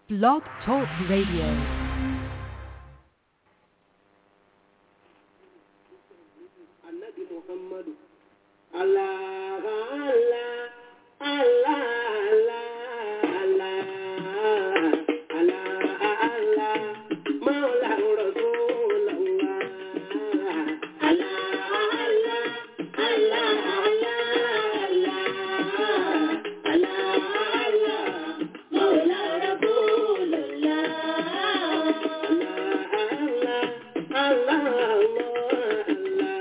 Blog Talk Radio. annabi muhammadu allah allah allah allah allah allah maula rasulullah allah allah allah allah allah maula rasulullah allah allah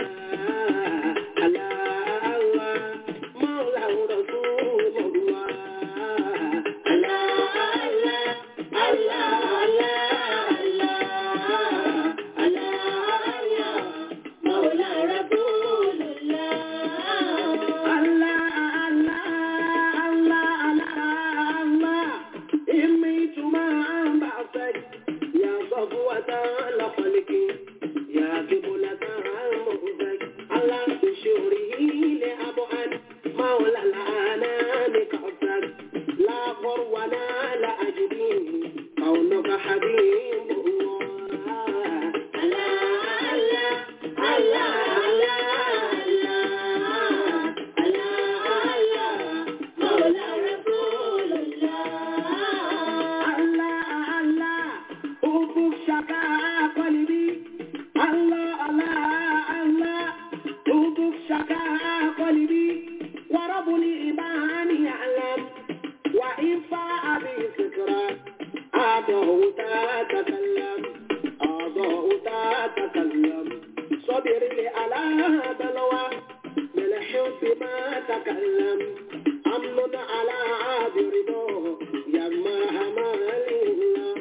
يا صفوة لخلقي يا قبلة المؤذك على بشوره لأبعد مولى الأنام كعبك لا غر ولا لا أجدي كونك حبيب الله الله الله الله الله الله مولى رسول الله الله الله حبك شكا قلبي الله الله الله حبك شكا قلبي ورب الإيمان يعلم وإن فاء بفكرة أضعت تتكلم أضعت تتكلم صبر لي على بلوى من الحب ما تكلم أمن على عاد رضاه يا مرحمة لله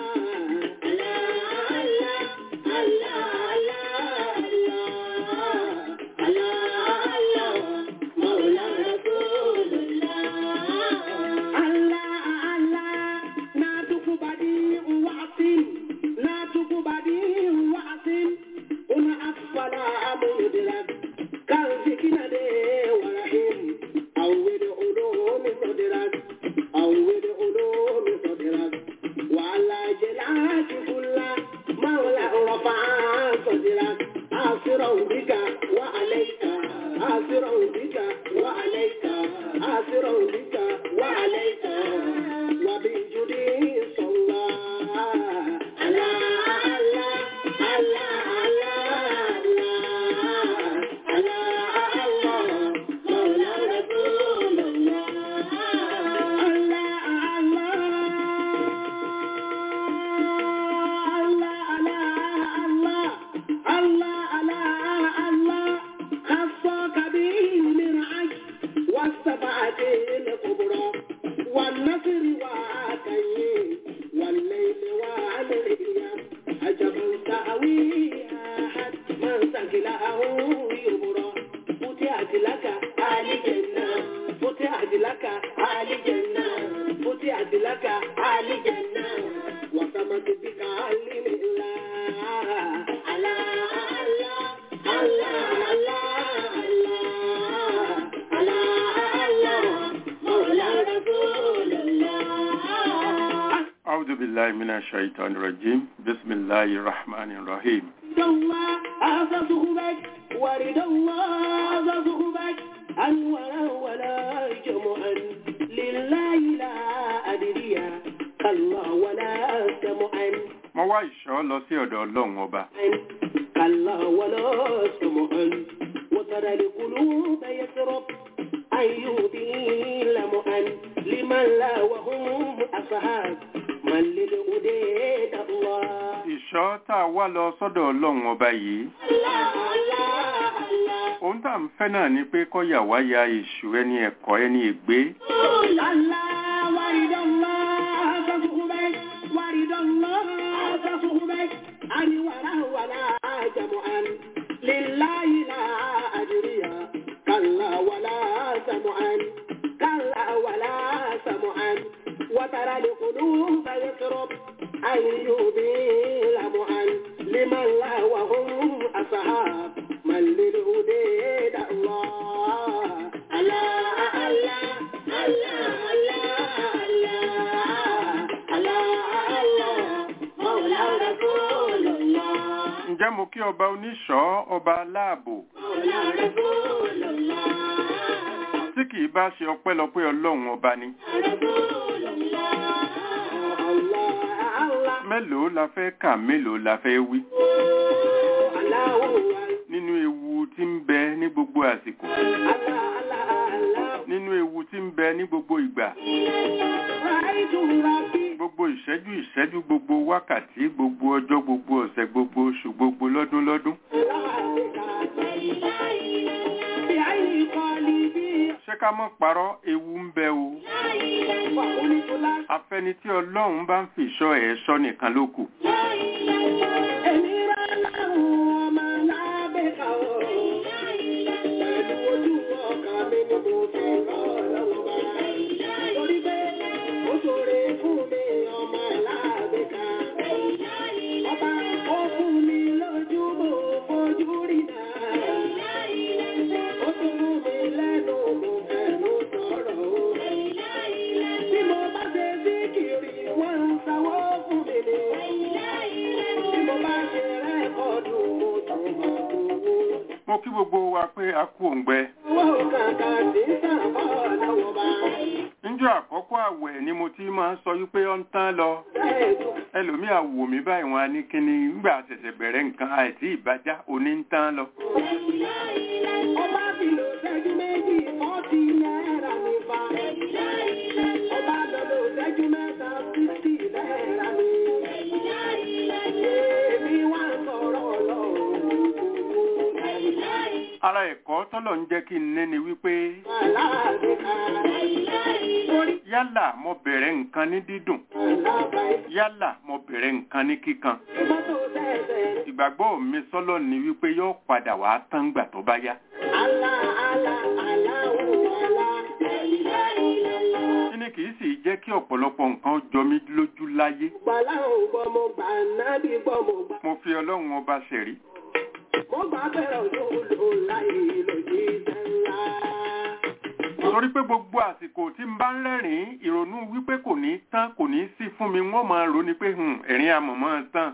الله الله الله الله الله الله مولى رسول الله الله الله ناتك بديع وعصم ناتك بديع وعصم هنا أسفل مدرك كالذكر دي ورحيم أول علوم صدرك أول علوم صدرك وعلى جلاك كل مولى رفع صدرك آسرا بك وعليك آسرا بك وعليك آسرا بك وعليك وبجدي صلى على الله الله الله الله الله مولى رسول الله الله الله الله الله الله خصك به من عجل والسبعة الكبرى والنصر وعاتيه والليل والأيام عجبا سأوي أحد من سكله يبرى فتحت لك آل جنة فتحت لك آل جنة فتحت لك آل جنة وسمت بك علم الله الله الله الله الله الله الله مولى رسول الله أعوذ بالله من الشيطان الرجيم بسم الله الرحمن الرحيم رضا الله هذا صحبك ورد الله هذا صحبك أنورا ولا جمعا لله لا أدري كالله ولا سمعا mo wá ìṣọ́ lọ sí ọ̀dọ̀ ọlọ́run ọba كالله ولا سمعا وترى القلوب يسرب أيوبي لمعا لمن لا وهم أصحاب من للهديد الله ìṣọ́ tá a wá lọ sọ́dọ̀ ọlọ́run ọba yìí الله الله الله ohun tá à ń fẹ́ náà ni pé kọ́yà wá ya èṣù ẹni ẹ̀kọ́ ẹni ègbé وترى القلوب يضرب أيوبي لمعا لمن لا وهم أصحاب من للهدى الله الله الله الله الله الله ǹjẹ́ mo kí ọba oníṣọ́ ọba aláàbò tí kì í bá ṣe ọpẹ́lọpẹ́ ọlọ́run ọba ni mélòó la fẹ́ kà mélòó la fẹ́ wí nínú ewu tí ń bẹ ní gbogbo àsìkò nínú ewu tí ń bẹ ní gbogbo ìgbà gbogbo ìṣẹ́jú ìṣẹ́jú gbogbo wákàtí gbogbo ọjọ́ gbogbo ọ̀sẹ̀ gbogbo oṣù gbogbo lọ́dún lọ́dún ṣé ká mọ́ parọ́ ewu ń bẹ o afẹ́ni tí ọlọ́run bá ń fi ìṣọ́ ẹ̀ ṣọ́ nìkan ló kù mo kí gbogbo wa pé a kú òǹgbẹ níjọ́ àkọ́kọ́ àwẹ̀ ni mo ti máa ń sọ wípé ó ń tán lọ ẹlòmíì àwò mi báyìí wọn á ní kíni nígbà ṣẹ̀ṣẹ̀ bẹ̀rẹ̀ nǹkan àìsí ìbájá òní ń tán lọ. ara ẹ̀kọ́ tọ́lọ̀ ń jẹ́ kí n ní ni wípé yálà mo bẹ̀rẹ̀ nǹkan ní dídùn yálà mo bẹ̀rẹ̀ nǹkan ní kíkan ìgbàgbọ́ mi sọ́lọ̀ ni wípé yóò padà wá tán gbà tó bá yá. kíni kìí sì jẹ́ kí ọ̀pọ̀lọpọ̀ nǹkan jọ mí lójú láyé. mo fi ọlọ́run ọba ṣẹ̀rí mo gbà bẹ̀rẹ̀ òjò láyé lòdì ńlá. torí pé gbogbo àsìkò tí n bá ń rẹ́rìn-ín ìrònú wípé kò ní tán kò ní sí fún mi wọ́n máa rò ní pé ẹ̀rín amọ̀mọ́ tán.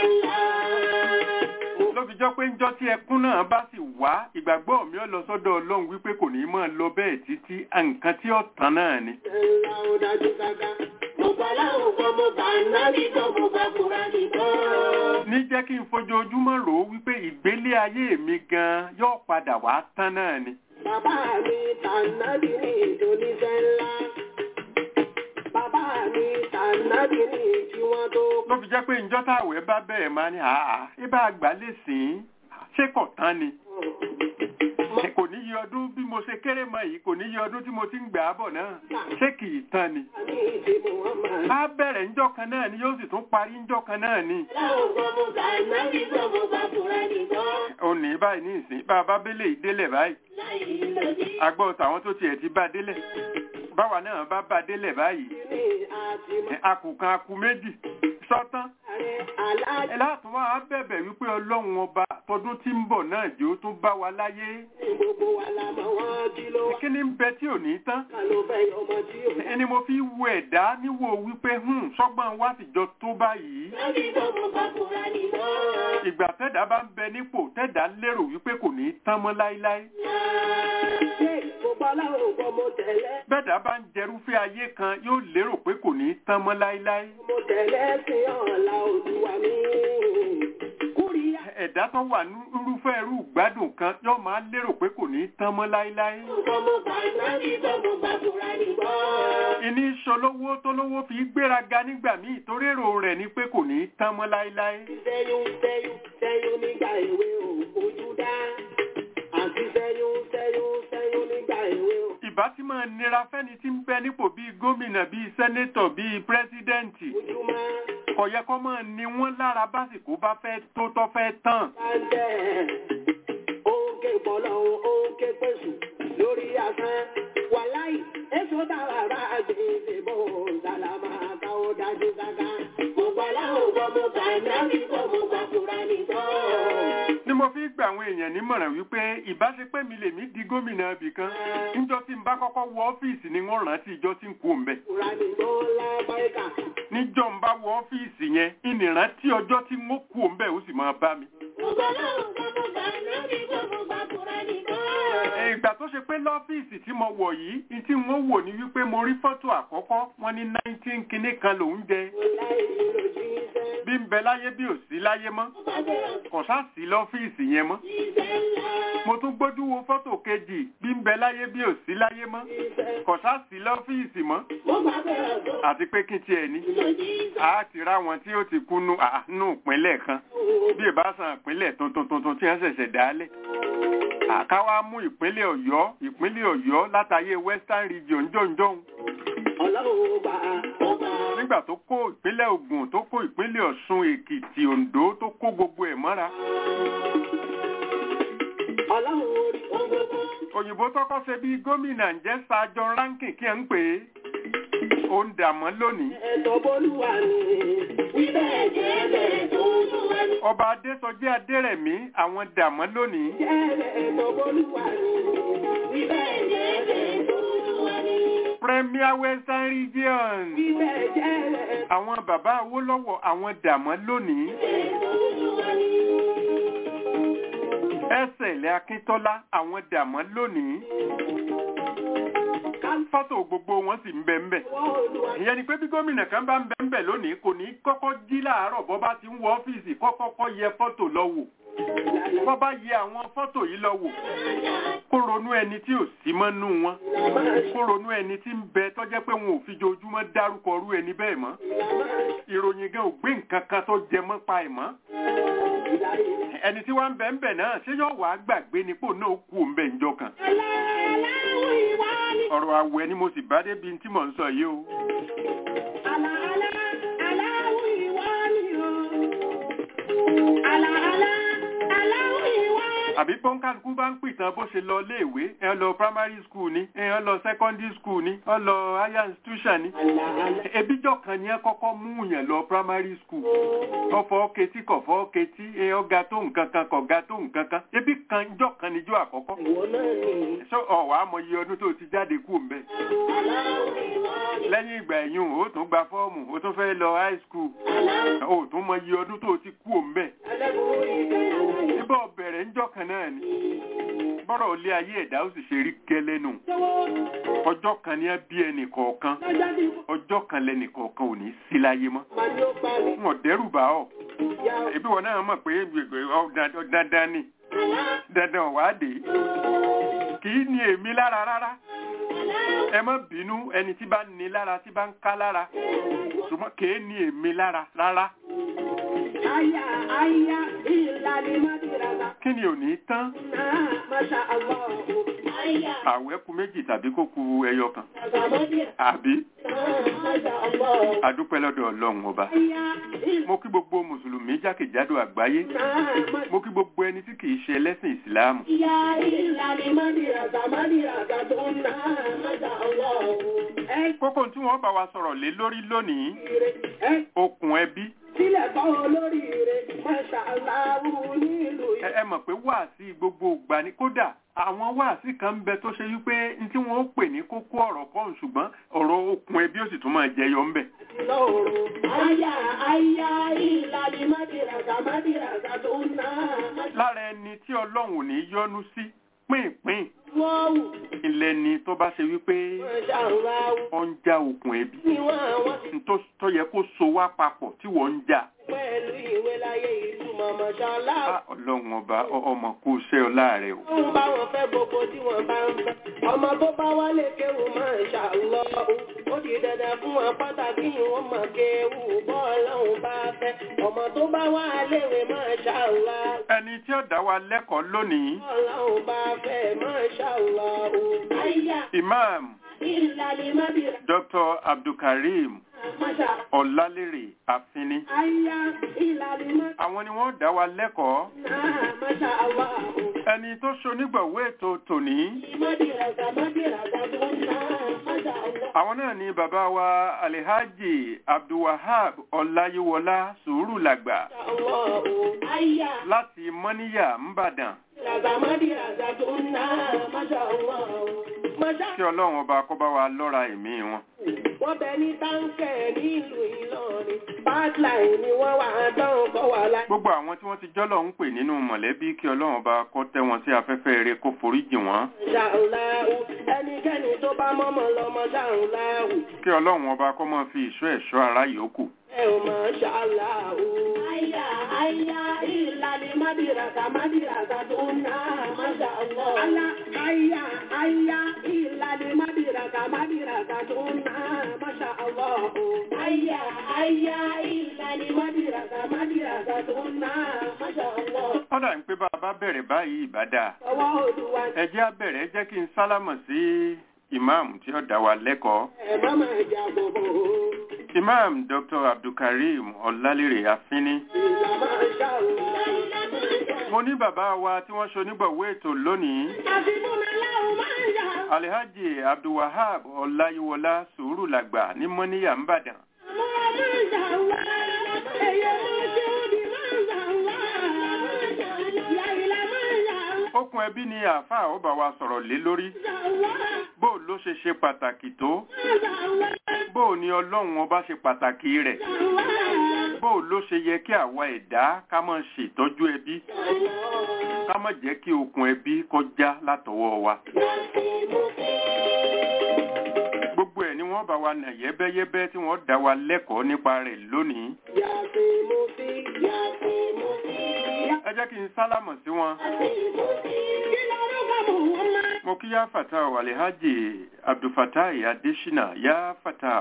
ló fi jọ pé ńjọ́ tí ẹkún náà bá sì wá ìgbàgbọ́ mi ò lọ sọ́dọ̀ ọlọ́run wípé kò ní máa lọ bẹ́ẹ̀ títí nǹkan tí ó tán náà ni. ńlá ó dájú gágá mo gbà láwọn kan mo gbà nábì kan mo gbà kúrá nìkan. ní jẹ́ kí n fojoojúmọ́ rò ó wípé ìgbélé ayé mi gan yóò padà wá tán náà ni. Bàbá mi tànàbí ní ìdóníṣẹ́ ńlá. Bàbá mi tànàbí ní ìjí wọn tó ló fi jẹ́ pé ńjọ́ táwẹ̀ bá bẹ̀rẹ̀ máa ní àá ibà àgbà lè sìn ṣé kò tán ni. kò ní yí ọdún bí mo ṣe kéré mọ yìí kò ní yí ọdún tí mo ti ń gbà á bọ̀ náà ṣé kì í tán ni. ní ìdí Muhammad. á bẹ̀rẹ̀ ńjọ́ kan náà ni yóò sì tún parí ńjọ́ kan náà ni. Láwọn kan mo gbà nábì kan mo gbà kúrá nìkan. òní báyìí ní ìsìn bá a bá bẹ́lẹ̀ ìdélẹ̀ báyìí Láyé lòdì agbọ́ tàwọn tó tiẹ̀ ti bá délẹ̀ báwa náà bá bá délẹ̀ báyìí ní àti akùkan akù méjì sọ́tán ààrẹ aláàjì ẹ láti wá bẹ̀bẹ̀ wípé ọlọ́run ọba tọdún tí ń bọ̀ náà jẹ́ ó tún bá wa láyé gbogbo wa la mọ̀ wọ́n kí ló wá. kí ni ń bẹ tí ò ní tán Ká ló fẹ́ ọmọ tí ò ẹni mo fi wo ẹ̀dá níwò wípé hùn sọ́gbọ́n wá sì jọ tó báyìí Nábì kan mo gbà kúrá nìkan. ìgbà tẹ́dá bá ń bẹ nípò tẹ́dá lérò wípé kò ní tán mọ́ láíláí Ṣé mo gbọ́ láwọn kan mo tẹ̀lé? bẹ́ẹ̀dá bá ń jẹrúfẹ́ ayé kan yóò lérò pé kò ní tán mọ́ láíláí Mo tẹ̀lé sí ọ̀la Olúwa mi. Kúrìyà ẹ̀dá tó wà ní irúfẹ́ irú ìgbádùn kan yóò máa lérò pé kò ní tán mọ́ láíláí kan mo gbà nábì kan mo gbà kúrá nìkan. ìní ìṣolówó tó lówó fi gbéraga nígbà míì torí èrò rẹ̀ ni pé kò ní tán mọ́ láíláí Sẹ́yún sẹ́yún sẹ́yún nígbà èwe ò fojú dá. Àti sẹ́yún sẹ́yún sẹ́yún nígbà èwe ò. ìbá tí máa nira fẹ́ni tí ń bẹ nípò bíi gómìnà bíi sẹ́nétọ̀ bíi pírẹ́sídẹ́ǹtì Ojúmọ́ kò yẹ kó máa ní wọ́n lára básìkò bá fẹ́ tó tọ́ fẹ́ tán bá ń tẹ̀. Òǹkè pọ̀lọ́ òǹkè pèsè lórí asán. Wàláì èso dára bá gbèsè bò sàlámà káwọ́ dájú káká. Mo gbà láwọn kan mo gbà nábì kan mo gbà kúrá nìkan. ni mo fi gba àwọn èèyàn nímọ̀ràn wípé ìbáṣepẹ́ mi lèmi di gómìnà ibì kan níjọ́ tí n bá kọ́kọ́ wọ ọ́fíìsì ni wọ́n rántí ìjọ́ tí n kú òun bẹ̀ Kúrá nìkan lábáyíká. níjọ́ n bá wọ ọ́fíìsì yẹn ìnìrántí ọjọ́ tí n ó kú òun bẹ̀ ó sì máa bá mi ìgbà tó ṣe pé lọ́fíìsì tí mo wọ̀ yìí ní tí wọ́n wò ní wípé mo rí fọ́tò àkọ́kọ́ wọ́n ní nineteen kinní kan lòún jẹ bí ń bẹ láyé bí ò sí láyé mọ́ kò sá sí lọ́fíìsì yẹn mọ́ mo tún gbójú wo fọ́tò kejì bí ń bẹ láyé bí ò sí láyé mọ́ kò sá sí lọ́fíìsì mọ́ àti pé kí n tiẹ̀ ní a ti rá wọn tí ó ti kúnnú àánú ìpínlẹ̀ kan bí ìbásan ìpínlẹ̀ tuntun tuntun tí wọ́n ṣẹ̀ṣẹ̀ dálẹ̀ àkáwá mú ìpínlẹ̀ ọ̀yọ́ ìpínlẹ̀ ọ̀yọ́ látàyè western region jọ̀ǹjọ̀ǹ nígbà tó kó ìpínlẹ̀ ògùn tó kó ìpínlẹ̀ ọ̀ṣun èkìtì oǹdó tó kó gbogbo ẹ̀ mọ́ra òyìnbó tọ́kọ́ ṣe bí gómìnà ń jẹ́ sájọ ránkì kí ẹ ń pè é ó ń dàmọ́ lónìí ọba adésọjí adérẹ̀mí àwọn dàmọ́ lónìí premier western region àwọn bàbá awólọ́wọ̀ àwọn dàmọ́ lónìí ẹsẹ̀lẹ̀ akíntọ́lá àwọn dàmọ́ lónìí fọ́tò gbogbo wọn sì ń bẹ ń bẹ ìyẹn ni pé bí gómìnà kan bá ń bẹ ń bẹ lónìí kò ní kọ́kọ́ jí láàárọ̀ bọ́ bá ti ń wọ ọ́fíìsì kọ́kọ́kọ́ yẹ fọ́tò lọ wò bọ́ bá yẹ àwọn fọ́tò yìí lọ wò kó ronú ẹni tí ò sí mọ́nú wọn kó ronú ẹni tí ń bẹ tọ́jẹ́ pé wọn ò fi jojúmọ́ dárúkọ rú ẹni bẹ́ẹ̀ mọ́ ìròyìn gan ò gbé nǹkan kan tó jẹ mọ́ pa ẹ̀ mọ́ ẹni tí wọ́n ń bẹ ń bẹ náà ṣé yóò wá gbàgbé nípò náà kú òun bẹ̀ ńjọ́ kan ọ̀rọ̀ àwẹ̀ ni mo sì bá débi tí mò ń sọ yìí o. àbí pọ́ńkàlùkù bá ń pìtàn bó ṣe lọ léèwé ẹ lọ primary school ni ẹ lọ secondary school ni ẹ lọ higher institution ni ebíjọ kan ni ẹ kọ́kọ́ mú yàn lọ primary school ọfọ ketí kọfọ ketí ẹ ọga tó nǹkan kan kọga tó nǹkan kan ebi kan jọ kan níjọ àkọ́kọ́ ṣé ọwọ amọye ọdún tó ti jáde kú mbẹ lẹ́yìn ìgbà ẹ̀yìn o tún gba fọ́ọ̀mù o tún fẹ́ lọ high school o tún mọye ọdún tó ti kú mbẹ ibà bẹ̀rẹ̀ ńjọ́ kan náà ni bọ́rọ̀ ilé ayé ẹ̀dá ó sì ṣe rí gẹ́lẹ́ nù ọjọ́ kan ní bí ẹnì kọ̀ọ̀kan ọjọ́ kan lẹ́nì kọ̀ọ̀kan ò ní sí láyé mọ́ wọn dẹ́rù bá ọ ebi wọn náà mọ̀ pé dandan ni dandan wà á dé kì í ní èmi lára rárá ẹ má bínú ẹni tí bá ní lára tí bá ń ká lára ṣùgbọ́n kì í ní èmi lára rárá. Aya, aya, ìlànà Mádìràlá. kí ni ò ní tán Náà, Masha Allah. Aya, àwẹ̀ kù méjì tàbí kó kù ẹyọ kan Àgbàmọ́dìrà. àbí Náà, Masha Allah. adúpẹ́ lọ́dọ̀ ọlọ́run ọba Aya, ìlànà mo kí gbogbo mùsùlùmí jákèjádò àgbáyé Masha mo kí gbogbo ẹni tí kìí ṣe ẹlẹ́sìn ìsìláàmù Ya ìlànà Mádìràlá, Mádìràlá tó ń ná, Masha Allah. Ẹ kókó tí wọ́n bá wa sọ̀rọ̀ lé lórí lónìí kiri, ẹ okùn ẹbí sílẹ̀ bọ́ olórí rẹ̀, Masha Allah nílùú ẹ ẹ mọ̀ pé wáàsí gbogbo ìgbà ni kódà àwọn wáàsí kan ń bẹ tó ṣe wípé n tí wọ́n ó pè ní kókó ọ̀rọ̀ kan ṣùgbọ́n ọ̀rọ̀ okùn ẹbí ó sì tún máa jẹyọ ńbẹ̀ lọ́rùn. Aya, aya, ìlànà Mádìràlá, Mádìràlá tó ń ná, Masha lára ẹni tí ọlọ́run ò ní yọ́nú sí pínpín Wọ́wù, ilẹ̀ ni tó bá ṣe wípé Masha Allah. ó ń já okùn ẹbí Ni wọ́n àwọn n tó tó yẹ kó so wá papọ̀ tí wọ́n ń jà pẹ̀lú ìwé láyé ìtumọ̀ Masha Allah. á ọlọ́run ọba ọ- ọmọ kó ṣẹ́ ọ láàrẹ o Wọ́n bá wọn fẹ́ gbogbo tí wọ́n bá ń fẹ́. Ọmọ tó bá wálé kéwù Masha Allah. Ó di dandan fún wọn pàtàkì wọn mọ̀ kéwù bọ́ọ̀lọ́hún bá fẹ́. Ọmọ tó bá wá léwe Masha Allah. ẹni tí ó dá wa lẹ́kọ̀ọ́ lónìí Bọ́ọ̀lọ́hún bá fẹ́ Masha Allah. Àyà imam ìlàlẹ̀ mábìrà dr abdulkareem Masha. ọlálérè àfínní Àyà ìlàlẹ̀ mábìrà àwọn ni wọ́n dá wa lẹ́kọ̀ọ́ Masha Allah. ẹni tó ṣonígbọ̀wé ètò tòní Mábìràgà mábìràgà tó ń ná Masha Allah. àwọn náà ni bàbá wa alihaji abdulwahab ọláyíwọlá sùúrù làgbà Allah. Àyà. láti mọ́níyà ńbàdàn Ràgàmádìràgà tó ń ná Masha Allah. Masha kí ọlọ́run ọba kó bá wa lọ́ra ẹ̀mí wọn wọ́n bẹ ní táǹkẹ̀ nílùú Ìlọrin. Bá hotline ni wọ́n wà á dán kọ́ wà láì. gbogbo àwọn tí wọ́n ti jọ́lọ̀ ń pè nínú mọ̀lẹ́bí kí ọlọ́run bá kọ́ tẹ́ wọn sí afẹ́fẹ́ eré kó foríjì wọ́n ṣàǹláhù ẹnikẹ́ni tó bá mọ́mọ́ lọ́mọ ṣàǹláhù kí ọlọ́run ọba kọ́ máa fi ìṣọ́ ẹ̀ṣọ́ ara yòókù ẹ ò mọ̀ ṣàǹláhù. àyà àyà ìlànà mádìràkà mádìràkà tó ń ná máṣá Allah. àlà àyà àyà ìlànà mádìràkà mádìràkà tó ń ná máṣá Allah. àyà àyà ìlànà mádìràkà mádìràkà tó ń ná máṣá Allah. wọ́n dà ń pé bá a bá bẹ̀rẹ̀ báyìí ìbádà ọwọ́ olúwa ẹ jẹ́ á bẹ̀rẹ̀ ẹ jẹ́ kí n sálámọ̀ sí ìmáàmù tí ó dá wa lẹ́kọ̀ọ́ ẹ má máa jà bòbò. imam dr abdulkareem ọlálérè afínní ìlànà ṣàǹláhù. mo ní bàbá wa tí wọ́n ṣonígbọ̀wé ètò lónìí alhaji abdulwahab ọláyíwọlá sùúrù làgbà ní mọ́níyà ńbàdàn okùn ẹbí ni àáfàá ó bá wa sọ̀rọ̀ lé lórí bó ló ṣe ṣe pàtàkì tó bó ni ọlọ́run ọba ṣe pàtàkì rẹ̀ bó ló ṣe yẹ kí àwa ẹ̀dá ká máa ṣètọ́jú ẹbí ká má jẹ́ kí okùn ẹbí kọjá látọwọ́ wa gbogbo ẹ̀ ni wọ́n bá wa nà yẹ́bẹ́yẹ́bẹ́ tí wọ́n dá wa lẹ́kọ̀ọ́ nípa rẹ̀ lónìí ẹ jẹ́ kí n sálámọ̀ sí wọn mo kí yá fatah alhaji abdulfatai adesina yá fatah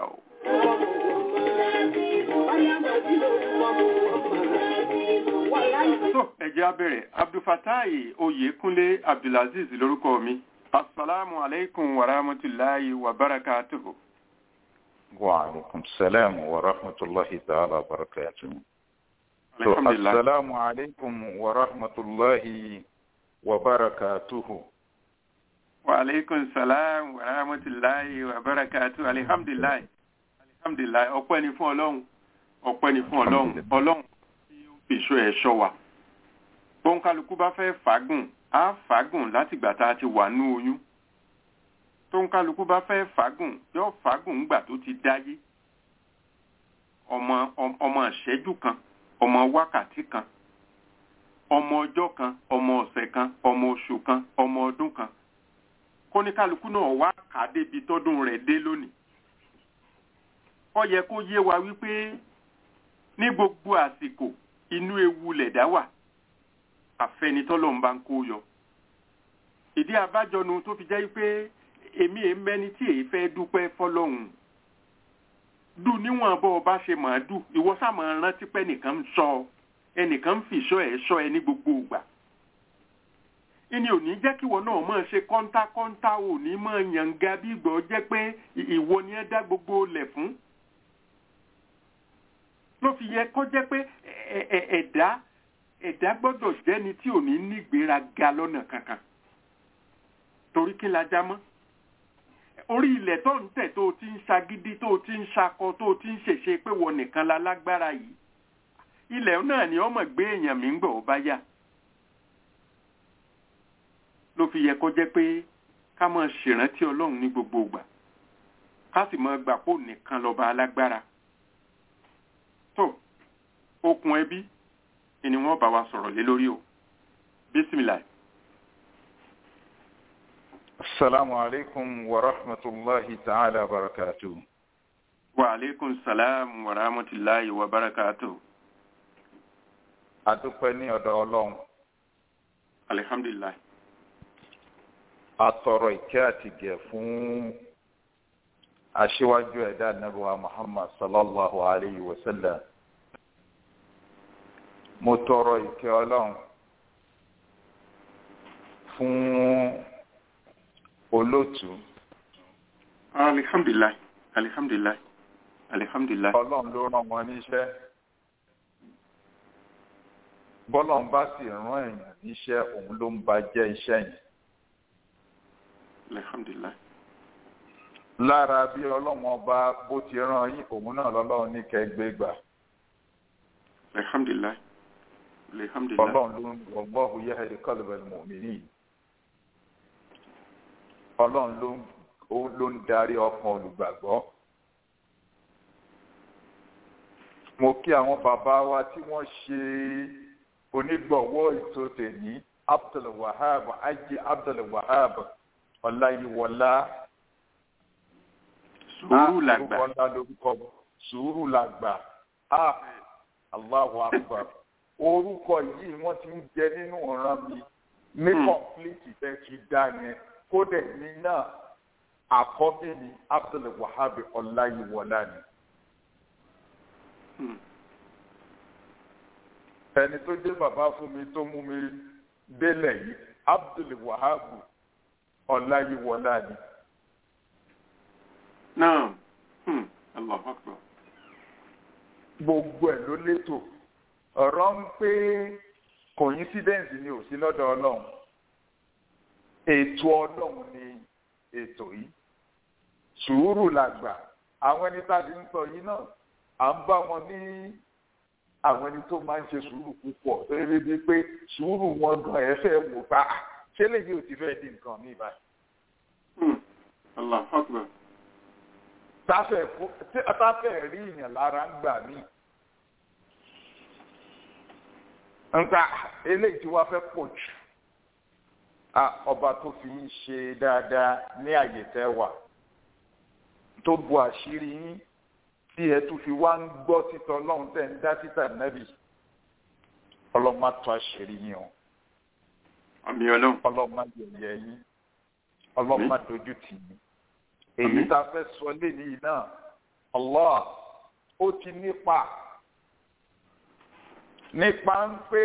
so ẹ jẹ́ á bẹ̀rẹ̀ abdulfatai oyèkúnlé abdulaziz lórúkọ mi asalaamu aleykum wa rahmatulahi wa barakatuhu. وعليكم السلام ورحمة الله تعالى وبركاته alhamdulilah السلام عليكم ورحمة الله وبركاته wa aleykum salaam wa rahmatulahi wa barakatuhu alhamdulilah alhamdulilah ọpẹ́ ni fún ọlọ́run ọpẹ́ ni fún ọlọ́run ọlọ́run tí ó fi ìṣọ́ ẹ̀ ṣọ́ wa bóun kálukú bá fẹ́ fàágùn á fàágùn látìgbà tá a ti wà ní oyún tóun kálukú bá fẹ́ fàágùn yóò fàágùn ńgbà tó ti dáyé ọmọ ọm- ọmọ ìṣẹ́jú kan ọmọ wákàtí kan ọmọ ọjọ́ kan ọmọ ọ̀sẹ̀ kan ọmọ oṣù kan ọmọ ọdún kan kóníkálukú náà wá kà á débi tọ́dún rẹ̀ dé lónìí ó yẹ kó yé wa wípé ní gbogbo àsìkò inú ewu lẹ̀dá wà àfẹnitọ́lọ́run bá ń kó yọ ìdí abájọnu tó fi jẹ́ pé èmi èé mẹ́ni tí èyí fẹ́ dúpẹ́ fọlọ́hún dù níwọ̀n bọ́ ọba ṣe máa dù ìwọ sáà máa rántí pé ẹnìkan ń sọ ọ ẹnìkan ń fìṣọ́ ẹ̀ ṣọ́ ẹ ní gbogbo ìgbà ìní ò ní jẹ́ kí ìwọ náà máa ṣe kọ́ńtákọ́ńtá ò ní máa yànga bí ìgbọ́ jẹ́ pé ì- ìwọ ni ẹ dá gbogbo lẹ̀ fún ló fi yẹ kó jẹ́ pé ẹ- ẹ- ẹ̀dá ẹ̀dá gbọ́dọ̀ jẹ́ni tí ò ní nígbéraga lọ́nà kankan torí kí la já mọ́ orí ilẹ̀ tó ń tẹ̀ tó o ti ń ṣagídí tó o ti ń ṣakọ tó o ti ń ṣèṣe pé wọ nìkan la lágbára yìí ilẹ̀ náà ni ọmọ gbé èèyàn mi ń gbọ̀ ó bá yá ló fi yẹ kó jẹ́ pé ká máa ṣèrántí ọlọ́run ní gbogbo ìgbà ká sì máa gbà pò nìkan lọ́ba alágbára tó okùn ẹbí ni wọ́n bá wa sọ̀rọ̀ lé lórí o bísímìlà السلام عليكم ورحمة الله تعالى وبركاته wa aleykum salaam wa rahmatulahi wa barakatuh adúpẹ́ ní ọ̀dọ̀ ọlọ́run alihamdulilayi atọrọ ìkẹ́ àti gẹ̀ fún aṣíwájú ẹ̀dá nàbíwá muhammad sallallahu alayhi wa sallam mo tọrọ ìkẹ́ ọlọ́run fún olóòtú alihamdulilayi alihamdulilayi alihamdulilayi ọlọ́run ló rán wọn níṣẹ́ bọ́lọ́run bá sì rán èèyàn níṣẹ́ òun ló ń ba jẹ́ iṣẹ́ yẹn alihamdulilayi lára bí ọlọ́run ọba bó ti rán yín òun náà lọ́lọ́run ní kẹgbẹ́ gbà alihamdulilayi alihamdulilayi ọlọ́run ló ń wallahu yahdi qalbal mu'minin ọlọ́run ló ń ó- ló ń darí ọkàn olùgbàgbọ́ mo kí àwọn bàbá wa tí wọ́n ṣe onígbọ̀wọ́ ètò tèmi abdulwahab ajé abdulwahab ọláyíwọlá sùúrù làgbà orúkọ ńlá lórúkọ sùúrù làgbà ah allahu akbar orúkọ yìí wọ́n ti ń jẹ nínú ọ̀ràn mi ní Hmm. kọ́ńpìlìtì tẹ́ ti dá yẹn kódà ní náà àkọ́bí ni abdulwahab ọláyíwọlá ni. Hmm. ẹni tó jẹ́ bàbá fún mi tó mú mi délẹ̀ yìí abdulwahab ọláyíwọlá ni. náà Hmm. Allahu Akbar. gbogbo ẹ̀ ló létò ọ̀rọ̀ ń pé coincidence ni ò sí lọ́dọ̀ ọlọ́run ètò ọlọ́run ni ètò yìí sùúrù làgbà àwọn ẹni tá a ti ń sọ yìí náà à ń bá wọn ní àwọn ẹni tó máa ń ṣe sùúrù púpọ̀ lórí bíi pé sùúrù wọn gan ẹ fẹ́ wò bá ṣé lèyí ò ti fẹ́ di nǹkan mi báyìí. Hmm. Allahu Akbar. táfẹ̀ tí táfẹ̀ rí ìyàn lára ń gbà mí. nǹka eléyìí tí wàá fẹ́ pọ̀ jù Ah, ọba tó fi ń ṣe dáadáa ní àyè tẹ́ wà tó bu àṣírí yín tí ẹ tún fi wá ń gbọ́ títọ́ ọlọ́run tẹ̀ ń dá títà nẹ́bì ọlọ́run má tó àṣírí yín o àmì ọlọ́run. ọlọ́run má yẹ̀yẹ́ yín ọlọ́run má dojú tì yín èyí Àmín. tá a fẹ́ sọ léyìí náà Allah ó ti nípa nípa ń pé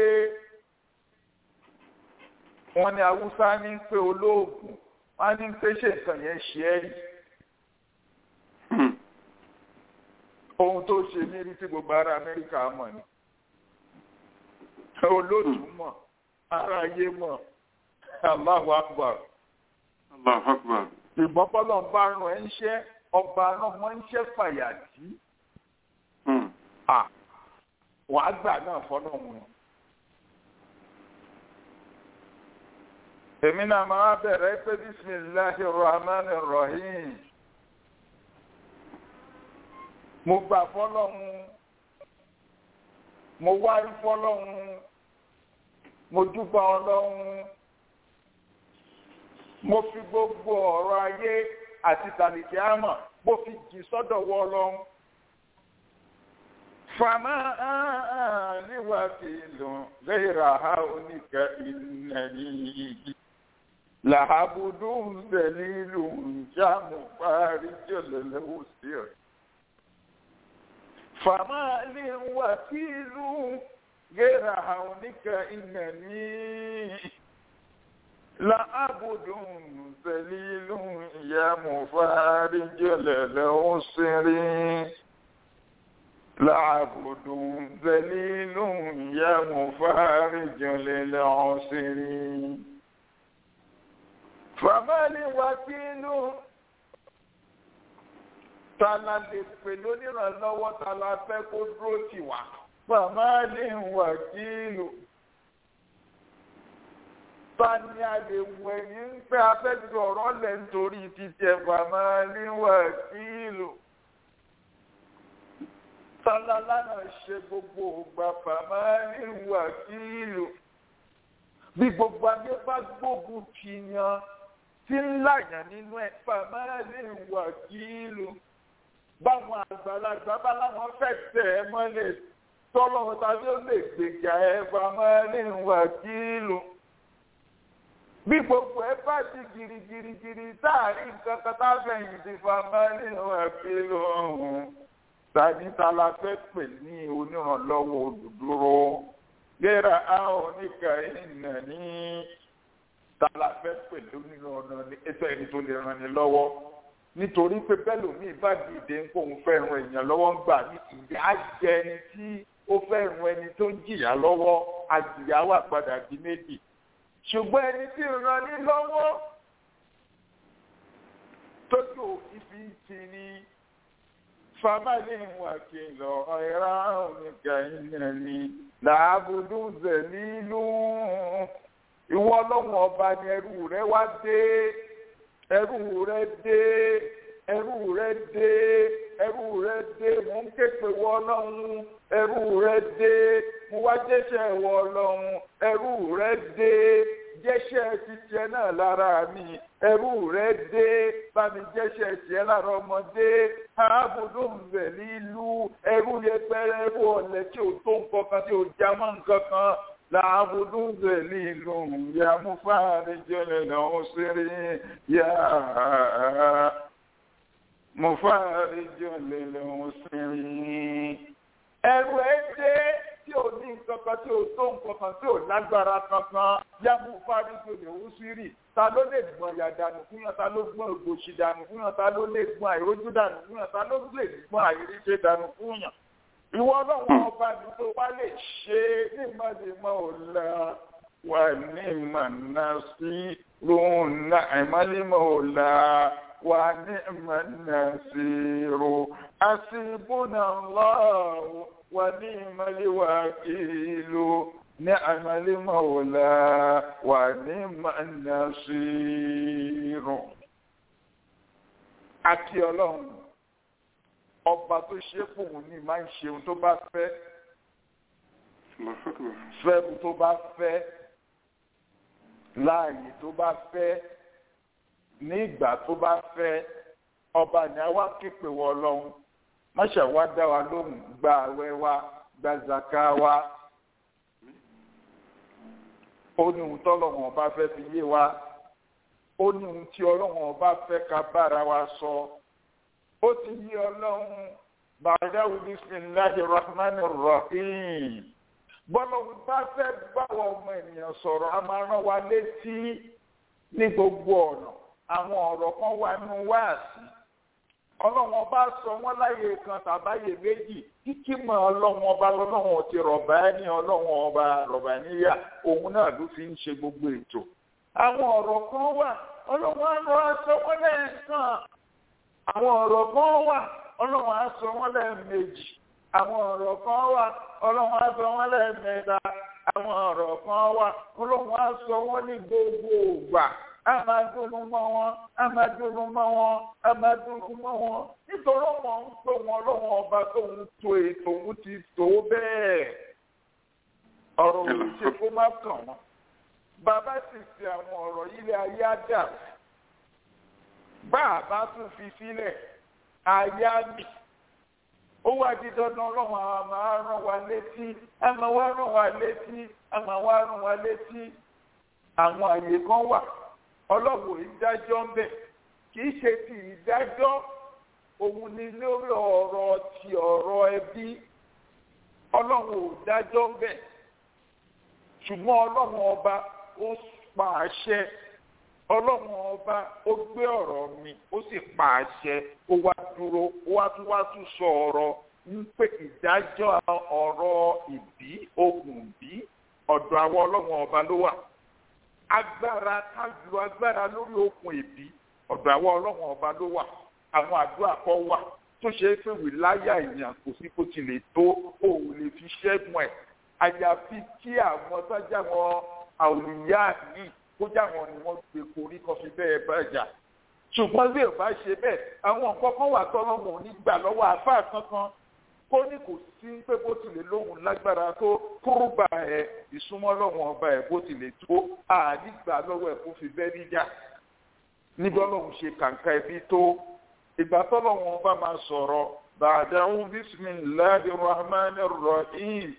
wọ́n ní haúsá ní pé olóògùn wọ́n ní pé ṣe nǹkan yẹn ṣe é rí Hmm. ohun tó ṣe ní rí tí gbogbo ará Amẹ́ríkà mọ̀ ni olóòtú mọ̀ ará ayé mọ̀ Allahu Akbar Allahu Akbar. ìbọn bọ́lọ̀ ń bá rán ẹ ń ṣẹ́ ọba náà mọ́ ń ṣẹ́ fàyàtì Hmm. à wàá gbà náà fọ́nà wọn. èmi náà máa bẹ̀rẹ̀ pé bisimilahi rahman rahim mo gbà fọ́lọ́hun mo wárí fọ́lọ́hun mo dúpẹ́ ọlọ́hun mo fi gbogbo ọ̀rọ̀ ayé àti tàlìkì àmọ̀ mo fi jì sọ́dọ̀ wọ ọlọ́hun. فما أني وكيل غير هونك إنني لعبد ذليل جام فارج للوسر فما لي وكيل غير هونك إنني لعبد ذليل يا مفارج للوسر لعبد ذليل يا مفارج للعسر فما لي وكيل tala lè pè lónìrànlọ́wọ́ tala fẹ́ kó dúró tì wá fàmà lè wà kílò tani a lè wọ ẹ̀yìn ń pẹ́ afẹ́jú ọ̀rọ̀ lẹ̀ nítorí títí ẹ̀ fàmà lè wà kílò tọ́lá lánàá ṣe gbogbo ògbà fàmáàlì wàkílù bí gbogbo ayé bá gbógun ti yan tí ń láyàn nínú ẹ fàmáàlì wàkílù báwọn àgbàlagbà bá láwọn fẹ́ tẹ̀ ẹ́ mọ́lẹ̀ tọ́lọ́run tàbí ó lè gbèjà ẹ fàmáàlì wàkílù bí gbogbo ẹ bá ti girigirigiri táàrí nǹkan kan tá a fẹ̀yìntì fàmáàlì wàkílù ọ̀hún tani tala fẹ́ pè ní onírànlọ́wọ́ olùdúró gẹ́rà áhùn níka ìnà ní tala fẹ́ pè ní onírànlọ́wọ́ ní ètò ẹni tó lè ràn ní lọ́wọ́ nítorí pé bẹ́ẹ̀ lómi bá dìde ń kóun fẹ́ ran èèyàn lọ́wọ́ ń gbà ní ìyá jẹ ẹni tí ó fẹ́ ran ẹni tó ń jìyà lọ́wọ́ àjìyà wà padà di méjì ṣùgbọ́n ẹni tí ń ran ní lọ́wọ́ tójú òfin fi ń ti ní famali wakilo ọ̀ráùnìkà ìnẹ̀ni làbùdú zẹ̀lílù ìwọ ọlọ́run ọba ni ẹrú rẹ wá dé ẹrú rẹ dé ẹrú rẹ dé ẹrú rẹ dé mò ń ké pè wọ ọlọ́run ẹrú rẹ dé mo wá jẹ́ṣẹ̀ wọ ọlọ́run ẹrú rẹ dé jẹ́ṣẹ̀ ti tiẹ̀ náà lára mi ẹrú rẹ dé bá mi jẹ́ṣẹ̀ tiẹ̀ lára ọmọdé ààbòdó ń bẹ̀ nílùú ẹrú yẹpẹrẹ ẹrú ọ̀lẹ tí ò tó nǹkan kan tí ò já mọ́ nǹkan kan làbùdó ń bẹ̀ nílùú ya mú fáàrí jẹ́lẹ̀ lọ́wọ́ sírí ya mú fáàrí jẹ́lẹ̀ lọ́wọ́ sírí. ẹrú ẹ dé tí ò ní nǹkan kan tí ò tó nǹkan kan tí ò lágbára kankan yá mú fáàrí jẹ́lẹ̀ lọ́wọ́ sírí ta ló lè gbọ́n ya dànù fún yàn ta ló gbọ́n ògbòṣì dànù fún yàn ta ló lè gbọ́n àìrójú dànù fún yàn ta ló lè gbọ́n àìríṣẹ́ dànù fún yàn. ìwọ ọlọ́run ọba mi tó wá lè ṣe ní ìmọ̀lẹ́mọ̀ ọ̀la wà ní ìmọ̀nà sí lóhùn náà ìmọ̀lẹ́mọ̀ ọ̀la wà ní ìmọ̀nà sí ro àṣìbùnà lọ́wọ́ wà ní ìmọ̀lẹ́wà kìlú. نعم المولى ونعم النصير àti ọlọ́run ọba tó ṣe fóun ní máa ń ṣe ohun tó bá fẹ́ fẹ́rù tó bá fẹ́ láàyè tó bá fẹ́ ní ìgbà tó bá fẹ́ ọba ní àwa képe wọ ọlọ́run máṣe wá dá wa lóhùn gba àwẹ̀ wa gba zaka wa ó ní ohun tọ́lọ́wọ̀n ọba fẹ́ fi yé wa ó ní ohun tí ọlọ́wọ̀n ọba fẹ́ ká bára wa sọ ó ti yí ọlọ́run bàdáwù bisimilahi rahman rahim bọ́lọ́run bá fẹ́ báwọn ọmọ ènìyàn sọ̀rọ̀ a máa rán wa létí ní gbogbo ọ̀nà àwọn ọ̀rọ̀ kan wà nínú wáàsí ọlọ́run ọba sọ wọ́n láyé kan tàbáyé méjì kíkí mọ ọlọ́run ọba lọ́lọ́run ti rọ̀bà ní ọlọ́run ọba rọ̀bà níyà òun náà ló fi ń ṣe gbogbo ètò. àwọn ọ̀rọ̀ kan wà ọlọ́run á lọ aṣọ wọn lẹ́ẹ̀kan àwọn ọ̀rọ̀ kan wà ọlọ́run á sọ wọn lẹ́ẹ̀mejì àwọn ọ̀rọ̀ kan wà ọlọ́run á sọ wọn lẹ́ẹ̀mẹ́ta àwọn ọ̀rọ̀ kan wà ọlọ́run á sọ wọn ní gbogbo ògbà a máa dúró mọ́ wọn a máa dúró mọ́ wọn a máa dúró mọ́ wọn nítorí wọn ń pè wọn lọ́wọ́ ọba tó ń to ètò òun ti tó bẹ́ẹ̀ ọ̀rọ̀ òun ṣe kó má kàn wọ́n bàbá sì ṣe àwọn ọ̀rọ̀ ilé ayé àdà bá a bá tún fi sílẹ̀ ayé àmì ó wá di dandan ọlọ́run àwọn máa rán wa létí a máa wá rán wa létí a máa wá rán wa létí àwọn àyè kan wà ọlọ́wọ́ ìdájọ́ ń bẹ̀ kì í ṣe ti ìdájọ́ òun ni lórí ọ̀rọ̀ ti ọ̀rọ̀ ẹbí ọlọ́wọ́ ò dájọ́ ń bẹ̀ ṣùgbọ́n ọlọ́wọ́ ọba ó pa àṣẹ ọlọ́wọ́ ọba ó gbé ọ̀rọ̀ mi ó sì pa àṣẹ ó wá dúró ó wá tún wá tún sọ ọ̀rọ̀ ń pè ìdájọ́ ọ̀rọ̀ ìbí okùn bí ọ̀dọ̀ àwọn ọlọ́wọ́ ọba ló wà agbára ká lu agbára lórí okùn ìbí ọ̀dọ̀ àwọn ọlọ́run ọba ló wà àwọn àdúrà kan wà tó ṣe é pé wìláyà èèyàn kò sí kó ti lè tó òun lè fi ṣẹ́gun ẹ̀ àyàfi kí àwọn sọ́jà wọn àwòrán yìí kó jáwọn ni wọ́n gbé korí kan fi bẹ́ẹ̀ bá jà ṣùgbọ́n bí ò bá ṣe bẹ́ẹ̀ àwọn nǹkan kan wà tọ́lọ́mù nígbà lọ́wọ́ àfáà kankan kó ní kò sí pé bó tilẹ̀ lóhùn lágbára tó kúrúbà ẹ̀ ìsúnmọ́ lọ́wọ́n ọba ẹ̀ bó tilẹ̀ tó àdìgbà lọ́wọ́ ẹ̀ kó fi bẹ́ẹ̀ níjà níbi ọlọ́run ṣe kàǹkà ẹbí tó ìgbà tọ́lọ́wọ́n ọba máa sọ̀rọ̀ bàdàún bisimilahi rahman rahim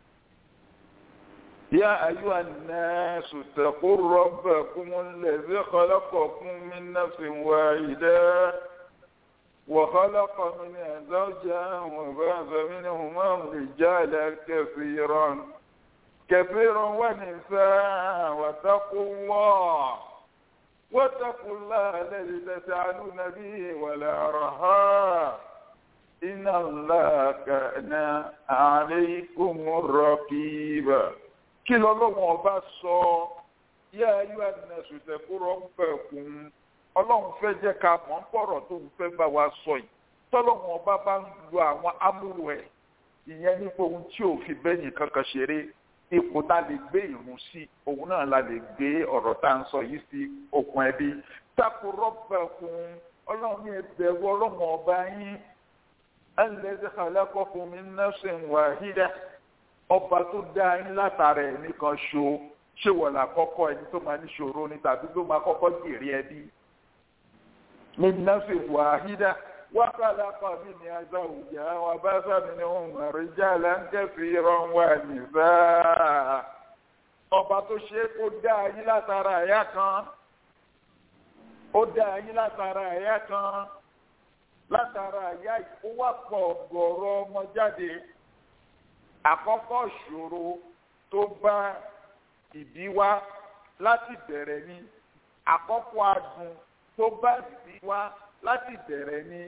يا أيها الناس اتقوا ربكم الذي خلقكم من نفس واحدة وخلق منها زوجها وبعث منهما رجالا كثيرا كثيرا ونساء واتقوا الله واتقوا الله الذي تسألون به والأرحام إن الله كان عليكم رقيبا kí lọ́lọ́wọ́n ọba sọ yá ayé àdínàṣù tẹ̀kúrọ̀ ń fẹ́ kún ọlọ́run fẹ́ jẹ́ ká mọ̀ ń pọ̀rọ̀ tó ń fẹ́ bá wa sọ yìí tọ́lọ́wọ́n ọba bá ń lo àwọn amúrò ẹ̀ ìyẹn nípa ohun tí ò fi bẹ́yìn kankan ṣeré ipò tá a lè gbé ìrun sí òun náà la lè gbé ọ̀rọ̀ tá à ń sọ yìí sí okùn ẹbí tẹ̀kúrọ̀ fẹ́ kún ọlọ́run ní ẹbẹ̀rù ọlọ́run ọba yín alladhi khalaqakum min nafsin wahida ọba tó dá yín látara ẹ̀ nìkan ṣo ṣé wọ́n là kọ́kọ́ ẹni tó máa ní ṣòro ni tàbí tó máa kọ́kọ́ jèrè ẹbí min nafsin wahida wa khalaqa minha zawjaha wa basa minhuma rijalan kathiran wa nisaa ọba tó ṣe é kó dá yín látara ẹ̀yà kan ó dá yín látara ẹ̀yà kan látara ẹ̀yà ó wá pọ̀ ọ̀gọ̀rọ̀ ọmọ jáde àkọ́kọ́ ìṣòro tó bá ìbí wá láti bẹ̀rẹ̀ ni àkọ́kọ́ adùn tó bá ìbí wá láti bẹ̀rẹ̀ ni.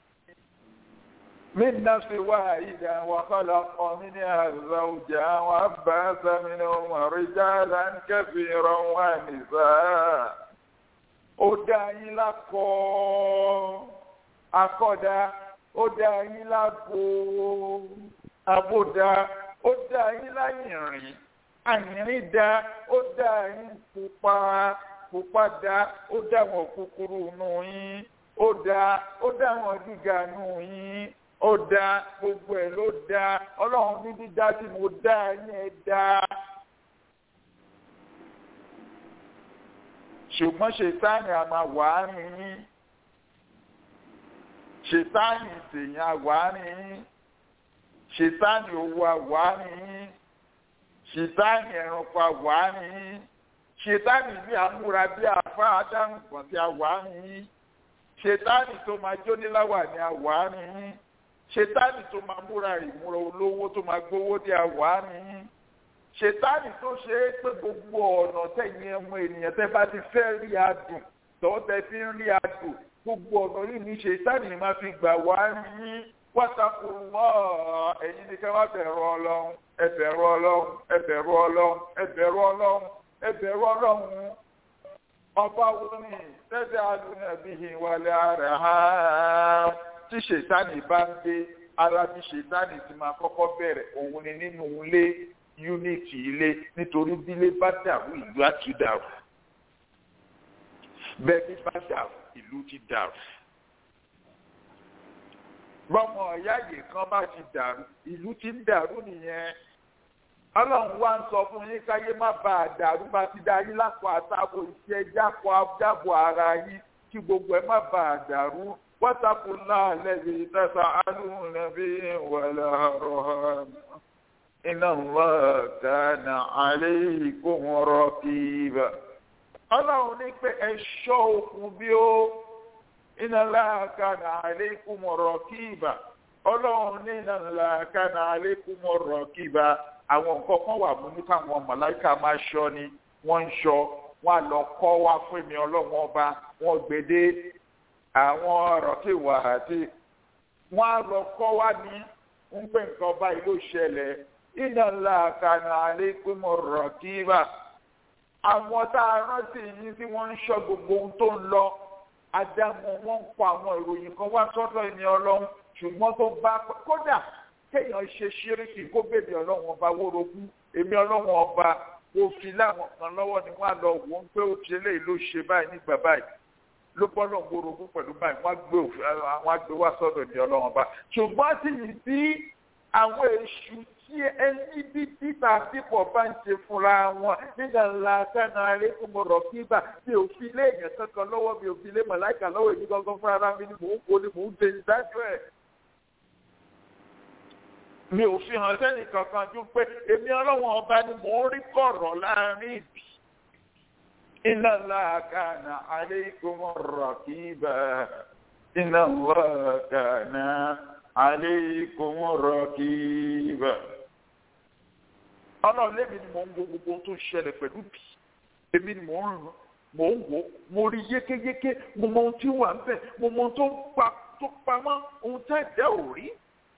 من نفس واحدة وخلق منها زوجها وبعث منهما رجالا كثيرا ونساء ó dá yín lákọ akọ́dá ó dá yín lábo abódá ó dá yín láyìnrìn àyìnrìn dá ó dá yín pupa pupa dá ó dá wọn kúkúrú nù yín ó dá ó dá wọn gíga nù yín ó dá gbogbo ẹ̀ ló dá ọlọ́run ní dídá tí mo dá yín ẹ dá. ṣùgbọ́n ṣètáàní a máa wà á rìn yín ṣètáàní tèèyàn a wà á rìn yín ṣètáàní owó a wà á rìn yín ṣètáàní ẹranko a wà á rìn yín ṣètáàní bí amúra bí afá adáhùn kan tí a wà á rìn yín ṣètáàní tó máa jóníláwà ní a wà á rìn yín ṣètáàní tó máa múra ìmúra olówó tó máa gbówó ní a wà á rìn yín ṣètánì tó ṣe é pé gbogbo ọ̀nà tẹ̀yìn ẹ̀mọ ènìyàn tẹ́ bá ti fẹ́ rí adùn tọ́ tẹ́ fi ń rí adùn gbogbo ọ̀nà yìí ní ṣètánì máa fi gbà wá ní wáṣàkó wọ́ ẹ̀yin ní ká wá bẹ̀rù ọlọ́run ẹ bẹ̀rù ọlọ́run ẹ bẹ̀rù ọlọ́run ẹ bẹ̀rù ọlọ́run ẹ bẹ̀rù ọlọ́run ọba wo ni tẹ́tẹ́ alùpùpù bíi ìwàlẹ̀ ara ha tí ṣètánì bá ń dé ara tí ṣètánì ti máa kọ́kọ́ bẹ̀rẹ̀ òun ni nínú ilé unity ilé nítorí bílé bá dàrú ìlú á ti dàrú bẹ́ẹ̀ bí bá dàrú ìlú ti dàrú bọ́mọ ọ̀yá yìí kan bá ti dàrú ìlú ti ń dàrú nìyẹn ọlọ́run wá ń sọ fún yín káyé má bàa dàrú bá ti dá yín lápò àtàkò iṣẹ́ jápọ̀ dábò ara yín kí gbogbo ẹ̀ má bàa dàrú wọ́tàkùn náà lẹ́yìn tẹ̀sán alùpùpù nàbí wàlá rọ̀ iná Allah kana alaykum raqiba. ọlọ́run ní pé ẹ ṣọ́ òkun bí ó iná Allah kana alaykum raqiba. ọlọ́run ní iná Allah kana alaykum raqiba. àwọn nǹkan kan wà mú ní káwọn màláìka máa ṣọ́ ni wọ́n ń ṣọ́ wọ́n á lọ kọ́ wá fún mi ọlọ́run ọba wọ́n gbèdé àwọn ọ̀rọ̀ tí wà á ti wọ́n á lọ kọ́ wá ní ń pè nǹkan báyìí ló ṣẹlẹ̀ iná ńlá kana alékúmọ̀ rọ̀kíbà àwọn tá a rántí yín tí wọ́n ń ṣọ́ gbogbo ohun tó ń lọ adámọ̀ wọ́n ń kọ àwọn ìròyìn kan wá sọ́dọ̀ ẹni ọlọ́run ṣùgbọ́n tó bá kódà kéèyàn ṣe ṣíríkì kó bèbè ọlọ́run ọba wórogún èmi ọlọ́run ọba kò fi láwọn kan lọ́wọ́ ni wọ́n á lọ wò ó pé ó ṣe léyìí ló ṣe báyìí nígbà báyìí ló bọ́ náà wórogún pẹ̀lú báyìí wọ́n á gbé òfin àwọn á gbé wá sọ́dọ̀ ẹni ọlọ́run ọba ṣùgbọ́n sì yìí bí àwọn èṣù tí ẹni bí títà pípọ̀ bá ń ṣe fúnra wọn nígbà ńlá kánà arékùnmọ̀rọ̀ kíbà mi ò fi lé èèyàn kankan lọ́wọ́ mi ò fi lé màláìkà lọ́wọ́ èmi gangan fúnra ara mi ni mò ń kó ni mò ń de ìdájọ́ ẹ̀. mi ò fi hàn sẹ́nì kankan ju pé èmi ọlọ́wọ́n ọba ni mò ń rí kọ̀rọ̀ láàrin ìbí. iná ńlá kánà arékùnmọ̀rọ̀ kíbà iná ńlá kánà aleikum rakiba. ọlọ́run lémi ni mò ń wo gbogbo tó ń ṣẹlẹ̀ pẹ̀lú bí èmi ni mò ń ràn mò ń wò mo rí yékéyéké mo mọ ohun tí wà ń bẹ̀ mo mọ ohun tó pa tó pamọ́ ohun tá ẹ̀dá ò rí.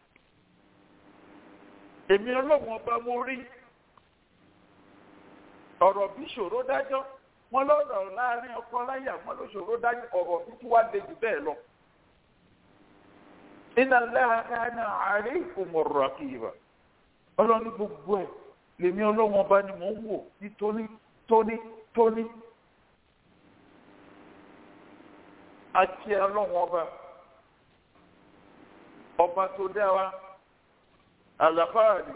èmi ọlọ́run ọba mo rí ọ̀rọ̀ bí ṣòro dájọ́ wọn lọ́rọ̀ láàrin ọkọ láyà wọn ló ṣòro dájọ́ ọ̀rọ̀ bí tí wàá lè jù bẹ́ẹ̀ lọ iná lẹ́hàkánà àárẹ̀ ìfòmọ̀rọ̀ àkìyèbà ọlọ́ni gbogbo ẹ̀ lèmi ọlọ́wọ́n ọba ni mò ń wò ní tóní tóní tóní. àti ọlọ́run ọba ọba tó dá wa àlàfáàlì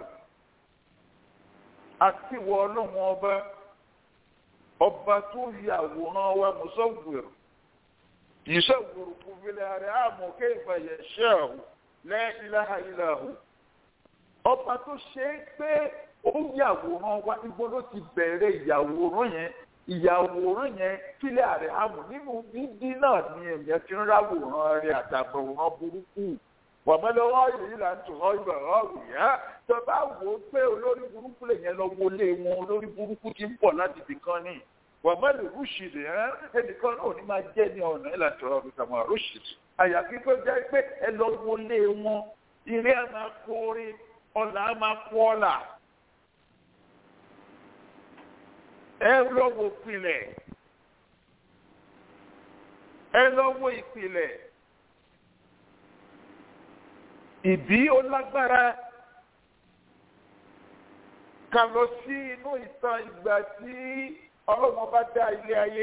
àti ìwọ ọlọ́run ọba ọba tó yàwòrán wa mùsọ̀gbìrì yìísọ̀gbìrì kò fìlẹ̀ rẹ̀ àmọ́ kéèfà yẹ̀ ṣẹ́ ọ̀hún lẹ́yìn ilaha illahu ọba tó ṣe é pé ó yàwòrán wa níbo ló ti bẹ̀rẹ̀ ìyàwòrán yẹn ìyàwòrán yẹn kílẹ̀ àrẹ àmọ̀ nínú dídí náà ni èèyàn ti ń ráwòrán rẹ̀ àtàbọ̀wòrán burúkú wàmọ́lẹ́wọ́ yìí là ń tún ọ́ ìgbà ọ̀rùn yá tó bá wò ó pé olórí burúkú lè yẹn lọ wọlé wọn olórí burúkú ti ń pọ̀ láti ibìkan ní wàmọ́lẹ́ rúṣìlì ẹ́ ẹnìkan náà ní máa jẹ́ ní ọ̀nà ìlànà ọ̀rùn kàmọ́ rúṣìlì àyàfi tó jẹ́ pé ẹ lọ wọlé wọn ilé ẹ máa kórè ọ̀là á máa kú ọ̀là ẹ lọ́wọ́ ìpìlẹ̀ ẹ lọ́wọ́ ìpìlẹ̀ ìbí ó lágbára ká lọ sí inú ìtàn ìgbà tí ọlọ́wọ́n bá dá ilé ayé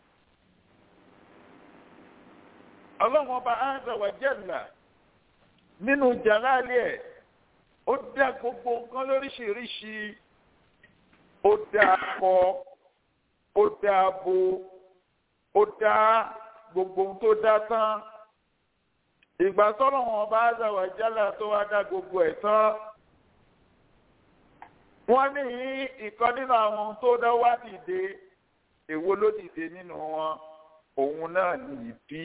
ọlọ́wọ́n bá áńdà wà jẹ́là nínú jàlálì ẹ̀ ó dá gbogbo nǹkan lóríṣiríṣi ó dá akọ ó dá abo ó dá gbogbo ohun tó dá tán ìgbà tọ́lọ̀ wọn bá zàwà jálà tó wá dá gbogbo ẹ̀ tán wọ́n ní ìkan nínú àwọn tó dá wá dìde èwo ló dìde nínú wọn òun náà ní ìbí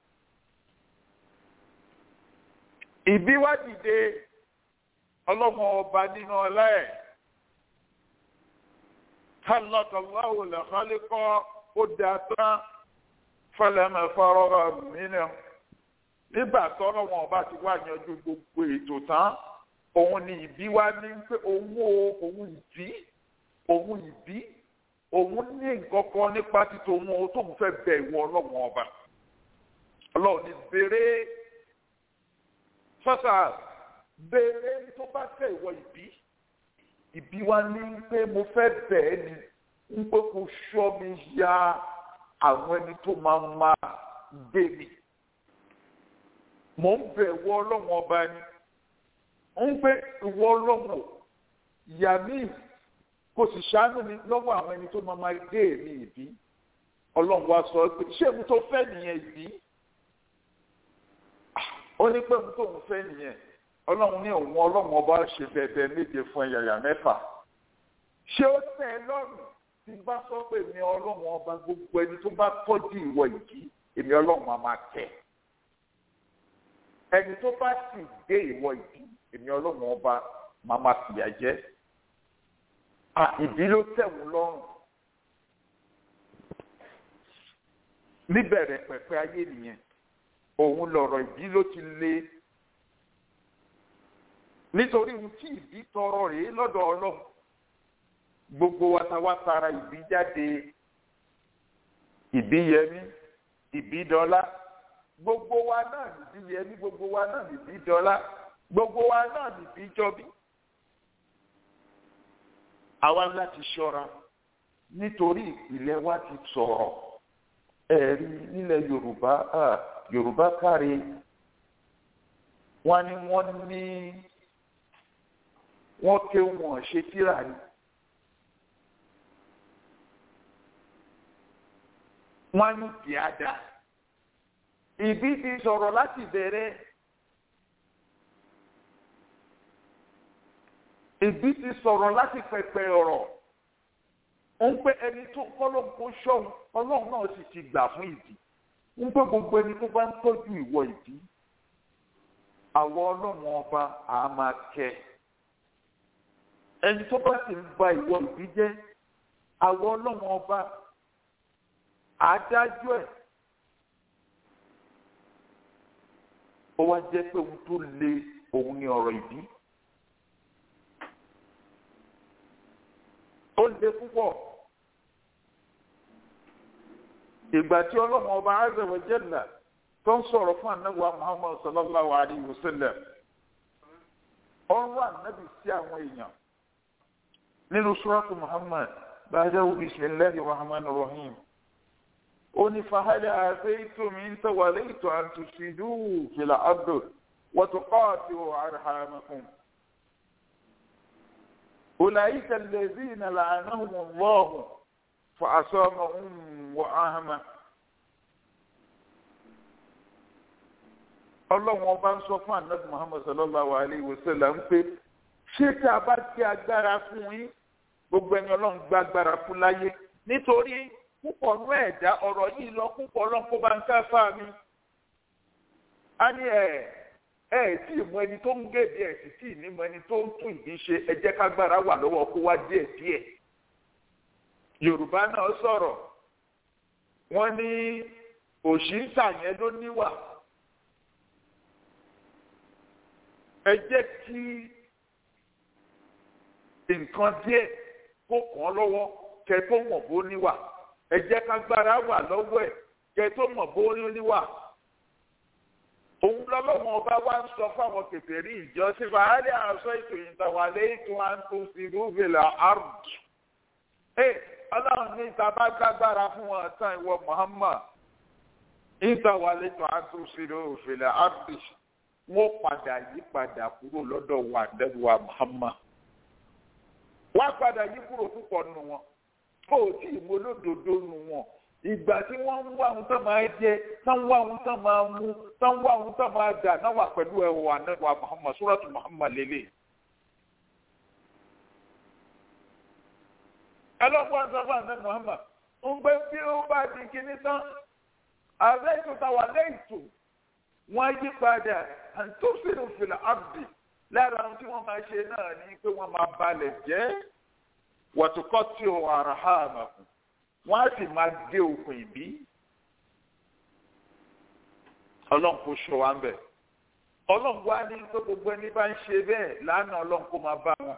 ìbí wá dìde ọlọ́mọ ọba nínú ọlá ẹ̀ kálọ́tọ̀láwò lẹ́kọ́lẹ́kọ́ ó dá tán fẹlẹ́mẹ̀ fọ́rọ́rọ́ mìíràn nígbà tọ́rọ̀ wọn ọba ti wá yanjú gbogbo ètò tán òun ni ìbí wá ní pé òun o òun ìbí òun ìbí òun ní nǹkan kan nípa títò òun o tóun fẹ́ bẹ ìwọ ọlọ́wọ́n ọba ọlọ́run ní béèrè fọ́sà béèrè tó bá fẹ́ ìwọ ìbí ìbí wá ní pé mo fẹ́ bẹ̀ẹ́ ni ń pé kó ṣọ́ mi ya àwọn ẹni tó máa máa gbé mi mò ń bẹ̀ ìwọ ọlọ́run ọba ni ń pé ìwọ ọlọ́run ìyá mi kò sì ṣàánú mi lọ́wọ́ àwọn ẹni tó máa máa gbé mi ìbí ọlọ́run wa sọ pé ṣé mi tó fẹ́ nìyẹn ìbí ó ní pé mi tó ń fẹ́ nìyẹn ọlọ́run ní òun ọlọ́run ọba ṣe bẹ̀bẹ̀ méje fún ẹ̀yàyà mẹ́fà ṣé ó tẹ́ ẹ lọ́rùn tí n bá sọ pé èmi ọlọ́run ọba gbogbo ẹni tó bá tọ́jú ìwọ ìdí èmi ọlọ́run á máa tẹ̀ ẹni tó bá sì gbé ìwọ ìdí èmi ọlọ́run ọba máa máa fìyà jẹ ìdí ló tẹ̀wọ̀n lọ́rùn níbẹ̀rẹ̀ pẹ̀pẹ̀ ayé nìyẹn òun lọ̀rọ̀ ìdí ló ti le nítorí ohun tí ìbí tọrọ rèé lọ́dọ̀ ọlọ́run gbogbo wa ta wá tara ìbí jáde ìbí yẹmí ìbí dọ́là gbogbo wa náà nìbí yẹmí gbogbo wa náà nìbí dọ́là gbogbo wa náà nìbí jọbí. àwa láti ṣọ́ra nítorí ìpìlẹ̀ wa ti sọ̀rọ̀ ẹ̀rí nílẹ̀ yorùbá yorùbá kárí wọ́n ní wọ́n ní wọ́n ké wọn ṣe tíra ni. wọ́n ní tíada ìbí ti sọ̀rọ̀ láti bẹ̀rẹ̀ ìbí ti sọ̀rọ̀ láti pẹ̀pẹ̀ ọ̀rọ̀ ń pé ẹni tó kọ́lọ́n kó ṣọ́hun ọlọ́run náà sì ti gbà fún ìdí ń pé gbogbo ẹni tó bá ń tọ́jú ìwọ ìdí àwọn ọlọ́run ọba àá máa kẹ́ ẹni tó bá sì ń ba ìwọ ìbí jẹ́ àwọn ọlọ́run ọba adájọ́ ẹ̀ ó wá jẹ́ pé ohun tó le òun ni ọ̀rọ̀ ìbí ó le púpọ̀ ìgbà tí ọlọ́run ọba azza wa jalla tó ń sọ̀rọ̀ fún anáwó muhammad sallallahu alayhi wa sallam ọ̀rọ̀ anábì sí àwọn èèyàn nínú suratu muhammad ba'dahu bismillahir rahmanir rahim. ó ní fahadà àṣeyìtò mi ń tẹ̀wálé ètò àtúnṣìdú fìlà abdul wàtúkọ́ọ̀tì àrhàmàkùn. أولئك الذين لعنهم الله فأصامهم وأهمه ọlọ́run ọba ń sọ fún anabi muhammad sallallahu alayhi wa sallam pé ṣé tí a bá ti agbára fún yín gbogbo ẹni ọlọ́run gba agbára fún láyé nítorí púpọ̀ nú ẹ̀dá ọ̀rọ̀ yìí lọ púpọ̀ ọlọ́run kó bá ń ká fáà mi. a ní ẹ ẹ tí ì mọ ẹni tó ń gèdè ẹ sì tí ì ní mọ ẹni tó ń tún ìdí ṣe ẹ jẹ́ kágbára wà lọ́wọ́ kó wá díẹ̀ díẹ̀. yorùbá náà sọ̀rọ̀ wọ́n ní òṣì ń tà yẹn ló níwà. ẹ jẹ́ kí nǹkan díẹ̀ kó kàn án lọ́wọ́ kẹ tó mọ̀ bó níwà ẹ jẹ́ kágbára wà lọ́wọ́ ẹ̀ kẹ tó mọ̀ bó níwà. òun lọ́lọ́mọ ọba wa ń sọ fáwọn kèfèrí ìjọ sí fàálẹ̀ àṣọ ètò ìtàwálẹ̀ ètò àǹtò sírúbìlà àrùn. ẹ ọlọ́run ní ìta bá gbàgbára fún wọn tán ìwọ Muhammad ìtàwálẹ̀ ètò àǹtò sírúbìlà àrùn wọ́n padà yí padà kúrò lọ́dọ̀ wa dẹ́wà Muhammad wọ́n padà yí kúrò púpọ̀ nù wọn kó o tí ì mú olódodo nù wọn ìgbà tí wọ́n ń wá ohun tó máa jẹ tó ń wá ohun tó máa mú tó ń wá ohun tó máa dà náà wà pẹ̀lú ẹ̀wà dẹ́wà Muhammad suratu Muhammad lélẹ̀. ẹlọ́gbọ́n sọ fún àná Muhammad ń gbé bí ó bá di kíní tán ààrẹ ètò táwa lẹ́yìn tó wọ́n yí padà àtúnṣe fìlà abdi lára ohun tí wọ́n máa ṣe náà ni pé wọ́n máa balẹ̀ jẹ́ wàtúkọ́ tí o ara ha àmàkù wọ́n á sì máa gé okùn ìbí ọlọ́run kò ṣọ wa ń bẹ̀ ọlọ́run wá ní pé gbogbo ẹni bá ń ṣe bẹ́ẹ̀ lánàá ọlọ́run kó máa bá wọn.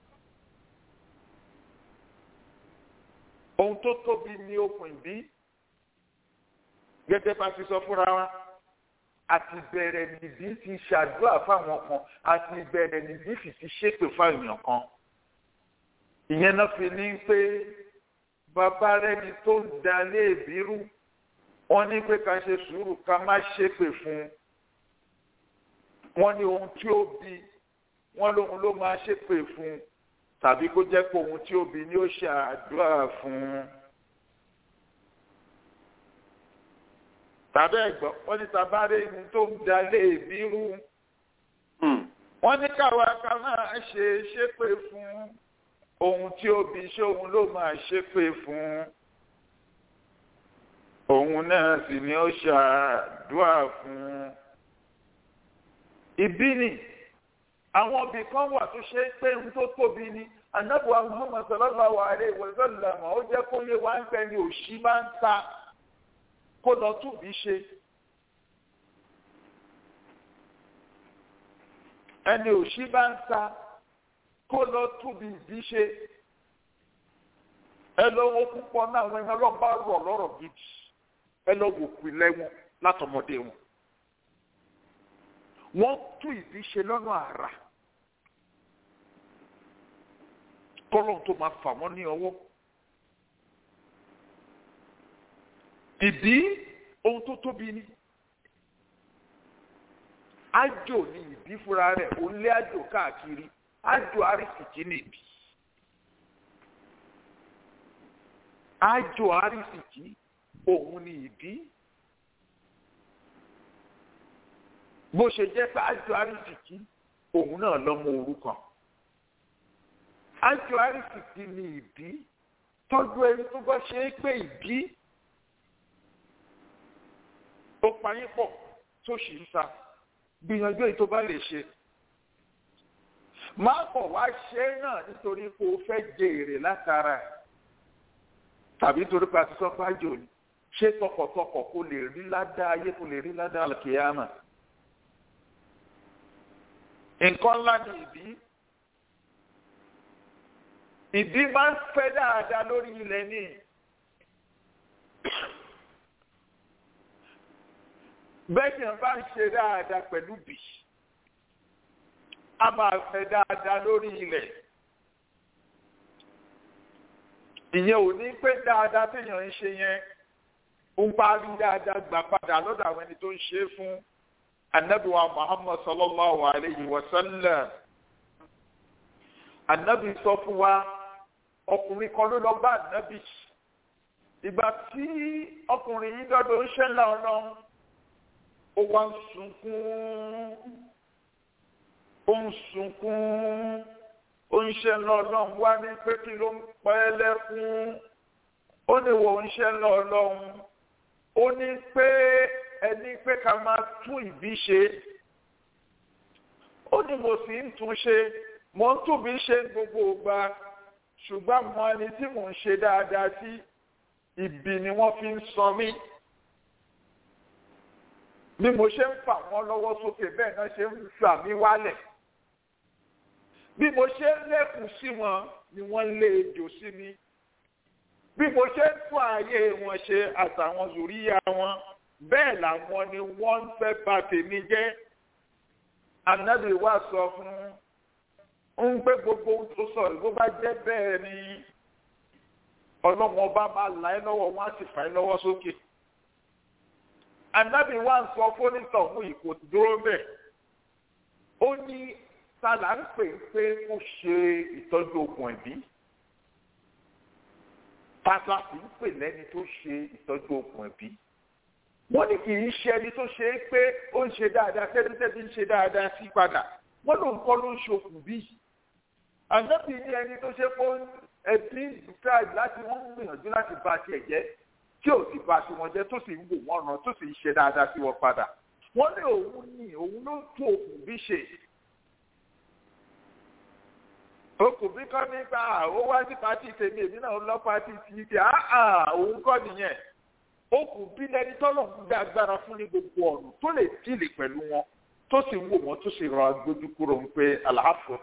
ohun tó tóbi ní okùn ìbí gẹ́gẹ́ bá ti sọ fúnra wa àti bẹ̀rẹ̀ nìdí ti ṣàdúrà fáwọn kan àti bẹ̀rẹ̀ nìdí sì ti ṣépè fáwọn kan. ìyẹn náà fi ní pé bàbá rẹni tó ń da léèbí rú wọ́n ní pé ká ṣe sùúrù ká má ṣépè fún un. wọ́n ní ohun tí ó bí wọ́n lóhun ló máa ṣépè fún un tàbí kó jẹ́ pé ohun tí ó bí ni ó ṣàdúrà fún un. tàbí ẹ̀gbọ́n wọ́n ní tabáré ni tó ń da léèbí rú. wọ́n ní káwa ká máa ṣe ṣépè fún ohun tí ó bí ṣóhun ló máa ṣépè fún. òun náà sì ni ó ṣàdúrà fún. ìbí ni àwọn ibì kan wà tó ṣe pé ohun tó tóbi ni anábùwà Muhammad sallallahu alaihi wa sallam ó jẹ́ kó lè wá ń pẹ́ ni òṣì máa ń ta kó lọ túbí ṣe ẹni òṣì bá ń sa kó lọ túbí ìbí ṣe ẹ lọ wo púpọ̀ náà wọn ẹ lọ bá rọ̀ lọ́rọ̀ gidi ẹ lọ wò kú ilẹ̀ wọn látọmọdé wọn wọ́n tú ìbí ṣe lọ́nà àrà kọ́lọ́n tó máa fà wọ́n ní ọwọ́. ìbí ohun tó tóbi ni ájò ni ìbí fúnra rẹ̀ ó lé ájò káàkiri ájò àrísìkí ni ìbí ájò àrísìkí òun ni ìbí bó ṣe jẹ́ pé ájò àrísìkí òun náà lọ́mọ òrukàn ájò àrísìkí ni ìbí tọ́jú ẹni tó bá ṣe é pé ìbí ó payín pọ̀ tó sì ń sa gbìyànjú èyí tó bá lè ṣe. má kọ̀ wá ṣe é náà nítorí pé o fẹ́ jẹ èrè látara ẹ̀ tàbí nítorí pé a ti sọ fájò ni ṣé tọkọtọkọ kó lè rí ládàá ayé kó lè rí ládàá àlùkìyàmà. nǹkan ńlá ni ìbí ìbí máa ń fẹ́ dáadáa lórí ilẹ̀ ní. bẹ́ẹ̀ ni wọ́n bá ń ṣe dáadáa pẹ̀lú bì a máa fẹ́ dáadáa lórí ilẹ̀ ìyẹn ò ní pé dáadáa téèyàn ń ṣe yẹn ń parí dáadáa gbà padà lọ́dọ̀ àwọn ẹni tó ń ṣe é fún anabi wa muhammad sallallahu alayhi wa sallam anabi sọ fún wa ọkùnrin kan ló lọ bá anabi ìgbà tí ọkùnrin yìí dọ́dọ̀ ń ṣẹlẹ̀ ọlọ́run ó wá ń sunkún ó ń sunkún ó ń ṣẹlẹ̀ ọlọ́run wá ní pé kí ló ń pa ẹ́ lẹ́kún ó ní wo ń ṣẹlẹ̀ ọlọ́run ó ní pé ẹni pé ká máa tún ìbí ṣe ó ní mo sì ń tún ṣe mo ń tún bí ṣe gbogbo ìgbà ṣùgbọ́n mo ẹni tí mò ń ṣe dáadáa sí ibi ni wọ́n fi ń sọ mí bí mo ṣe ń fà wọ́n lọ́wọ́ sókè bẹ́ẹ̀ náà ṣe ń fà mí wálẹ̀ bí mo ṣe ń lẹ́kùn sí wọn ni wọ́n lé ejò sí mi bí mo ṣe ń tún ààyè wọn ṣe àtàwọn zòríyá wọn bẹ́ẹ̀ làwọn ni wọ́n ń fẹ́ bà tèmi jẹ́ ànábì wa sọ fún un pé gbogbo ohun tó sọ bó bá jẹ́ bẹ́ẹ̀ ni ọlọ́wọ́n bá máa là ẹ́ lọ́wọ́ wọn á sì fà ẹ́ lọ́wọ́ sókè ànábì wa ń sọ fónítọ̀ fún ìkò dúró bẹ́ẹ̀ ó ní sálà ń pè pé ó ṣe ìtọ́jú okùn ẹ̀bí tata sì ń pè lẹ́ni tó ṣe ìtọ́jú okùn ẹ̀bí wọ́n ní kì í ṣe ẹni tó ṣe é pé ó ń ṣe dáadáa tẹ́tẹ́tẹ́tí ń ṣe dáadáa sí padà wọ́n ló ń kọ́ ló ń ṣokùn bí. ànábì ní ẹni tó ṣe pé ẹbí tribe láti wọ́n ń gbìyànjú láti ba tiẹ̀ jẹ́ tí ò sì ba tiwọn jẹ́ tó sì ń wò wọ́n ràn tó sì ń ṣe dáadáa sí wọn padà. wọ́n ní òun ní òun ló ń tún okùn bí ṣe. okùn bí kọ́ nípa ó wá sí pátì tèmi èmi náà lọ pátì tì í òun kọ́ nìyẹn okùn bí lẹni tọ́lọ̀ ń gbé agbára fún ní gbogbo ọ̀nà tó lè dìlì pẹ̀lú wọn tó sì ń wò wọ́n tó sì rọ agbójú kúrò ń pé àlàáfọ̀.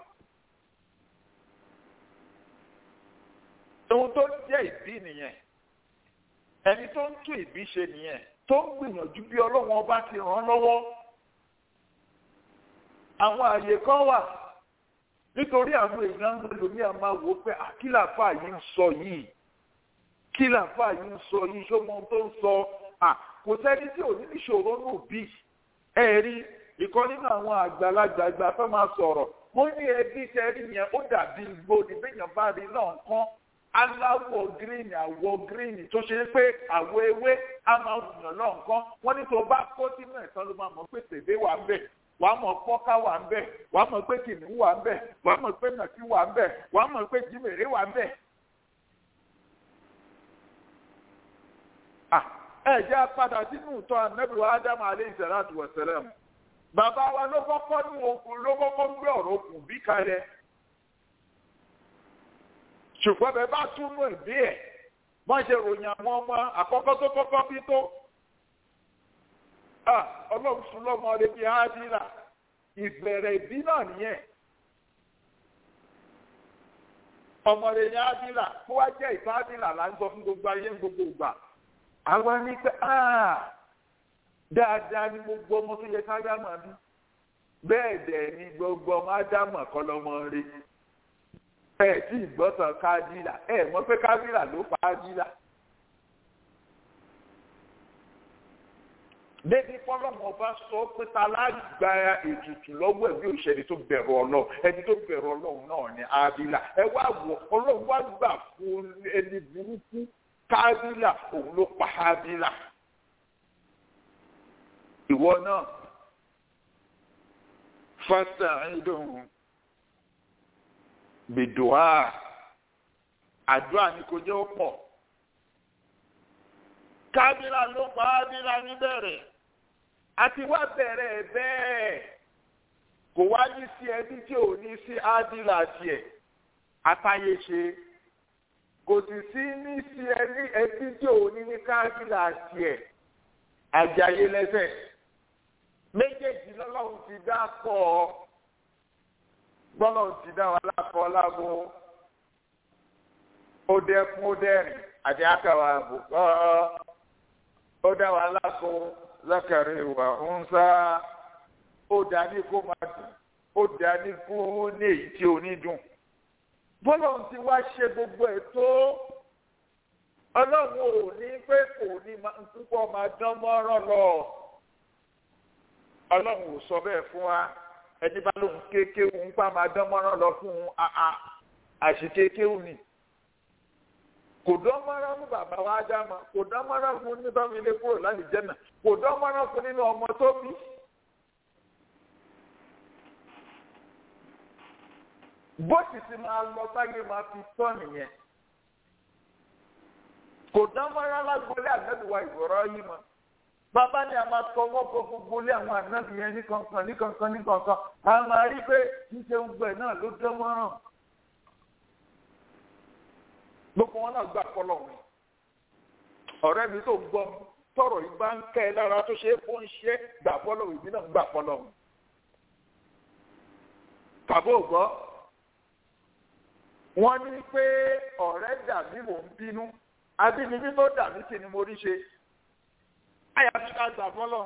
ohun tó jẹ́ ìbí nìyẹn ẹni tó ń tún ìbí ṣe nìyẹn tó ń gbìyànjú bí ọlọ́wọ́n ọba ti ràn án lọ́wọ́. àwọn àyè kan wà nítorí àwọn èèyàn ń lò ní àmà wò pé àkìlàfà yìí ń sọ yìí kí làǹfà yìí ń sọ yìí ṣọmọ tó ń sọ à kò sẹ́ni tí ò ní ìṣòro nù bí ẹ rí ìkan nínú àwọn àgbàlagbà àgbà tó máa sọ̀rọ̀ mo ní ẹbí tẹ́rí yẹn ó dàbí igbó ní bẹ́yàn bá rí náà kán aláwọ̀ gíríìnì àwọ̀ gíríìnì tó ṣe pé àwọ̀ ewé á máa wùyàn náà kán wọ́n ní tó bá kó sínú ẹ̀sán ló máa mọ̀ pé tèdè wà ń bẹ̀ wàá mọ̀ pọ́ká wà ń bẹ̀ wàá mọ̀ pé kìnìún wà ń bẹ̀ wàá mọ̀ pé nàkí wà ń bẹ̀ wàá mọ̀ pé jìmèrè wà ń bẹ̀ ẹ jẹ́ padà sínú ìtọ́ anábìrò ádámù aleyhi salatu wa salam bàbá wa ló kọ́kọ́ ní okùn ló kọ́kọ́ ń gbé ọ̀rọ̀ okùn bí kalẹ̀ ṣùgbọ́n bẹ́ẹ̀ bá túnú ìbí ẹ̀ wọ́n ṣe ròyìn àwọn ọmọ àkọ́kọ́ tó kọ́kọ́ bí tó ọlọ́run fún lọ́mọ rẹ̀ bíi ádìrà ìbẹ̀rẹ̀ ìbí náà nìyẹn ọmọ rẹ̀ ní ádìrà kó wá jẹ́ ìfá ádìrà là ń sọ fún gbogbo ayé ń gbogbo ìgbà àwa ní pé dáadáa ní gbogbo ọmọ tó yẹ ká dámà bí bẹ́ẹ̀ dẹ̀ ni gbogbo ọmọ ádámà kọ́ lọ́mọ rí ẹ tí ìgbọ́tàn kábílà ẹ mọ̀ pé kábílà ló pa ábílà. débi fọlọ́mọ bá sọ pé ta lágbá ètùtù lọ́wọ́ ẹ̀ bí òṣèlú tó bẹ̀rù ọlọ́run ẹni tó bẹ̀rù ọlọ́run náà ni ábílà ẹ wá wọ ọlọ́run wá gbà fún ẹni burúkú kábílà òun ló pa ábílà ìwọ náà fásitì bìdùá àdúrà ni kò jẹ́ ó pọ̀ kábílà ló pa ábílà níbẹ̀rẹ̀ àti wá bẹ̀rẹ̀ bẹ́ẹ̀ kò wá ní sí ẹbí tí ò ní sí ábílà tiẹ̀ àtàyè ṣe kò sì sí ní sí ẹbí ẹbí tí ò ní ní kábílà tiẹ̀ àjàyè lẹ́sẹ̀ méjèèjì lọ́lọ́run ti dá pọ̀ ọ́ gbọ́dọ̀ ti dá wa lápọ̀ lágbo ó dẹ́kun ó dẹ́rìn àti àkàwà àbùkọ́ ó dá wa lápò zákàrí ìwà ń sá ó dá ní kó máa dùn ó dá ní kó ní èyí tí ò ní dùn bọ́lọ̀ ti wá ṣe gbogbo ẹ̀ tó ọlọ́run ò ní pé kò ní púpọ̀ máa dán mọ́rán lọ ọlọ́run ò sọ bẹ́ẹ̀ fún wa ẹni bá lóun kéékéwù ń pa máa dán mọ́rán lọ fún un àṣìkéékéwù ni kò dán mọ́rán fún bàbá wa ádámà kò dán mọ́rán fún ní bámi ilé kúrò láti jẹ́nà kò dán mọ́rán fún nínú ọmọ tó bí. bó sì ti máa lọ sáyé máa fi tọ́ nìyẹn kò dán mọ́rán lágbólé àgbẹ̀dùwà ìgbọ̀rọ̀ yìí mọ́ bàbá ni a máa tọwọ́ bọ gbogbo lé àwọn ànábì yẹn ní kankan ní kankan ní kankan a máa rí pé ṣíṣe ń gbẹ náà ló dán mọ́rán gbogbo wọn náà gbà pọlọ wọn ọ̀rẹ́ mi tó gbọ́ tọrọ yìí bá ń kẹ́ ẹ lára tó ṣe é fún iṣẹ́ gbà pọlọ ìbí náà gbà pọlọ wọn tàbí ògbọ́ wọ́n ní pé ọ̀rẹ́ dàbí mò ń bínú abínibí tó dàbí kí ni mo rí ṣe àyà tí ká gbà fọ́lọ́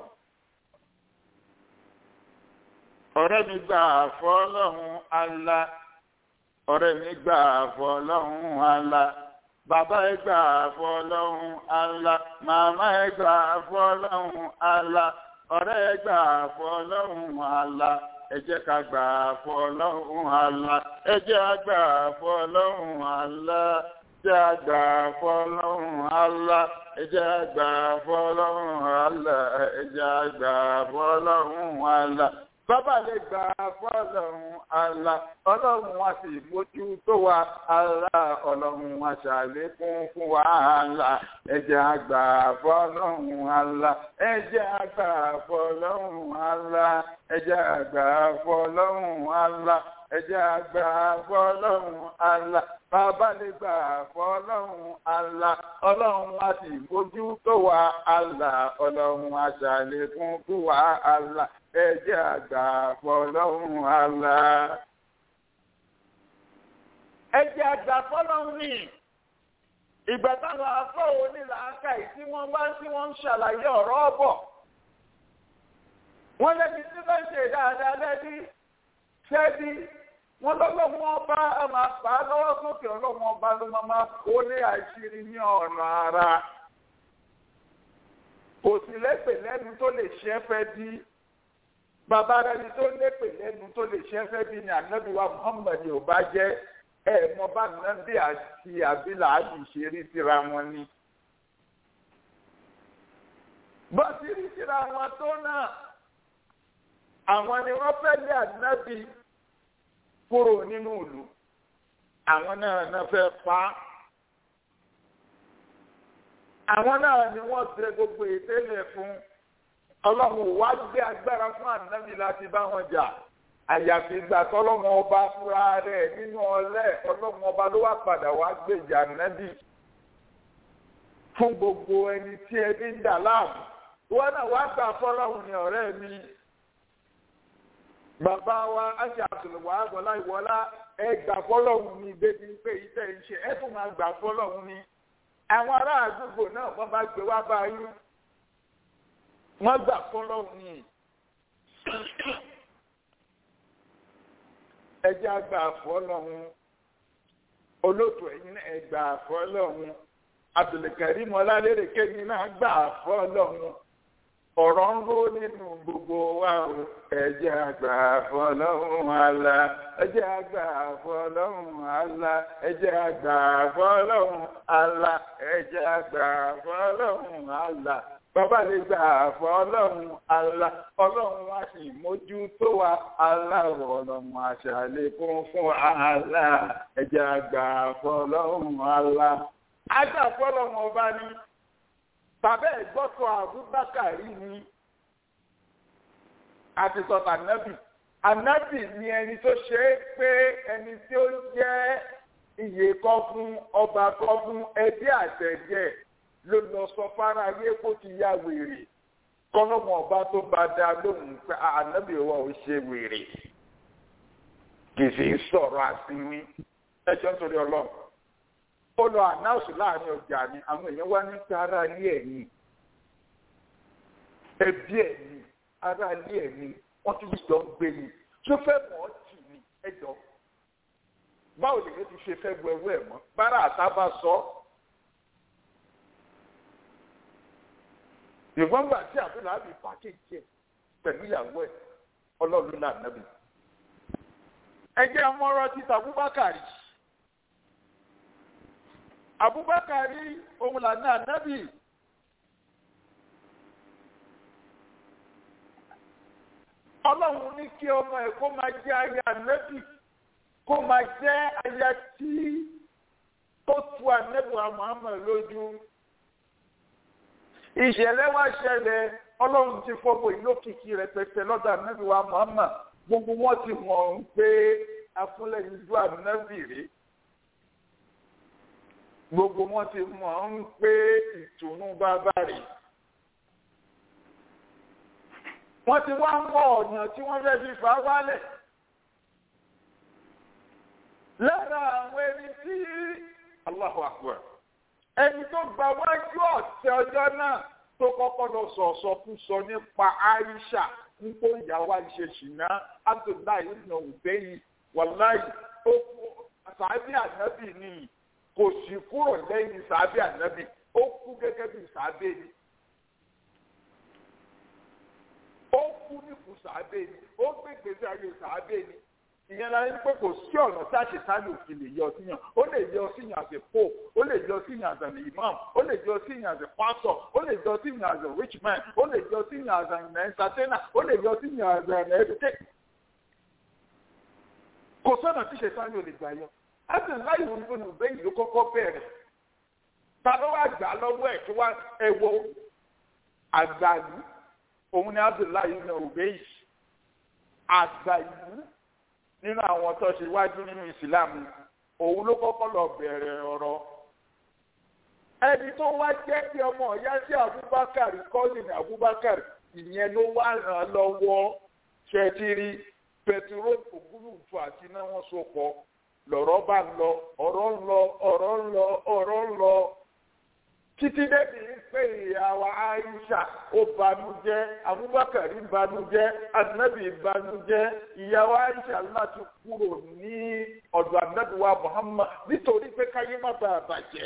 ọ̀rẹ́ mi gbà fọ́lọ́hún ala ọ̀rẹ́ mi gbà fọ́lọ́hún ala bàbá ẹ gbà fọ́lọ́hún ala màmá ẹ gbà fọ́lọ́hún ala ọ̀rẹ́ ẹ gbà fọ́lọ́hún ala ẹ jẹ́ ká gbà fọ́lọ́hún ala ẹ jẹ́ ká gbà fọ́lọ́hún ala jẹ́ àgbà fọ́lọ́hún ala ẹ jẹ́ àgbà fọ́lọ́hún ala ẹ jẹ́ àgbà fọ́lọ́hún ala bàbá lè gbà fọ́lọ́hún ala ọlọ́run wa sì mójú tó wa ala ọlọ́run wa ṣàlékún fún wa ala ẹ jẹ́ àgbà fọ́lọ́hún ala ẹ jẹ́ àgbà fọ́lọ́hún ala ẹ jẹ́ àgbà fọ́lọ́hún ala ẹ jẹ́ àgbà fọ́lọ́hún ala bàbá lè gbà fọlọ́run àlà ọlọ́run á sì bójú tó wà àlà ọlọ́run á ṣàlékún fún wa àlà ẹ jẹ́ àgbà fọlọ́run àlà. ẹ jẹ́ àgbà fọlọ́run ní ìgbà táwọn afọ́ onílàákà yìí tí wọ́n bá tí wọ́n ń ṣàlàyé ọ̀rọ̀ ọ̀bọ̀ wọ́n lẹ́bi tí wọ́n ń ṣe dáadáa lẹ́bi ṣẹ́bi wọ́n lọ́lọ́wọ́ ọba máa fà á lọ́wọ́ sókè ọlọ́wọ́ ọba ló máa máa kó ní àṣírí ní ọ̀nà ara kò sí lépè lẹ́nu tó lè ṣẹ́ fẹ́ bí bàbá rẹni tó lépè lẹ́nu tó lè ṣẹ́ fẹ́ bí ni ànábìwá Muhammad ò bá jẹ́ ẹ̀ mọ bá nàbí àti àbílà àbí ìṣeré síra wọn ni. bó ti rí síra wọn tó náà àwọn ni wọ́n fẹ́ lé ànábì kúrò nínú ìlú àwọn náà náà fẹ́ pa á àwọn náà ni wọ́n tẹ gbogbo ìtẹ́lẹ̀ fún ọlọ́run wá gbé agbára fún ànábì láti bá wọn jà àyàfi ìgbà tọ́lọ́run ọba fúra rẹ̀ nínú ọlẹ́ ọlọ́run ọba ló wá padà wá gbèjà ànábì fún gbogbo ẹni tí ẹbí ń dà láàmú wọn náà wá gbà fọlọ́run ní ọ̀rẹ́ mi bàbá wa aṣọ àtùlùwà àgọ́lá ìwọlá ẹ gbà fọlọ́hún ní débi pé iṣẹ́ iṣẹ́ ẹ tún máa gbà fọlọ́hún ní. àwọn ará àdúgbò náà wọ́n bá gbé wá bá yín wọ́n gbà fọlọ́hún ní. ẹ jẹ́ àgbà fọlọ́hún olóòtú ẹ̀yin náà ẹ gbà fọlọ́hún Abdulkarim ọlálẹ́rẹ̀ kẹ́mi náà gbà fọlọ́hún ọ̀rọ̀ ń ró nínú gbogbo wa o ẹ̀jẹ̀ àgbà fọlọ́hún àlà ẹ̀jẹ̀ àgbà fọlọ́hún àlà ẹ̀jẹ̀ àgbà fọlọ́hún àlà ẹ̀jẹ̀ àgbà fọlọ́hún àlà bàbá lè gbà fọlọ́hún àlà ọlọ́run wa sì mójú tó wa àlà ọlọ́run àṣàlékún fún àlà ẹ̀jẹ̀ àgbà fọlọ́hún àlà àgbà fọlọ́hún ọba ní tàbí ẹ̀gbọ́sọ àbúbákàrí ni àti sọ̀tà ànábì ànábì ni ẹni tó ṣe é pé ẹni tí ó jẹ́ iyè kọ́ fún ọba kọ́ fún ẹbí àtẹ̀jẹ́ ló lọ sọ fara ayé kó ti ya wèrè kọ́lọ́mọ ọba tó bá dá lóhùn pé ànábì wa ò ṣe wèrè kì í sì sọ̀rọ̀ àsìnwín ẹjọ́ nítorí ọlọ́run ó lọ ànáùsù láàrin ọjà ni àwọn èèyàn wá ní pé ara ilé ẹ̀ ni ẹbí ẹ̀ ni ara ilé ẹ̀ ni wọ́n tún jọ ń gbé ni tó fẹ́ mọ̀ ọ́ tì ní ẹjọ́ báwo lè yẹn ti ṣe fẹ́ bu ẹrú ẹ̀ mọ́ bára àtàbà sọ ṣùgbọ́n gbà tí àbúrò àbí pàkéjì ẹ̀ pẹ̀lú ìyàwó ẹ̀ ọlọ́run náà nàbì. ẹ jẹ́ ọmọọrọ títà Abubakar Abubakar òun làná nàbì. ọlọ́run ní kí ọmọ ẹ̀ kó máa jẹ́ aya nàbì kó máa jẹ́ aya tí tó tu ànẹ́bùwà Muhammad lójú ìṣẹ̀lẹ̀ wá ṣẹlẹ̀ ọlọ́run ti fọ́gbọ̀ ìlókìkí rẹpẹtẹ lọ́dọ̀ ànábì wa Muhammad gbogbo wọn ti mọ̀ ń pé afúnlẹ̀yìn ju ànábì rí gbogbo wọn ti mọ̀ ń pé ìtùnú bàbá rí wọ́n ti wá ń wọ ọ̀nà tí wọ́n fẹ́ fi fà á wálẹ̀ lára àwọn ẹni tí Allahu Akbar ẹni tó gba wájú ọ̀tẹ̀ ọjọ́ náà tó kọ́kọ́ lọ sọ̀sọ̀ fún sọ nípa Aisha nípò ìyàwó àìṣe ṣìnà Abdullahi ibn Ubayy wàláyì ó kú sàábì ànábì nìyí kò sì kúrò lẹ́yìn sàábì ànábì ó kú gẹ́gẹ́ bí sàábì ni ó kú nípò sàábì ni ó gbé gbèsè ayé sàábì ni ìyẹn la ń pé kò sí ọ̀nà tí àṣetánì òfin lè yọ síyàn ó lè yọ síyàn àti pope ó lè yọ síyàn àti an imam ó lè yọ síyàn àti pastor ó lè yọ síyàn àti rich man ó lè yọ síyàn àti an entertainer ó lè yọ síyàn àti an educator. kò sọ́nà tí ṣetánì ò lè gbà yọ láti láì wọ́n fún un bẹ́ẹ̀ ló kọ́kọ́ bẹ̀rẹ̀ ta ló wá gbà lọ́wọ́ ẹ̀ kí wá ẹ̀wọ̀ àgbàlú òun ni Abdullahi ibn Ubay àgbàlú nínú àwọn tó ṣe wájú nínú ìsìlámù òun ló kọ́kọ́ lọ bẹ̀rẹ̀ ọ̀rọ̀ ẹni tó wá jẹ́ kí ọmọ ọ̀yá sí Abubakar kọ́sìn Abubakar ìyẹn ló wá ràn án lọ́wọ́ ṣẹ́tìrì pẹ̀tùró ògúrùfù àti iná wọn so pọ̀ lọ̀rọ̀ bá ń lọ ọ̀rọ̀ ń lọ ọ̀rọ̀ ń lọ ọ̀rọ̀ ń lọ títí débi pé ìyàwó Aisha ó banújẹ́ Abubakar banújẹ́ anabi banújẹ́ ìyàwó Aisha láti kúrò ní ọ̀dọ̀ anabi wa Muhammad nítorí pé káyé má bàa bàjẹ́.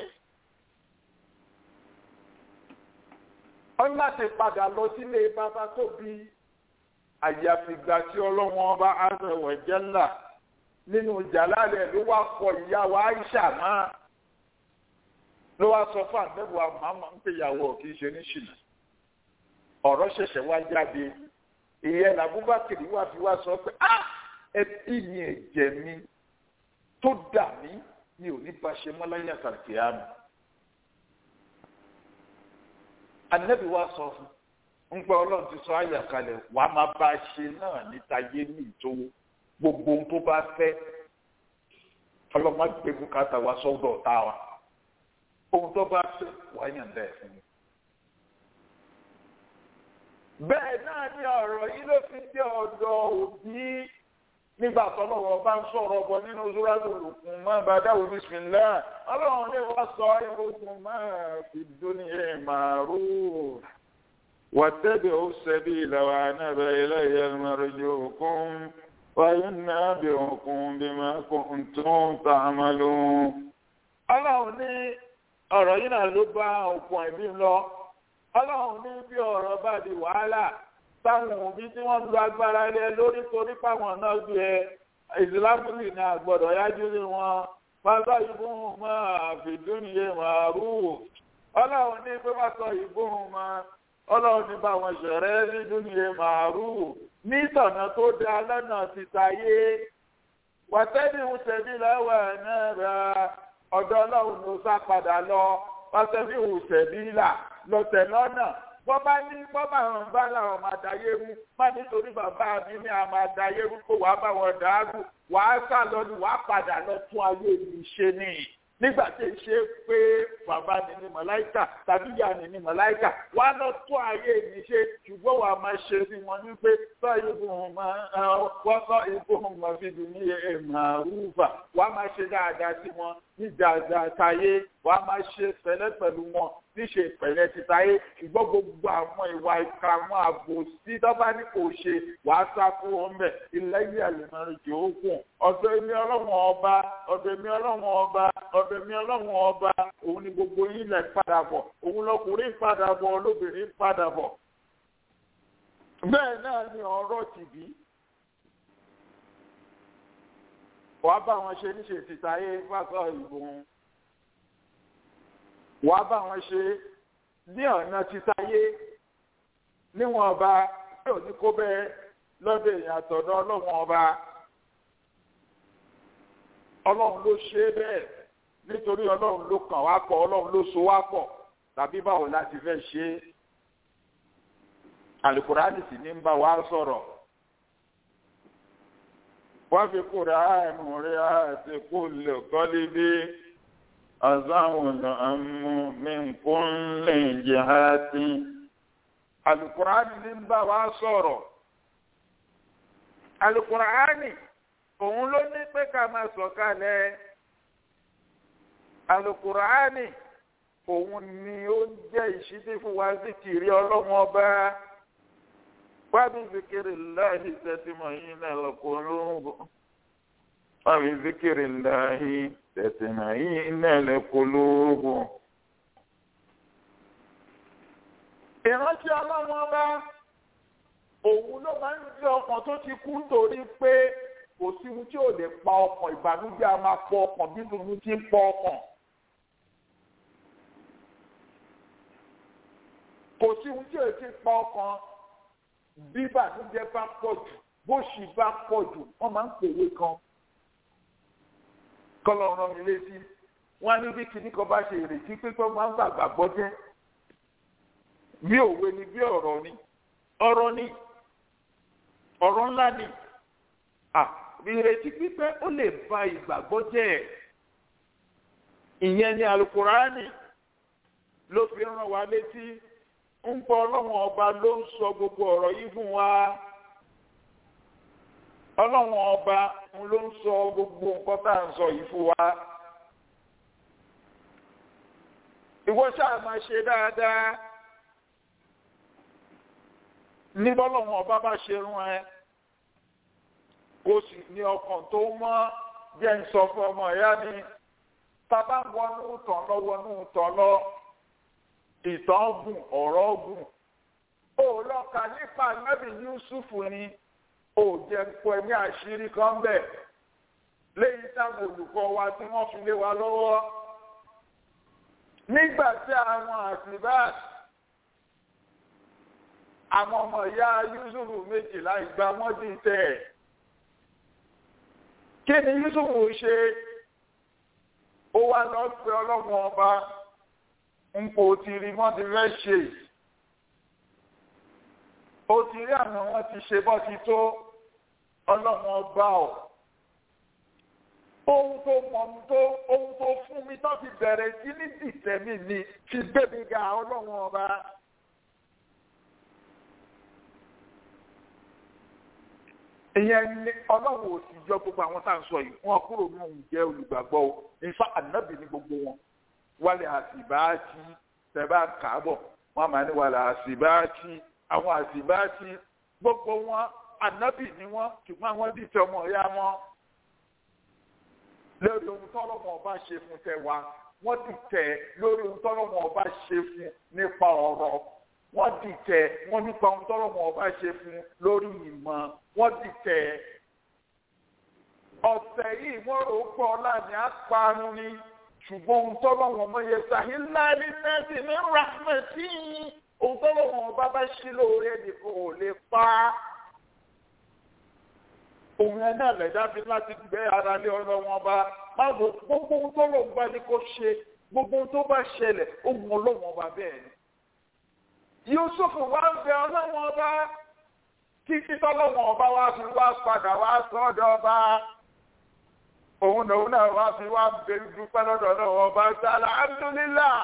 wọ́n láti padà lọ sílé bàbá tó bí àyàfìgbà tí ọlọ́wọ́n ọba azza wa jalla nínú jàlálẹ̀ ló wá kọ ìyàwó Aisha máa ló wá sọ fún àdébùwà màmá ń pè ìyàwó kì í ṣe ní ṣìnà ọ̀rọ̀ ṣẹ̀ṣẹ̀ wá jáde ìyẹn làbúbákìrì wá fi wá sọ pé á ẹbí mi ẹ̀jẹ̀ mi tó dà mí mi ò ní bá ṣe mọ́ láyé àtàkì àmì. ànábì wá sọ fún ń pẹ́ ọlọ́run ti sọ àyà kalẹ̀ wà á máa bá a ṣe náà níta yé ní ìtòwó gbogbo ohun tó bá fẹ́ ọlọ́run á gbé bùkátà wá sọ́dọ̀ ọ̀tá wa ohun tó bá fẹ́ wàá yàn dẹ́ fún mi. bẹ́ẹ̀ náà ni ọ̀rọ̀ yìí ló fi dé ọ̀dọ̀ òbí nígbà tọ́lọ́wọ́ bá ń sọ̀rọ̀ bọ̀ nínú zúrádù lùkùn máa bá dáwọ́ bísímìlá ọlọ́run ní wọ́n sọ ẹ̀rọ̀kùn máa fi dúnìyẹ màrú wàtẹ́bẹ̀ ó sẹ́bí ìlàwà náà ilé ìyẹnmọ́rẹ́jọ òkun wáyé náà bí òkun bí máa kún tó ń tààmàlú. ọlọ́run ní ọ̀rọ̀ yìí náà ló bá òkun ẹ̀mí lọ ọlọ́run ní bí ọ̀rọ̀ bá di wàhálà táwọn òbí tí wọ́n lu agbára lé lórí torí páwọn náà ju ẹ ìsìlámùlì ní àgbọ̀dọ̀ yájú ní wọn pátá ìbúhùn máa fìdúnìyẹ máa rú ọlọ́run ní pé wọ́n sọ ìbúhùn máa ọlọ́run ní bá wọn ṣẹ̀rẹ́ nídúnìyẹ máa rú ní ìtọ̀nà tó dá lọ́nà ti tayé wàtẹ́ni ń tẹ̀lé lọ́wọ́ náà ra ọ̀dọ̀ ọlọ́run ló sá padà lọ wàtẹ́ni ń tẹ̀lé là lọ́tẹ̀ lọ́nà wọ́n bá ní wọ́n bá wọn bá làwọn máa dayé rú má nítorí bàbá mi ní a máa dayé rú kó wàá bá wọn dàrú wàá sá lọ ni wàá padà lọ tún ayé mi ṣe nìyí nígbà tí ń ṣe pé bàbá mi ní mọ̀láìkà tàbí ìyá mi ní mọ̀láìkà wàá lọ tún ayé mi ṣe ṣùgbọ́n wàá máa ṣe sí wọn ní pé sọ ìbùhùn máa wọ́n sọ ìbùhùn máa fi dùn ní màrúfà wàá máa ṣe dáadáa sí wọn ní dáadáa táyé wàá máa ṣe fẹ́lẹ́ pẹ̀lú wọn níṣe ìpẹ̀lẹ́ ti táyé ṣùgbọ́n gbogbo àwọn ìwà ìka àwọn ààbò sí dọ́bà ní kò ṣe wàá sá fún wọn bẹ̀ ilẹ̀ yìí àlùmọ́rin jò ó kùn ọ̀dọ̀ èmi ọlọ́run ọba ọ̀dọ̀ èmi ọlọ́run ọba ọ̀dọ̀ èmi ọlọ́run ọba òun ni gbogbo yín lẹ̀ padà bọ̀ òun lọkùnrin padà bọ̀ olóbìnrin padà bọ̀ bẹ́ẹ̀ náà ni ọ̀rọ̀ tìbí wàá bá wọn ṣe níṣe tìtayé fásọ ìbò wàá bá wọn ṣe ní ọ̀nà tìtayé níwọ̀n ọba yóò ní kó bẹ́ẹ̀ lọ́dọ̀ èèyàn àtọ̀dọ̀ ọlọ́run ọba ọlọ́run ló ṣe é bẹ́ẹ̀ nítorí ọlọ́run ló kàn wá pọ̀ ọlọ́run ló so wá pọ̀ tàbí báwo láti fẹ́ ṣe é alukurani sì ní ń bá wa sọ̀rọ̀ wọ́n fi kúrò àánú rẹ̀ àti kú lè kọ́lé bí azáwọn àmú mi kún lè jẹ́ àti alukurani ní ń bá wa sọ̀rọ̀ alukurani òun ló ní pé ká máa sọ̀kalẹ̀ alukurani òun ni ó ń jẹ́ ìṣídí fún wa sí kiri ọlọ́run ọba. وبذكر الله تطمئن القلوب وبذكر الله تطمئن القلوب ìrántí ọlọ́run ọba òun ló máa ń rí ọkàn tó ti kú nítorí pé kò sí ohun tí ò lè pa ọkàn ìbànújẹ́ a máa pọ ọkàn bí tuntun ti ń pọ ọkàn. kò sí ohun tí ò ti pa ọkàn bí bàtúndé bá pọ̀ jù bóṣì bá pọ̀ jù wọ́n máa ń pèwé kan kọ́lọ́ rán mi létí wọ́n á ní bí kinní kan bá ṣe ìrètí pípẹ́ máa ń gbàgbà gbọ́ jẹ́ bí òwe ni bí ọ̀rọ̀ ni ọ̀rọ̀ ni ọ̀rọ̀ ńlá ni ìrètí pípẹ́ ó lè ba ìgbàgbọ́ jẹ́ ìyẹn ni alukurani ló fi rán wa létí ń pọ ọlọ́run ọba ló ń sọ gbogbo ọ̀rọ̀ yìí fún wa ọlọ́run ọba ló ń sọ gbogbo nǹkan tá à ń sọ yìí fún wa ìwọ ṣáà máa ṣe dáadáa ní bọ́lọ́run ọba bá ṣe rún ẹ kó sì ní ọkàn tó mọ́ jẹ́ ń sọ fún ọmọ ìyá ni bàbá ń wọnú tán lọ wọnú tán lọ ìtàn gùn ọ̀rọ̀ gùn ó lọ́ka nípa nábì Yúsúfù ni ó jẹ́ pọ̀ ní àṣírí kan bẹ̀ léyìí táwọn olùkọ́ wa tí wọ́n fi lé wa lọ́wọ́ nígbà tí àwọn àṣìbá àwọn ọmọ ìyá Yúsúfù méjìlá ìgbà wọ́n dì tẹ̀ ẹ̀ kí ni Yúsúfù ṣe ó wá lọ pé ọlọ́run ọba ń po ti rí wọ́n ti fẹ́ ṣe ó ti rí àwọn wọn ti ṣe bọ́ ti tó ọlọ́run ọba ọ̀ ohun tó mọ̀ tó ohun tó fún mi tó fi bẹ̀rẹ̀ sí ní dìtẹ̀mí ni ti gbẹ̀mí ga ọlọ́run ọba. ìyẹn ní ọlọ́run ò sì jọ gbogbo àwọn tá à ń sọ yìí wọn kúrò ní òun jẹ́ olùgbàgbọ́ o nífa ànábì ní gbogbo wọn wálé àsìbáàtì tẹ̀bá kàábọ̀ wọn máa ní wàlẹ̀ àsìbáàtì àwọn àsìbáàtì gbogbo wọn ànábì ní wọn ṣùgbọ́n àwọn dìtẹ̀ ọmọ ìyá wọn lórí ohun tọ́lọ́mọ ọba ṣe fún tẹ wa wọ́n dìtẹ̀ lórí ohun tọ́lọ́mọ ọba ṣe fún nípa ọ̀rọ̀ wọ́n dìtẹ̀ wọ́n nípa ohun tọ́lọ́mọ ọba ṣe fún lórí ìmọ̀ wọ́n dìtẹ̀ ọ̀sẹ̀ yìí wọ́n rò ó pọ̀ láàrin àparun ni ṣùgbọ́n ohun tọ́lọ́ wọn mọ yẹ sàhí láàrin nẹ́ẹ̀sì ní rahmeti ohun tọ́lọ́ wọn bá bá ṣí lóore nìkan ò lè pa á. òun ẹ̀ náà lẹ̀dá fi láti gbé ara lé ọ̀rọ̀ wọn bá máa bò gbogbo ohun tọ́lọ́ wọn bá ní kó ṣe gbogbo ohun tó bá ṣẹlẹ̀ ó mú ọlọ́wọ́n bá bẹ́ẹ̀ ni. Yusuf wá ń bẹ ọlọ́wọ́n ọba títí tọ́lọ́wọ́n ọba wá fi wá padà wá sọ́dọ̀ ọba òun lòun náà wá fi wá bẹ̀rù dúpẹ́ lọ́dọ̀ lọ́wọ́ ọba sálà alhamdulillah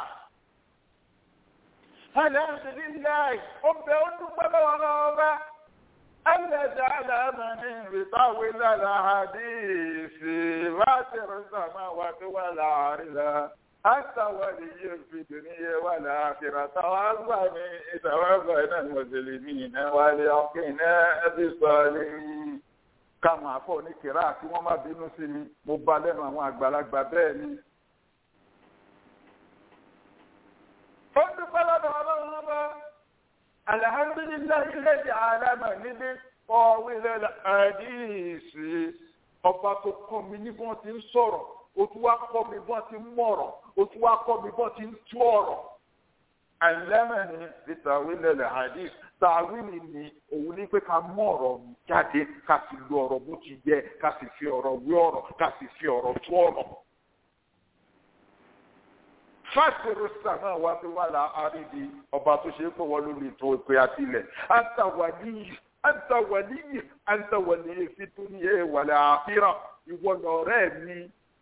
alhamdulillah ó bẹ ó dúpẹ́ lọ́wọ́ lọ́wọ́ ọba ẹlẹ́dàá aláàmàní ìrìtàwé lára àdìsí láti rìsàmà wà tó wà láàrin la àtàwálé fi dùnìyẹ wà láàfin tàwágbà ní ìtàwágbà náà mùsùlùmí náà wálé ọkùnrin náà ẹbí sọ̀rọ̀ káwọn àfọ̀ ní kìrá kí wọ́n má bínú sí mi mo bá lẹ́nu àwọn àgbàlagbà bẹ́ẹ̀ ni. ó dúpẹ́ lọ́dọ̀ ọlọ́run ọba alhamdulilayi lẹ́dí àlámà níbi ọ̀wílẹ̀ àdìsí ọba tó kọ́ mi ní bí wọ́n ti ń sọ̀rọ̀ ó tún wá kọ́ mi bí wọ́n ti ń mọ̀rọ̀ ó tún wá kọ́ mi bí wọ́n ti ń tú ọ̀rọ̀. àlámà ní bí tàwílẹ̀ àdìsí tàwílì ni òun ní pé ká mú ọ̀rọ̀ jáde ká sì lo ọ̀rọ̀ bó ti yẹ ká sì fi ọ̀rọ̀ wí ọ̀rọ̀ ká sì fi ọ̀rọ̀ tú ọ̀rọ̀ fásitì sàmà wá sí wà lá àríbi ọba tó ṣe é pọ̀ wọ́n lórí ètò ìpè àtìlẹ̀ àtàwàlíyì àtàwàlíyì àtàwàlíyì fi tó ní ìwàlẹ̀ àfíràn ìwọ lọ̀rẹ́ mi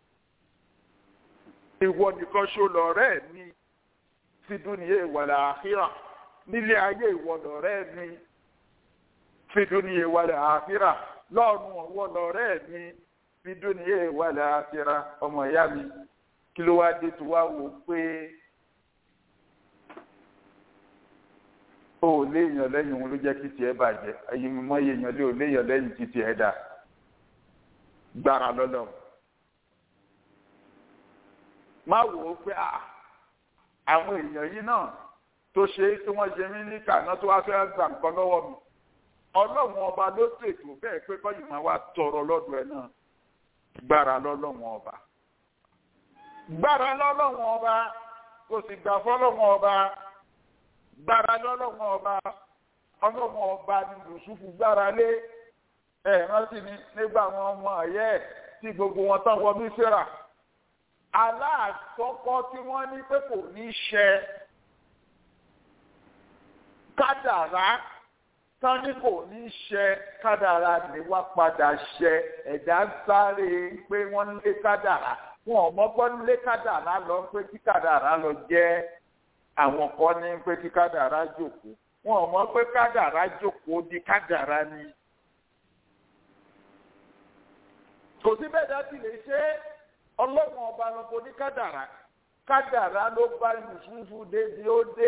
ìwọ nìkan ṣo lọ̀rẹ́ mi fi tó ní ìwàlẹ̀ àfíràn nílé ayé ìwọ lọ̀rẹ́ mi fi tó ní ìwàlẹ̀ àfíràn lọ́run ọ̀wọ́ lọ̀rẹ́ mi fi tó ní ìwàlẹ̀ àfíràn ọmọ ìyá mi kí ló wá dé tó wá wò pé o ò léèyàn lẹ́yìn òun ló jẹ́ kí tiẹ̀ bàjẹ́ ẹ̀yin mọ́ èèyàn lé ò léèyàn lẹ́yìn kí tiẹ̀ dà gbára lọ́lọ́ má wò ó pé àwọn èèyàn yìí náà tó ṣe é tí wọ́n ṣe mí ní kàná tó wá fẹ́ gbà nǹkan lọ́wọ́ mi ọlọ́run ọba ló ṣètò bẹ́ẹ̀ pé kọ́yìn máa wá tọrọ lọ́dọ̀ ẹ̀ náà gbára lọ́lọ́run ọba gbára lọ́lọ́wọ́n ọba kò sì gbà fọ́lọ́wọ́n ọba gbára lọ́lọ́wọ́n ọba ọlọ́wọ́n ọba ni lùsùfù gbára lé ẹ̀ rántí ni nígbà wọn ọmọ ayẹ́ tí gbogbo wọn tán wọ mísírà aláàkọ́kọ́ tí wọ́n ní pé kò ní ṣẹ kádàrá tán ní kò ní ṣẹ kádàrá ni wá padà ṣẹ ẹ̀dá ń sáré pé wọ́n ń lé kádàrá wọn ò mọ́gbọ́n lé kádàrá lọ pé kí kádàrá lọ jẹ́ àwọn kan ní pé kí kádàrá jókòó wọn ò mọ̀ pé kádàrá jókòó di kádàrá ni. kò sí bẹ́ẹ̀ dájú lè ṣe ọlọ́run ọba lọ́kọ ní kádàrá kádàrá ló bá yusufu débi ó dé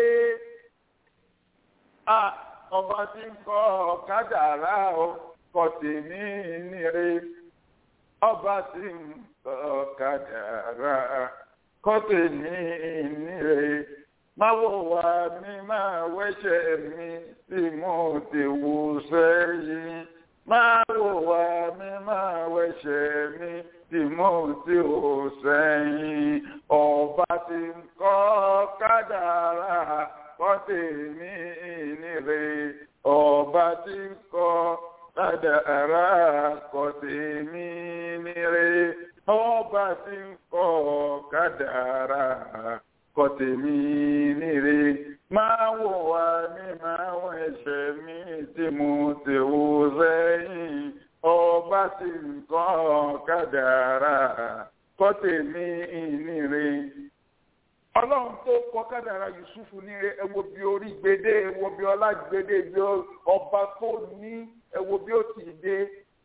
ọba tí ń kọ́ kádàrá kọ́ tèmi nire ọba tí ń ọ̀kadàrà kọ́tẹ̀ ní ìníre máa wò wá mi máa wẹ́ṣẹ̀ mi tí mo ti wù sẹ́yìn máa wò wá mi máa wẹ́ṣẹ̀ mi tí mo ti wù sẹ́yìn ọba tí ń kọ́ kádàrà kọ́tẹ̀ ní ìníre ọba tí ń kọ́ kádàrà kọ́tẹ̀ ní ìníre ọba tí ń kọ́ kádàrá kọ́ tèmi níre máa wò wá ní máa wọ ẹ̀ṣẹ̀ mi tí mo ti wò sẹ́yìn ọba tí ń kọ́ kádàrá kọ́ tèmi níre. ọlọ́run tó kọ́ kádàrá yusufu níre ẹ wo bí orí gbédé ẹ wo bí ọlá gbédé bí ọba tó ní ẹ wo bí ó ti dé.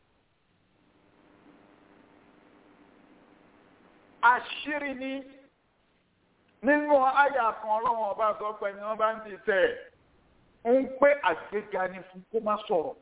àṣírí ni nínú àyà kan ọlọ́run ọba sọ pé ni wọ́n bá ń ti tẹ̀ ń pé àgbéga ni fún kó má sọ̀rọ̀.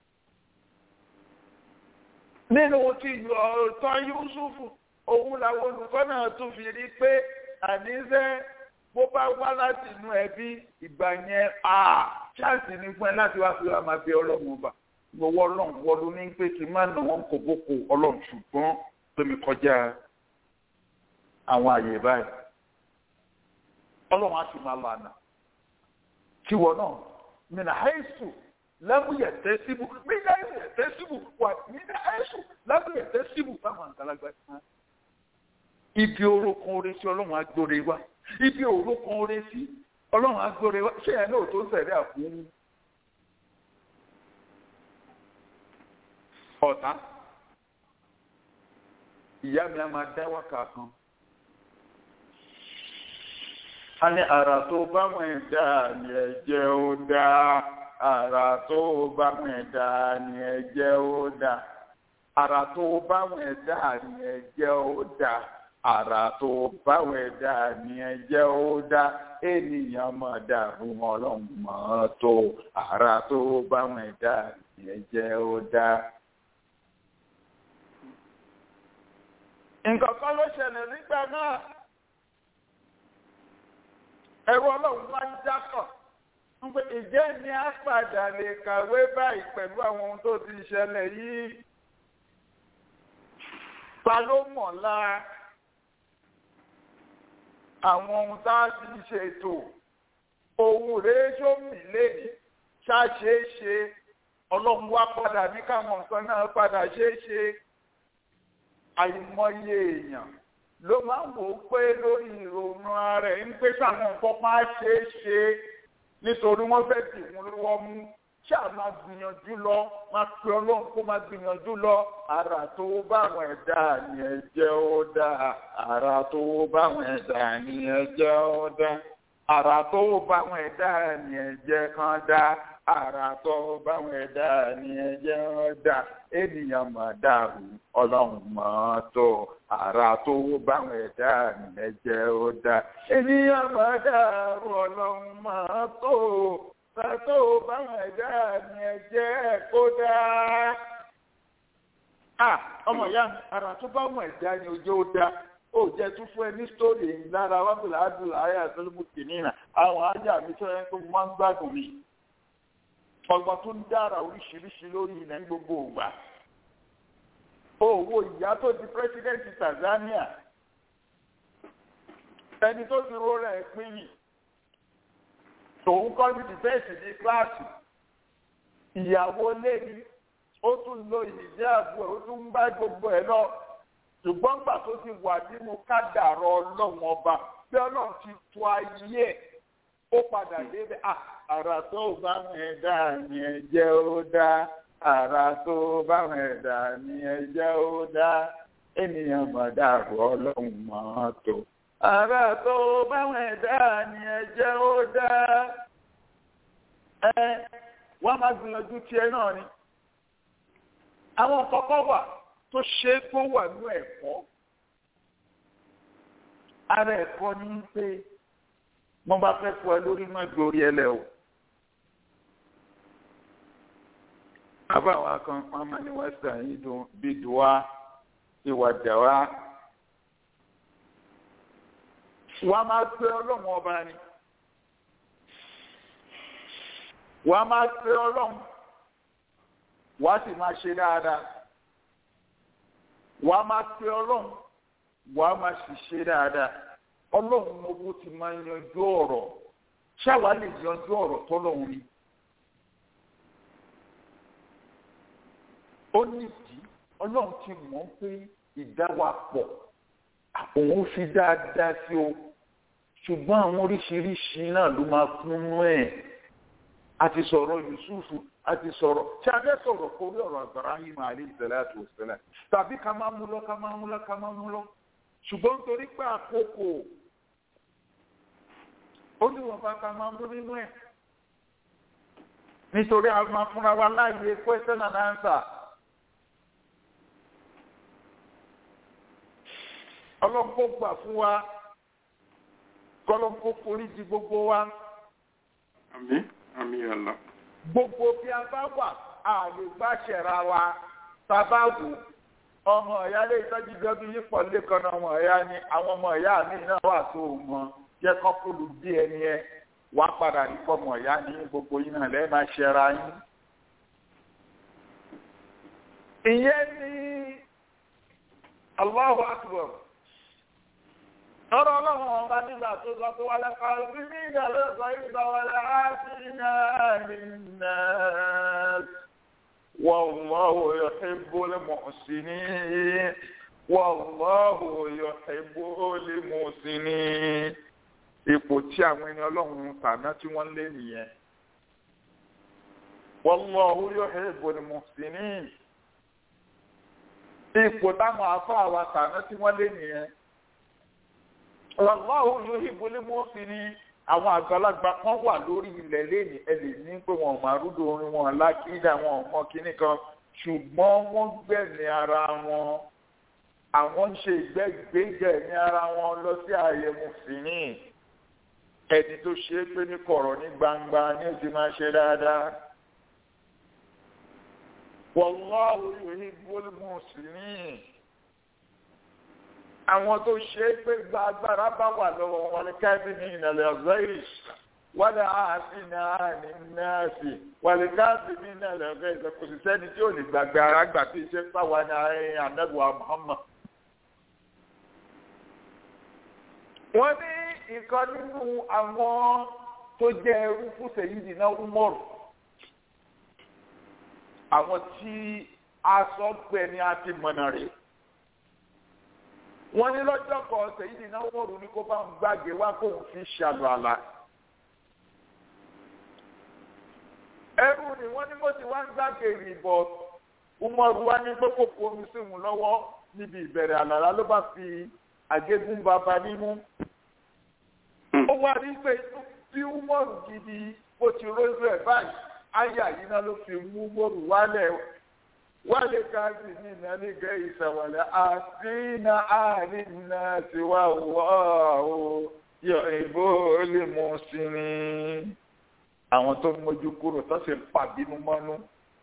nínú ti ọ̀tọ̀ Yusufu òun làwọn olùkọ́ náà tún fi rí pé àníṣe bó bá wá láti inú ẹbí ìgbà yẹn ṣáàsì ní fún ẹ láti wá fi wá máa bẹ ọlọ́run ọba gbowó ọlọ́run wọlú ní pé kí n má nà wọ́n kò bókò ọlọ́run ṣùgbọ́n pé mi kọjá àwọn àyè báyìí ọlọ́run á sì máa lọ àná kí wọ́n náà mina haisu lẹ́mú yẹ tẹ́ síbù mina yẹ tẹ́ síbù wà mina haisu lẹ́mú yẹ tẹ́ síbù fáwọn àgbàlagbà kan ibi orúkọ orí sí ọlọ́run agbóre wá ibi orúkọ orí sí ọlọ́run agbóre wá ṣé ẹ̀ náà tó ń tẹ̀lé àfún ọ̀tá ìyá mi á máa dá wákà kan a ní àrà tó bá wọn ẹ̀dá ni ẹ̀jẹ̀ ó dá àrà tó bá wọn ẹ̀dá ni ẹ̀jẹ̀ ó dá àrà tó bá wọn ẹ̀dá ni ẹ̀jẹ̀ ó dá àrà tó báwọn ẹ̀dá ni ẹ jẹ́ ó dá ènìyàn mọ̀ dàrú ọlọ́run mọ̀ tó àrà tó báwọn ẹ̀dá ni ẹ jẹ́ ó dá. nǹkan kan ló ṣẹlẹ̀ nígbà náà ẹ̀rọ ọlọ́run wá ń jákọ̀ pé ìjẹ́ ni a padà lè kàwé báyìí pẹ̀lú àwọn ohun tó ti ṣẹlẹ̀ yìí ta ló mọ̀ lára àwọn ohun tá a ti ṣètò ohun rèé sómi léni ṣáṣeéṣe ọlọ́run wá padà ní káwọn nǹkan náà padà ṣeéṣe àìmọye èèyàn ló máa ń wò ó pé lórí ìrònú ara ẹ̀ ń pé sáwọn nǹkan máa ṣeéṣe nítorí wọ́n fẹ́ dì wọ́n lọ́wọ́ mú ṣáà máa gbìyànjú lọ máa pe ọlọ́run kó máa gbìyànjú lọ ara tó báwọn ẹ̀dá ni ẹ jẹ́ ó dá ara tó báwọn ẹ̀dá ni ẹ jẹ́ ó dá ara tó báwọn ẹ̀dá ni ẹ jẹ́ kán dá ara tó báwọn ẹ̀dá ni ẹ jẹ́ ó dá ènìyàn máa dàrú ọlọ́run máa tó ara tó báwọn ẹ̀dá ni ẹ jẹ́ ó dá ènìyàn máa dàrú ọlọ́run máa tó tó báwọn ẹ̀dá ni ẹ jẹ́ kó dá. ọmọ ìyá mi ara tó báwọn ẹ̀dá ni ojú ó dá ó jẹ́ tún fún ẹ ní sítórì lára wábìlà àdùlà ayé àtọ́lùmù kìnìún àwọn ajá mi tó yẹn tó máa ń gbádùn mi. ọgbọ́n tó ń dára oríṣiríṣi lórí ilẹ̀ ní gbogbo ògbà. owó ìyá tó di pírẹsidẹ́ǹtì Tanzania ẹni tó ti rọra ẹ̀ pín yìí tòun kọ́ ní dìfẹ́ǹsì ní kíláàsì ìyàwó lẹ́ni ó tún lo ìjáàbù ẹ̀ ó tún ń bá gbogbo ẹ̀ lọ ṣùgbọ́n gbà tó ti wà nínú kádàrọ̀ ọlọ́run ọba bí ọlọ́run ti tu ayé ẹ̀ ó padà débẹ̀ àrà tó bá wọn ẹ̀dá ni ẹ jẹ́ ó dá àrà tó bá wọn ẹ̀dá ni ẹ jẹ́ ó dá ènìyàn mọ̀ dàrú ọlọ́run mọ̀ tó àrà tó báwọn ẹ̀dá ni ẹjẹ́ ó dá ẹ wọ́n máa gbìyànjú tiẹ̀ náà ni àwọn kọ́kọ́ wà tó ṣe kó wà ní ẹ̀kọ́ ara ẹ̀kọ́ ní pé mo bá fẹ́ fọ ẹ lórí náà gbórí ẹlẹ́ o àbáwá kan wọn máa ní western yìí dùn bí dùwà ìwà dàwà wọ́n á máa pe ọlọ́run ọba ni wọ́n á máa pe ọlọ́run wọ́n á sì máa ṣe dáadáa wọ́n á máa pe ọlọ́run wọ́n á máa sì ṣe dáadáa ọlọ́run owó ti máa yanjú ọ̀rọ̀ ṣáwa lè yanjú ọ̀rọ̀ tọ́lọ́run ni ó nídìí ọlọ́run ti mọ̀ pé ìdáwàpọ̀ òun fi dáadáa sí o ṣùgbọ́n àwọn oríṣiríṣi náà ló máa kúnnú ẹ̀ a ti sọ̀rọ̀ yusufu a ti sọ̀rọ̀ tí a fẹ́ sọ̀rọ̀ kórí ọ̀rọ̀ Ibrahim alayhi salatu wassalam tàbí ká máa mú lọ ká máa mú lọ ká máa mú lọ ṣùgbọ́n nítorí pé àkókò ó ní wọn bá ká máa mú nínú ẹ̀ nítorí a máa fúnra wa láàyè question and answer. ọlọ́pọ̀ gbà fún wa kọ́lọ́pọ̀ forí di gbogbo wa. àmín àmín Allah. gbogbo bí a bá wà a lè gbà ṣẹ̀ra wa sábà wò ọmọ ìyá lè tọ́jú gbẹ́bí yípo lẹ́kọ̀ọ́ náà ọmọ ìyá ni àwọn ọmọ ìyá mi náà wà tó mọ jẹ́ kọ́pùlù bí ẹni ẹ wá padà nípa ọmọ ìyá ní gbogbo yín náà lẹ́ẹ̀ máa ṣẹ̀ra yín. ìyẹn ní Allahu Akbar ọ̀rọ̀ ọlọ́run ọba nígbà tó sọ pé wàlẹ̀ kan rí ní ìdàlẹ́ sọ ìgbà wàlẹ̀ á sí náà nínú wàlláhu yuhibbul muhsinin wàlláhu yuhibbul muhsinin ipò tí àwọn ẹni ọlọ́run tàná tí wọ́n lé nìyẹn wàlláhu yuhibbul muhsinin ipò táwọn afọ àwa tàná tí wọ́n lé nìyẹn ọlọ́run ló yìí bolé mọ́ sí ni àwọn àgbàlagbà kan wà lórí ilẹ̀ lẹ́nu ẹ lè ní pé wọn ò máa rúdò orin wọn lákìdá wọn ò mọ kínní kan ṣùgbọ́n wọ́n gbẹ̀mí ara wọn àwọn ń ṣe ìgbẹ́gbẹ́jẹ̀ ní ara wọn lọ sí ààyè mùsùlùmí ẹni tó ṣe é pé ní kọ̀rọ̀ ní gbangba ní ó ti máa ṣe dáadáa. wallahu yuhibbul muslimin àwọn tó ṣe é pé gba agbára bá wà lọ́wọ́ wọn ní káfíńì ìnàlẹ̀ ọ̀zọ́yìí wọ́n lè ààfin àní nọ́ọ̀sì wọ́n lè káfíńì ìnàlẹ̀ ọ̀zọ́yìí kò sì sẹ́ni tí ò lè gbàgbé ara gbà tí iṣẹ́ pàwọn ní àárín ànágbà Muhammad. wọ́n ní ìkan nínú àwọn tó jẹ́ ẹrú fún sèyídì náà Umaru àwọn tí a sọ pé ní a ti mọ̀nà rèé wọ́n ní lọ́jọ́ kan sèyídì náà Umaru ní kó bá ń gbàgé wá kóun fi ṣàlù àlà. ẹrú ni wọ́n ní mo ti wá ń gbàgé ìbọ̀ Umaru wá ní pé kò kó omi sí òun lọ́wọ́ níbi ìbẹ̀rẹ̀ àlàlá ló bá fi àgégún bàbá nímú. ó wá rí pé bí Umaru gidi bó ti rójú ẹ̀ báyìí áyà yìí náà ló fi mú Umaru wálẹ̀ wálé káàsì ní ìnánígẹ́ ìṣàwọ̀lẹ̀ àfihàn àárín náà ti wá wọ́ ọ́ yọ ìbò lè mú sí ni. àwọn tó mójú kúrò tó sì pàbínú mọ́nú.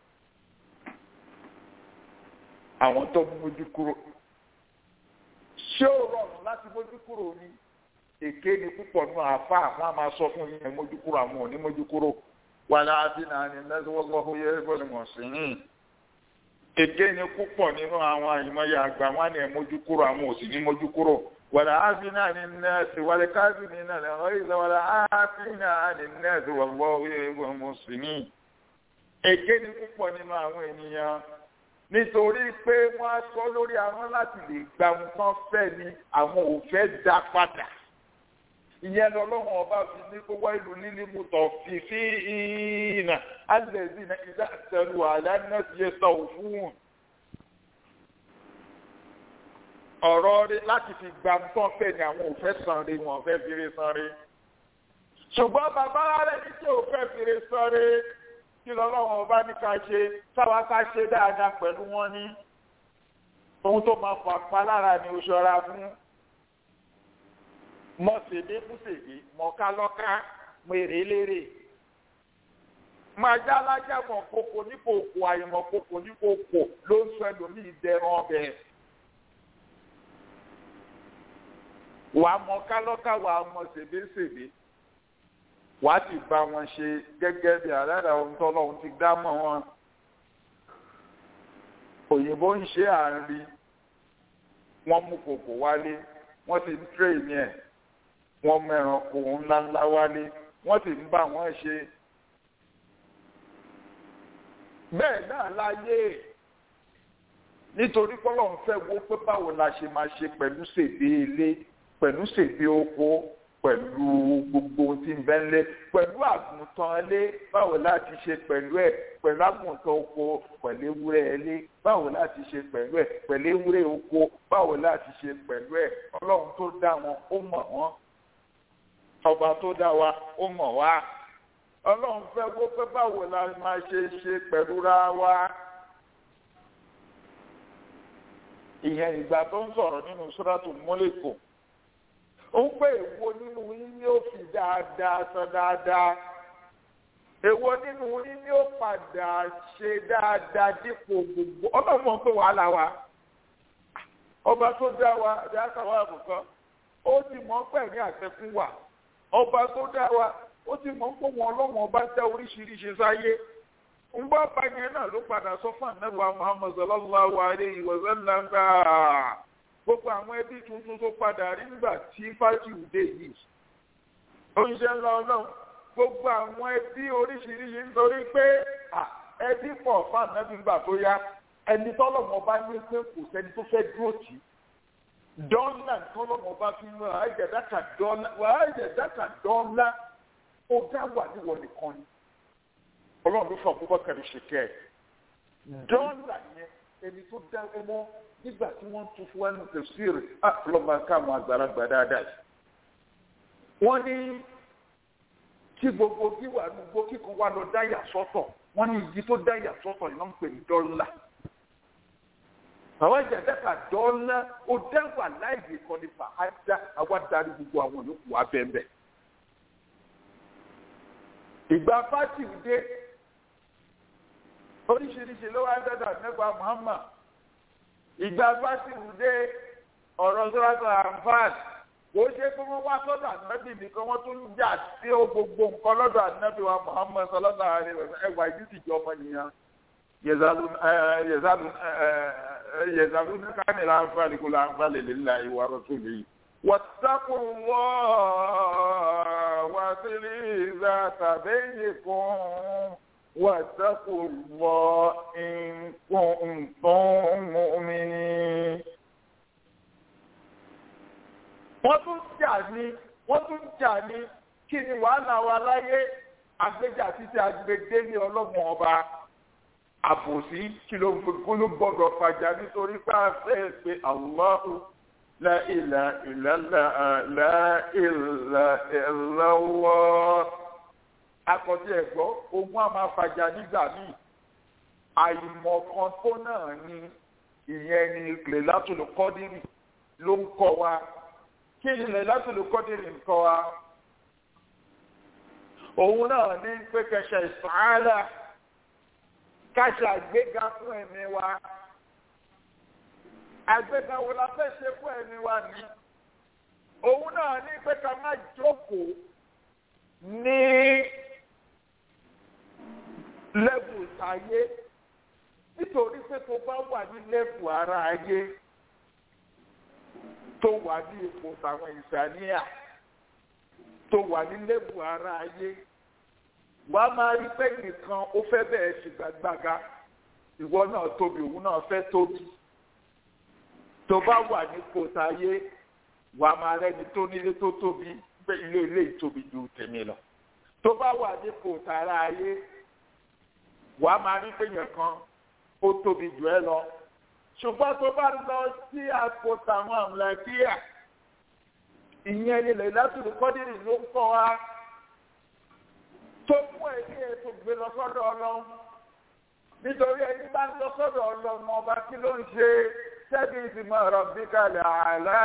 àwọn tó mójú kúrò. ṣé ó rọrùn láti mójú kúrò ni? èké ni púpọ̀ nù àfa àwọn a máa sọ fún yín mójú kúrò àwọn ò ní mójú kúrò. wàlá àfihàn àárín náà ti wọ́n gbọ́ yẹ ìbò lè mú sí ni èké ni púpọ̀ nínú àwọn àyìnmọ́yà àgbà wọn ni mójú kúrò àwọn òsì ní mójú kúrò wàlá áfínà ní nẹ́ẹ̀sì wàlá káfíní náà lè rọ́ ìlà wàlá áfínà ní nẹ́ẹ̀sì wàlọ́ ìwé mùsùlùmí. èké ni púpọ̀ nínú àwọn ènìyàn nítorí pé wọ́n á sọ lórí àwọn láti lè gba nǹkan fẹ́ ni àwọn ò fẹ́ dá padà ìyẹn lọ́lọ́run ọba fi ní kó wá ìlú nílí mutọ̀ fífi ìhìnà alẹ́zí na ìdá àtẹrù àlànà ti yẹ sọ fún ọ̀rọ̀ rí láti fi gba nǹkan fẹ́ ni àwọn òfẹ́ san rí wọn fẹ́ fi rí san rí ṣùgbọ́n bàbá rẹ̀ ní tí ò fẹ́ fi rí san rí kí lọ́lọ́run ọba ní ká ṣe táwa ká ṣe dáadáa pẹ̀lú wọn ní ohun tó máa fà pa lára ni ó ṣọ́ra fún mọ̀sẹ̀dé fúsèdé mọ̀kálọ́ká mèrèlérè máa já alájà mọ̀ kókó nípò òkò àyẹ̀mọ̀ kókó nípò òkò ló ń sọ ẹlòmíì dẹran ọbẹ̀. wà á mọ̀kálọ́ká wà á mọ̀ sèbésèbé wà á ti bá wọn ṣe gẹ́gẹ́ bí àdáda ohun tọ́lọ́hún ti dá mọ́ wọn. òyìnbó ń ṣe àárín wọ́n mú kòkò wálé wọ́n ti ń tírèèni ẹ̀ wọ́n mẹ́ràn kò ńláńlá wálé wọ́n sì ń bá wọn ṣe. bẹ́ẹ̀ náà láyé nítorí pọ́lọ́ ń fẹ́ wo pé báwo la ṣe máa ṣe pẹ̀lú ṣèdè ilé pẹ̀lú ṣèdè oko pẹ̀lú gbogbo ohun tí ń bẹ ńlẹ̀ pẹ̀lú àgùntàn ilé báwo láti ṣe pẹ̀lú ẹ̀ pẹ̀lú àgùntàn oko pẹ̀lú ewúrẹ́ ilé báwo láti ṣe pẹ̀lú ẹ̀ pẹ̀lú ewúrẹ́ oko báwo láti ṣe pẹ̀lú ẹ̀ ọlọ́run tó dá wọn ó mọ̀ wọ́n ọba tó dá wa ó mọ̀ wá ọlọ́run fẹ́ kó pé báwo la máa ṣe ṣe pẹ̀lú ra wa. ìyẹn ìgbà tó ń sọ̀rọ̀ nínú sọ́dọ̀tù mọ́lẹ́kọ̀ ó ń pè èwo nínú yín ni ó fi dáadáa sọ dáadáa èwo nínú yín ni ó padà ṣe dáadáa dípò gbogbo ọlọ́run mọ̀ pé wàhálà wa ọba tó dá wa dáadáa wa àbùkọ́ ó ti mọ̀ pẹ̀lú àtẹkùn wa ọba tó dá wa ó ti mọ̀ pé wọn ọlọ́run ọba dá oríṣiríṣi sáyé ń bá bàyẹn náà ló padà sọ fún ànábì Muhammad sallallahu alayhi wa sallam gbogbo àwọn ẹbí tuntun tó padà rí nígbà tí fájìlì dé yìí oúnjẹ ńlá ọlọ́run gbogbo àwọn ẹbí oríṣiríṣi nítorí pé ẹbí pọ̀ fún ànábì nígbà tó yá ẹni tọ́lọ́mọ bá ní pé kò sẹ́ni tó fẹ́ dúró tì í dọ́là tọ́lọ́mọ bá fi ń lọ àìjẹ̀dáka dọ́là wà àìjẹ̀dáka dọ́là ó dá wà níwọ̀ nìkan ni ọlọ́run ló fọ àkókò kẹrin ṣe kẹ́ ẹ̀ dọ́là yẹn ẹni tó dá ọmọ nígbà tí wọ́n tún fún wa ní tẹ̀síìrì àfọlọ́mọ káwọn àgbàlagbà dáadáa yìí wọ́n ní tí gbogbo gíwà gbogbo kíkan wà lọ dáyà sọ́tọ̀ wọ́n ní igi tó dáyà sọ́tọ̀ yìí wọ́n ń pè ní dọ́là àwọn ìjàdẹ́ka dọ́ọ́lá ó dáwà láìpẹ́ kan ní fàájà àwa darí gbogbo àwọn yòókù wa bẹ́ẹ̀ ìgbà fásitì dé oríṣiríṣi ló wá ń dọ́dọ̀ nípa Muhammad ìgbà fásitì dé ọ̀rọ̀ sọ́dọ̀ àǹfààní kò ṣe pé wọ́n wá sọ́dọ̀ ànábì nìkan wọ́n tún ń jà sí gbogbo nǹkan lọ́dọ̀ ànábì wa Muhammad sallallahu alaihi wasallam ẹwà ìdí ìjọ ọmọ nìyẹn yẹ̀zàlú ní káàní láǹfààní kó láǹfààní lillahi wa rasulihi. واتقوا الله واصلوا ذات بينكم واتقوا الله إن كنتم مؤمنين wọ́n tún jà ní wọ́n tún jà ní kí ni wàhálà wa láyé àgbéjà títí agbègbè ní ọlọ́gbọ̀n ọba àbòsí kí ló ló gbọ́dọ̀ fàjà nítorí pé a fẹ́ pé Allahu la ilaha illallah la ilaha illallah akọ̀tí ẹ̀gbọ́ ogun àmà fàjà nígbà míì àìmọ̀kan tó náà ni ìyẹn ni lè látòlù kọ́dírì ló ń kọ́ wa kí ni lè látòlù kọ́dírì ń kọ́ wa òun náà ní pé kẹsẹ̀ ìsàárà káṣà àgbéga fún ẹ̀mí wa àgbéga wo la fẹ́ ṣe fún ẹ̀mí wa ní òun náà ní pé ká má jókòó ní lẹ́bù ayé nítorí pé tó bá wà ní lẹ́bù ara ayé tó wà ní ipò tàwọn ìsàníyà tó wà ní lẹ́bù ara ayé wà á máa rí pé nìkan ó fẹ́ bẹ̀rẹ̀ ṣùgbàgbàga ìwọ náà tóbi òun náà fẹ́ tóbi tó bá wà ní kòtà ayé wà á máa rẹ́ni tó nílé tó tóbi pé ilé ilé ìtóbi ju tèmi lọ tó bá wà ní kòtà ara ayé wà á máa rí pé yẹn kan ó tóbi jù ẹ lọ ṣùgbọ́n tó bá lọ sí àpótà àwọn àmúlẹ́kíyà ìyẹn nílẹ̀ látùrú kọ́dírì ló ń kọ́ wa tó mú ẹni ètò gbé lọ sọ́dọ̀ ọlọ́run nítorí ẹni bá ń lọ sọ́dọ̀ ọlọ́run ọba kí ló ń ṣe ṣẹ́bi ìsìnmọ̀ ọ̀rọ̀ bí kalẹ̀ àlá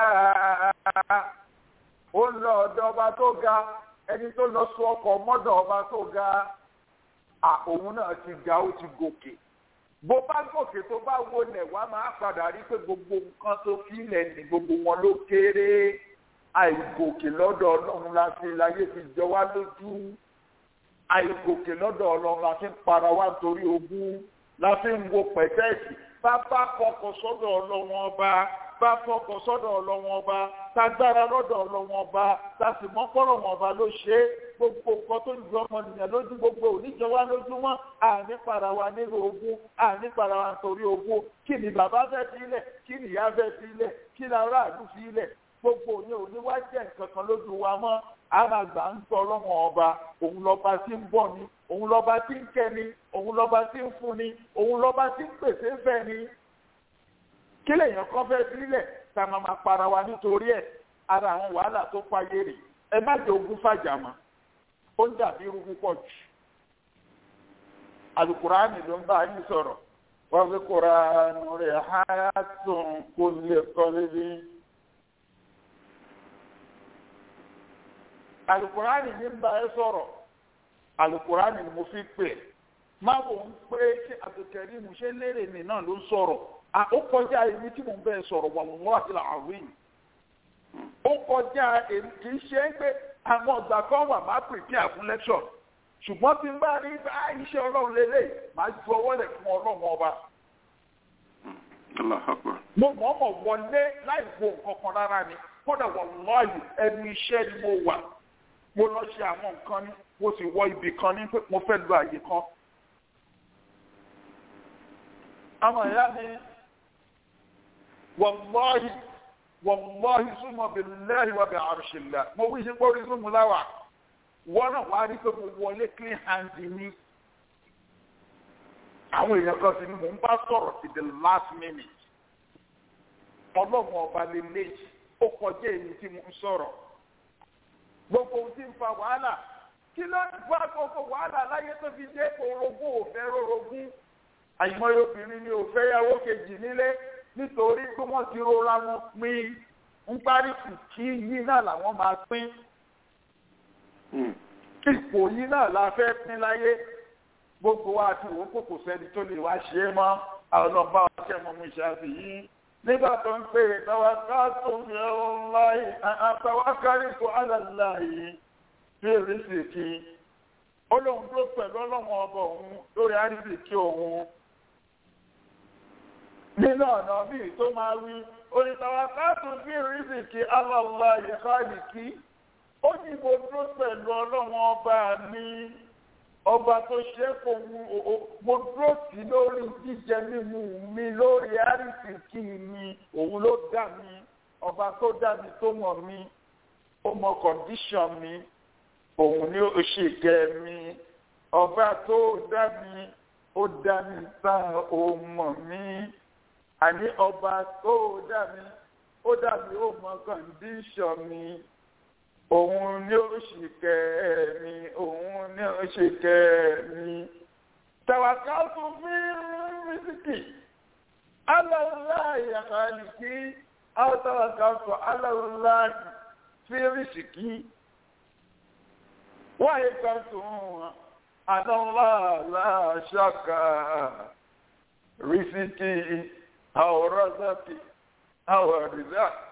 ó ń lọ ọ̀dọ̀ ọba tó ga ẹni tó lọ sọ ọkọ̀ mọ́dọ̀ ọba tó ga òun náà ti ga ó ti gòkè bó bá gòkè tó bá wọlé wá máa padà rí pé gbogbo nǹkan tó filẹ̀ ní gbogbo wọn ló kéré àìgòkè lọ́dọ̀ ọlọ́run láti láyé fi jọ wá lójú àìgòkè lọ́dọ̀ ọlọ́run láti ń para wá nítorí ogún láti ń wo pẹ̀tẹ́ẹ̀sì bá bá fọkọ̀ sọ́dọ̀ ọlọ́run ọba bá fọkọ̀ sọ́dọ̀ ọlọ́run ọba tágbára lọ́dọ̀ ọlọ́run ọba tàbí mọ́kọ́rọ̀ wọn ọba ló ṣe é gbogbo nǹkan tó ń ju ọmọnìyàn lójú gbogbo oníjọ wa lójúmọ́ àní para wa nílò ogún àní para wa nítorí ogún kí ni bàbá fẹ́ sílẹ̀ kí ni ìyá fẹ́ sílẹ̀ kí ni aráàlú sílẹ̀ gbogbo òní òní wá jẹ́ nǹkan kan lójú wa mọ́ àmàgbà ń sọ ọlọ́run ọba òun lọ́ba tí ń bọ̀ ni òun lọ́ba tí ń kẹ́ ni òun lọ́ba tí ń fún ni òun lọ́ba tí ń pèsè fẹ́ ni kí lèèyàn kan fẹ́ sílẹ̀ tá a máa ma para wa nítorí ẹ̀ ara àwọn wàhálà tó fàyè rè ẹ má jẹ ogún fàjà mọ́ ó ń dàbí irú púpọ̀ jù alukuraani ló ń bá yín sọ̀rọ̀ wọ́n fi kuraani rẹ̀ hayatun kulli qalbi. alukurani ní bá ẹ sọ̀rọ̀ alukurani ni mo fi pè é má wò ń pé ṣé àtòkẹ́rì mo ṣe lérè mi náà ló ń sọ̀rọ̀ ó kọjá èmi tí mo ń bẹ́ẹ̀ sọ̀rọ̀ wà wọ́n àti làwìn ó kọjá èmi kì í ṣe é pé àwọn ọgbà kan wà má prepare fún lecture ṣùgbọ́n tí n bá rí bá iṣẹ́ ọlọ́run lélẹ̀ máa ju ọwọ́ rẹ̀ fún ọlọ́run ọba. mo mọ̀ọ́mọ̀ wọlé láì wo nǹkan kan rárá ni kódà wọ́n lọ́ọ̀yì ẹnu iṣẹ́ ni mo wà mo lọ ṣe àwọn nǹkan ní mo sì wọ ibì kan ní pé mo fẹ́ lu àyè kan. àwọn ìyá mi wàlláhi wàlláhi súnmọ́ bí lẹ́yìn wà bí àrùṣìlá mo wí sí gbórí súnmọ́ láwà wọ́n náà wá rí pé mo wọlé clean hands ní. àwọn èèyàn kan sì ni mò ń bá sọ̀rọ̀ sí the last minute. ọlọ́run ọba lè léyìí ó kọjá èyí tí mo ń sọ̀rọ̀ gbogbo ohun tí ń fa wàhálà kí ló ń fa gbogbo wàhálà láyé tó fi dé orogún òfẹ́ rorogún àìmọye obìnrin ni òfẹ́ yàwó kejì nílé nítorí pé wọ́n ti rọra wọn pín ń parí kí yí náà làwọn máa pín ipò yìí náà la fẹ́ pín láyé gbogbo wa àti òun kò kò sẹ́ni tó lè wá ṣe é mọ́ àwọn ọlọ́ba ọ̀kẹ́ mú ṣáàfì yìí nígbà tó ń pè é tàwáká tó ń fi ọ̀rọ̀ láyé àtàwákárí tó àlàlá yìí bí èrèsì kí olóhùn tó pẹ̀lú ọlọ́wọ́n ọba òun lórí àríbìkí òun nínú ọ̀nà míì tó máa wí onítàwáká tó ń fi èrèsì kí àlàlá yìí káàdì kí ó ní mo dúró pẹ̀lú ọlọ́wọ́n ọba mi ọba tó ṣe é kó mo dúró sí lórí jíjẹ mímu mi lórí àrísìkí mi òun ló dá mi ọba tó dá mi tó mọ̀ mi ó mọ kọ̀ǹdíṣọ̀n mi òun ni ó ṣe gẹ̀ mi ọba tó dá mi ó dá mi tán ó mọ̀ mi àní ọba tó dá mi ó dá mi ó mọ kọ̀ǹdíṣọ̀n mi òun ni ó ṣe kẹ́ mi òun ni ó ṣe kẹ́ mi. Tàwákàtú fi rísíkì, aláwòláyà àlìkí, àwọn tàwákàtú aláwòláyà fi rísíkì. Wáyé kan tún aláwòláyà ṣàkà rísíkì, àwọn rọ́sàkì, àwọn rìsákì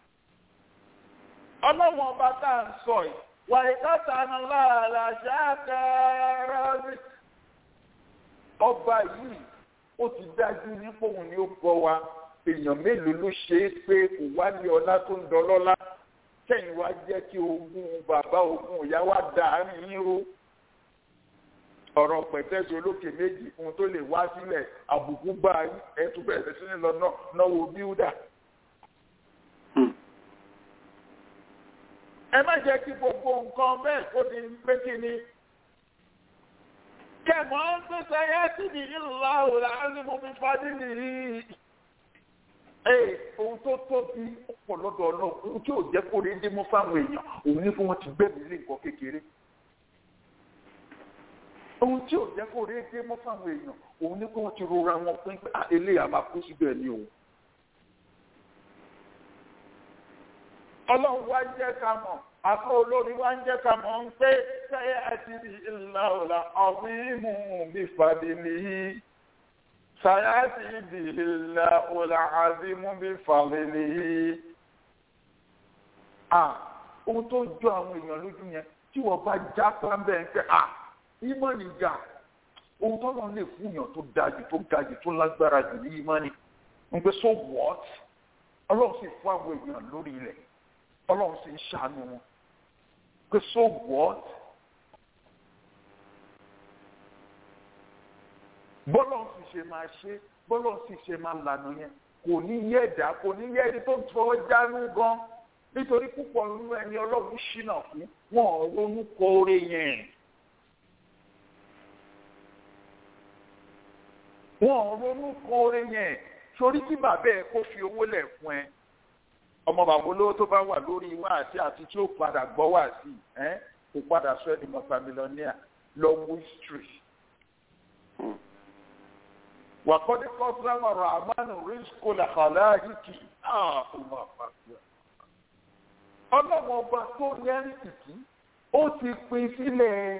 ọlọ́run ọba tá à ń sọ yìí wà ìkọ́ta aláàlá ṣáàkàrà rí. ọba yìí ó ti dájú nípò òun ni ó bọ wa èèyàn mélòó ló ṣe é pé kò wá ní ọlá tó ń dọlọ́lá kẹ́yìn wá jẹ́ kí ogún bàbá ogún ìyá wa dàárín yín ró ọ̀rọ̀ pẹ̀tẹ́sì olókè méjì ohun tó lè wá sílẹ̀ àbùkù bá ẹ̀ tún bẹ̀rẹ̀ sí ní lọ náwó bíúdà. ẹ má jẹ́ kí gbogbo nǹkan bẹ́ẹ̀ kó di pé kí ni. kẹ̀mọ́ ń pèsè ayé tí ní ìlà òòlà á ní mo fi fadí nìyí. ee ohun tó tóbi pọ̀ lọ́dọ̀ náà ohun tí ò jẹ́ kó rí dé mú fáwọn èèyàn òun ní fún wọn ti gbẹ̀mí lé nǹkan kékeré. ohun tí ò jẹ́ kó rí dé mú fáwọn èèyàn òun ní fún wọn ti rora wọn pín pé eléyà máa kú síbẹ̀ ní òun. ọlọ́run wá jẹ́ ká mọ̀ àkọ́ olórí wá ń jẹ́ ká mọ̀ ń pé sẹ́yà àti ìlà ọ̀la ọ̀rìnmù bí fàdílì yìí sẹ́yà àti ìlà ọ̀la àdìmú bí fàdílì yìí. à ohun tó jọ àwọn èèyàn lójú yẹn tí wọ́n bá já pàmbẹ́ ń pẹ́ à ìmọ̀ nìjà ohun tó lọ́n lè fún yàn tó dájú tó gajù tó lágbára jù ní ìmọ̀ ni ń pẹ́ so what ọlọ́run sì fún àwọn èèyàn lórí ilẹ̀ ọlọ́run sì ń ṣàánú wọn pé so what bọ́lọ̀ sì ṣe máa ṣe bọ́lọ̀ sì ṣe máa lànà yẹn kò ní yẹ ẹ̀dá kò ní yẹ ẹni tó fọwọ́ jánu gan nítorí púpọ̀ nínú ẹni ọlọ́run ṣìnà fún wọn ò ronú kóore yẹn. wọn ò ronú kóore yẹn sórí tí bàbá ẹ kó fi owó lẹ̀ fún ẹ ọmọ bàbá olówó tó bá wà lórí wáàsí àti tí ó padà gbọ́ wáàsí ẹ kò padà sọ ẹni mọ̀ta mílíọ̀nìyà lọ wú history. wàkọ́dé kọ́sánà rahman rizko làkàláhìkì ọlọ́mọ ọba tó lẹ́rìí tìtì ó ti pín sílẹ̀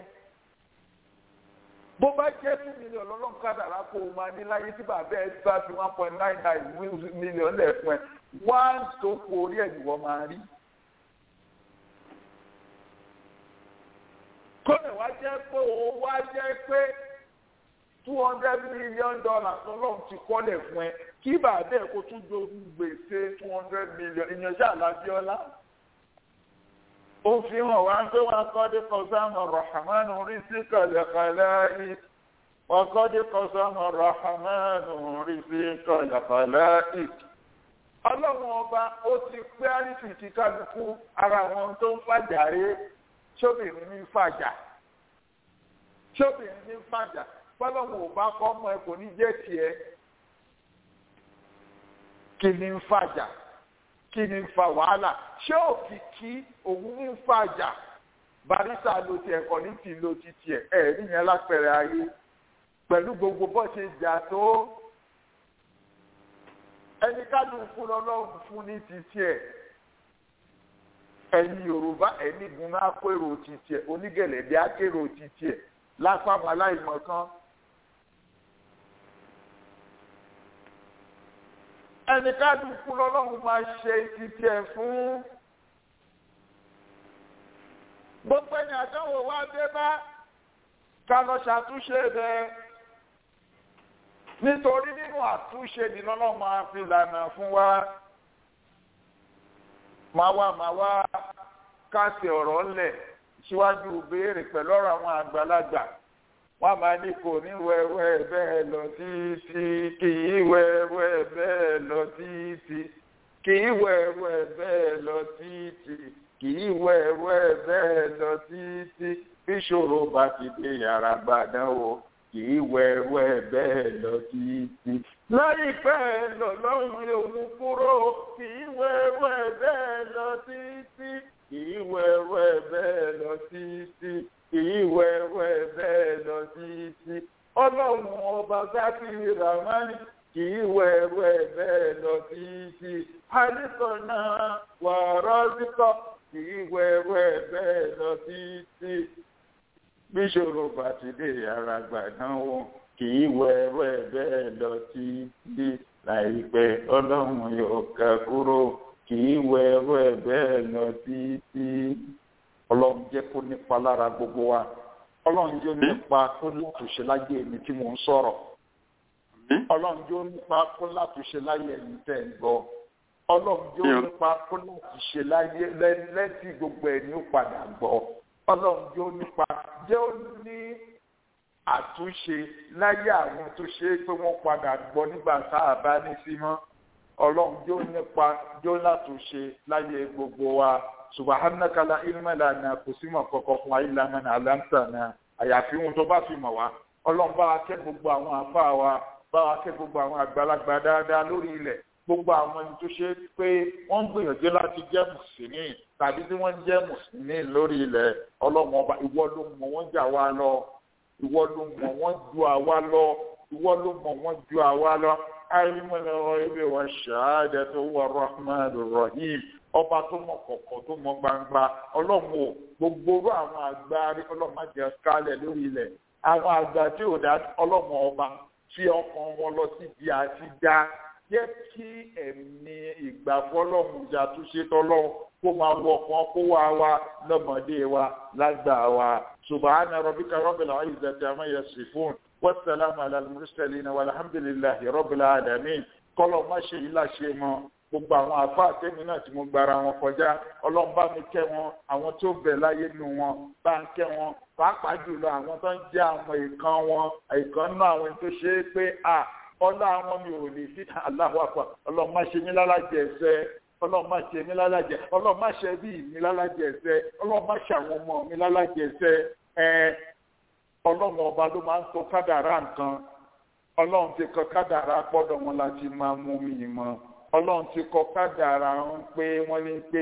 bó bá jẹ́ two million lọ́lọ́run kádàrá kó o máa ní láyé tí bàbá ẹ bá fi one point nine nine million lẹ̀ fún ẹ one tó kó orí ẹ̀ ni wọ́n máa rí. kọ́nà wá jẹ́ pé o wá jẹ́ pé two hundred million dollars lọ́lọ́run ti kọ́lẹ̀ fún ẹ kí bàbá ẹ kó tún jogún gbèsè two hundred million ìyẹn ṣáà lábíọ́lá ó fi hàn wá pé wọn kọ́dé kọ́sánà rahman rí sí kọ̀lẹ̀kọ̀lẹ̀ wọn kọ́dé kọ́sánà rahman rí sí kọ̀lẹ̀kọ̀lẹ̀ ọlọ́run ọba ó ti pé àrísì ti kálukú ara wọn tó ń fàjàre sóbìnrin ní fàjà sóbìnrin ní fàjà fọlọ́run ò bá kọ́ ọmọ ẹ kò ní jẹ́ tiẹ̀ kí ni ń fàjà kí ni ń fa wàhálà ṣé òkìkí òun ń fàjà barisa ló ti ẹ̀kọ́ ní ti lo ti tiẹ̀ ẹ̀ níyẹn lápẹ̀rẹ̀ ayé pẹ̀lú gbogbo bó ṣe jà tó ẹni kálukú lọ́lọ́run fún ní títí ẹ̀ ẹni yorùbá ẹni gunná akérò títí ẹ̀ onígẹ̀lẹ́dẹ́ akérò títí ẹ̀ lápapọ̀ aláìmọ̀ kan. ẹni kálukú lọ́lọ́run máa ṣe títí ẹ̀ fún gbogbo ẹni àdánwò wá dé bá ká lọ ṣàtúnṣe rẹ̀ nítorí nínú àtúnṣe nìlọ́lọ́ máa fi lànà fún wa máa wá máa wá káàsì ọ̀rọ̀ ńlẹ̀ síwájú béèrè pẹ̀lú ọ̀rọ̀ àwọn àgbàlagbà wọ́n máa ní kò ní wẹ́wẹ́ bẹ́ẹ̀ lọ títí kì í wẹ́wẹ́ bẹ́ẹ̀ lọ títí kì í wẹ́wẹ́ bẹ́ẹ̀ lọ títí kì í wẹ́wẹ́ bẹ́ẹ̀ lọ títí bíṣòro bá ti dé yàrá gbàdánwò kì í wẹ́wẹ́ bẹ́ẹ̀ lọ títí. láìpẹ́ lọ́lọ́run yóò kúrò kì í wẹ́wẹ́ bẹ́ẹ̀ lọ títí kì í wẹ́wẹ́ bẹ́ẹ̀ lọ títí kì í wẹ́wẹ́ bẹ́ẹ̀ lọ títí. ọlọ́run ọba sákì ramani kì í wẹ́wẹ́ bẹ́ẹ̀ lọ títí. àdìsọ náà wà rọ́ọ̀sìkọ́ kì í wẹ́wẹ́ bẹ́ẹ̀ lọ títí bíṣòro bàtìdé ara gbàdánwò kì í wẹ́wẹ́ bẹ́ẹ̀ lọ títí láìpẹ́ ọlọ́run yóò ká kúrò kì í wẹ́wẹ́ bẹ́ẹ̀ lọ títí ọlọ́run jẹ́ kó nípa lára gbogbo wa ọlọ́run jẹ́ nípa kó látúnṣe láyé mi tí mò ń sọ̀rọ̀ ọlọ́run jẹ́ nípa kó látúnṣe láyé mi tẹ̀ ń gbọ́ ọlọ́run jẹ́ nípa kó látúnṣe láyé lẹ́tí gbogbo ẹ̀ ní ó padà gbọ́ ọlọ́run jẹ́ ó nípa jẹ́ ó ní àtúnṣe láyé àwọn tó ṣe é pé wọ́n padà gbọ́ nígbà tá a bá ní sí mọ́ ọlọ́run jẹ́ ó nípa jẹ́ ó látúnṣe láyé gbogbo wa subhanaka la ilma lana kò sí mọ̀ kọ̀kọ̀ fún wa illa man allamtana àyàfi ohun tó bá fi mọ̀ wá ọlọ́run bá wa kẹ́ gbogbo àwọn àfa wa bá wa kẹ́ gbogbo àwọn àgbàlagbà dáadáa lórí ilẹ̀ gbogbo àwọn ẹni tó ṣe pé wọ́n ń gbìyànjú láti jẹ́ mùsùlùmí tàbí tí wọ́n ń jẹ́ mùsùlùmí lórí ilẹ̀ ọlọ́run ọba ìwọ ló mọ̀ wọ́n jà wá lọ ìwọ ló mọ̀ wọ́n ju àwa lọ ìwọ ló mọ̀ wọ́n ju àwa lọ alimọ̀lẹ́wọ̀ ibi wa ṣáàdẹ̀ tó wà rahman rahim ọba tó mọ̀ kọ̀kọ̀ tó mọ̀ gbangba ọlọ́run o gbogbo orú àwọn àgbà ọlọ́run má jẹ́ kálẹ̀ lórí ilẹ̀ àwọn àgbà tí ò dá ọlọ́run ọba fi ọkàn wọn lọ síbi àti dá jẹ́ kí ẹ̀mí ìgbàfọ́lọ́hún ìyàtúnṣe tọ́lọ́hún kó máa wọ ọkàn kó wá wa lọ́mọdé wa lágbà wa subhana rabbika rabbil izzati amma yasifun wassalamu ala al-mursalin walhamdulillahi rabbil alamin kọ́lọ̀ má ṣe yìí láṣẹ mọ́ gbogbo àwọn àfa àtẹ́mi náà tí mo gbára wọn kọjá ọlọ́run bá mi kẹ́ wọn àwọn tó bẹ̀ láyé nu wọn bá ń kẹ́ wọn pàápàá jùlọ àwọn tó ń jẹ́ àwọn ìkan wọn ìkan náà àwọn tó ṣe é pé à ọlá àwọn mi ò lè fi aláwọ̀ àpá ọlọ́run má ṣe mí lálàjẹ ẹsẹ̀ ọlọ́run má ṣe mí lálàjẹ ọlọ́run má ṣe bí mi lálàjẹ ẹsẹ̀ ọlọ́run má ṣe àwọn ọmọ mi lálàjẹ ẹsẹ̀ ẹ ọlọ́run ọba ló máa ń sọ kádàrá nǹkan ọlọ́run ti kọ kádàrá pọ́dọ̀ wọn láti máa mú mi mọ́ ọlọ́run ti kọ kádàrá ń pé wọ́n ní pé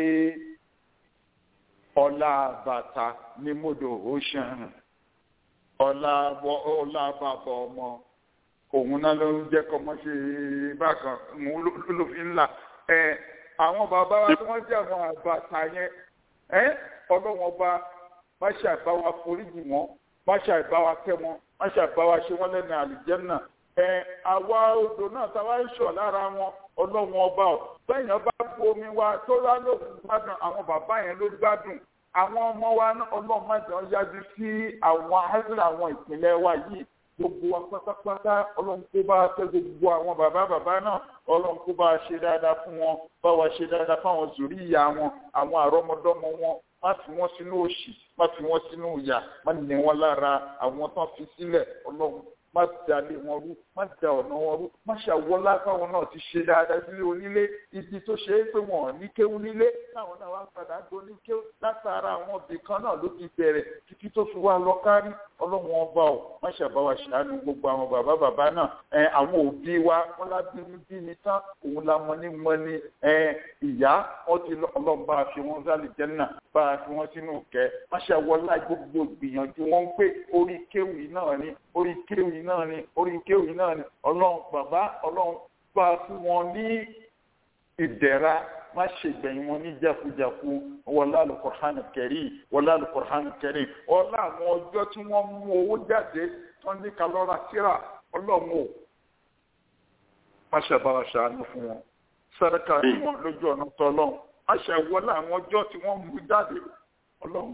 ọlá bàtà ní mọ́dọ̀ ocean ọlá bàbá ọmọ òun náà ló ń jẹ́ kọ́ mọ́ ṣe bákan òun ló fi ń là ẹ àwọn bàbá wa tí wọ́n jẹ́ àwọn àbàtà yẹn ẹ ọlọ́wọ́n bá má ṣe àbáwá foríjì wọn má ṣe àbáwá kẹ́ wọn má ṣe àbáwá ṣe wọ́n lẹ́nu àlùjẹ́nà ẹ àwa odò náà táwa ń ṣọ̀ lára wọn ọlọ́wọ́n ọba ọ̀ bẹ́ẹ̀ yẹn bá bomi wa tó rá lóògùn gbádùn àwọn bàbá yẹn ló gbádùn àwọn ọmọ wa ọlọ́run má jẹ́ yájú sí àwọn àìsàn àwọn ìpínlẹ̀ wa yìí gbogbo wa pátápátá ọlọ́run kó bá tẹ́ gbogbo àwọn bàbá bàbá náà ọlọ́run kó bá ṣe dáadáa fún wọn bá wa ṣe dáadáa fáwọn zòrí ìyá wọn àwọn àrọ́mọdọ́mọ wọn má fi wọ́n sínú òṣì má fi wọ́n sínú ìyà má ní wọn lára àwọn tán fi sílẹ̀ ọlọ́run má dalé wọn rú má da ọ̀nà wọn rú má ṣàwọlá fáwọn náà ti ṣe dáadáa sílé onílé ibi tó ṣe é pé wọn ò ní kéwú nílé táwọn náà wá padà gbó ní kéwú látara àwọn ibì kan náà ló ti bẹ̀rẹ̀ títí tó fi wá lọ kárí ọlọ́run ọba ò má ṣàbáwá ṣàánú gbogbo àwọn bàbá bàbá náà ẹ àwọn òbí wa wọn lábí ní bí ní tán òun la mọ ní mọ ní ẹ ìyá wọn ti ọlọ́run bá a fi wọn sálì jẹ́nà bá a fi wọn sínú kẹ́ má ṣàwọlá gbogbo gbìyànjú wọn ń pè orí kéwì náà ni orí kéwì náà ni orí kéwì náà ni ọlọ́run bàbá ọlọ́run bá fún wọn ní ìdẹ̀ra má ṣe gbẹ̀yìn wọn ní jákujàku wọlá alukọ̀hánì kẹrì wọlá alukọ̀hánì kẹrì ọlá àwọn ọjọ́ tí wọ́n mú owó jáde tó ní kalọ́ra síra ọlọ́run ò má ṣe bá wa ṣàánú fún wọn sàdákà tí wọ́n lójú ọ̀nà tọ́lọ́run má ṣe wọlé àwọn ọjọ́ tí wọ́n mú jáde ọlọ́run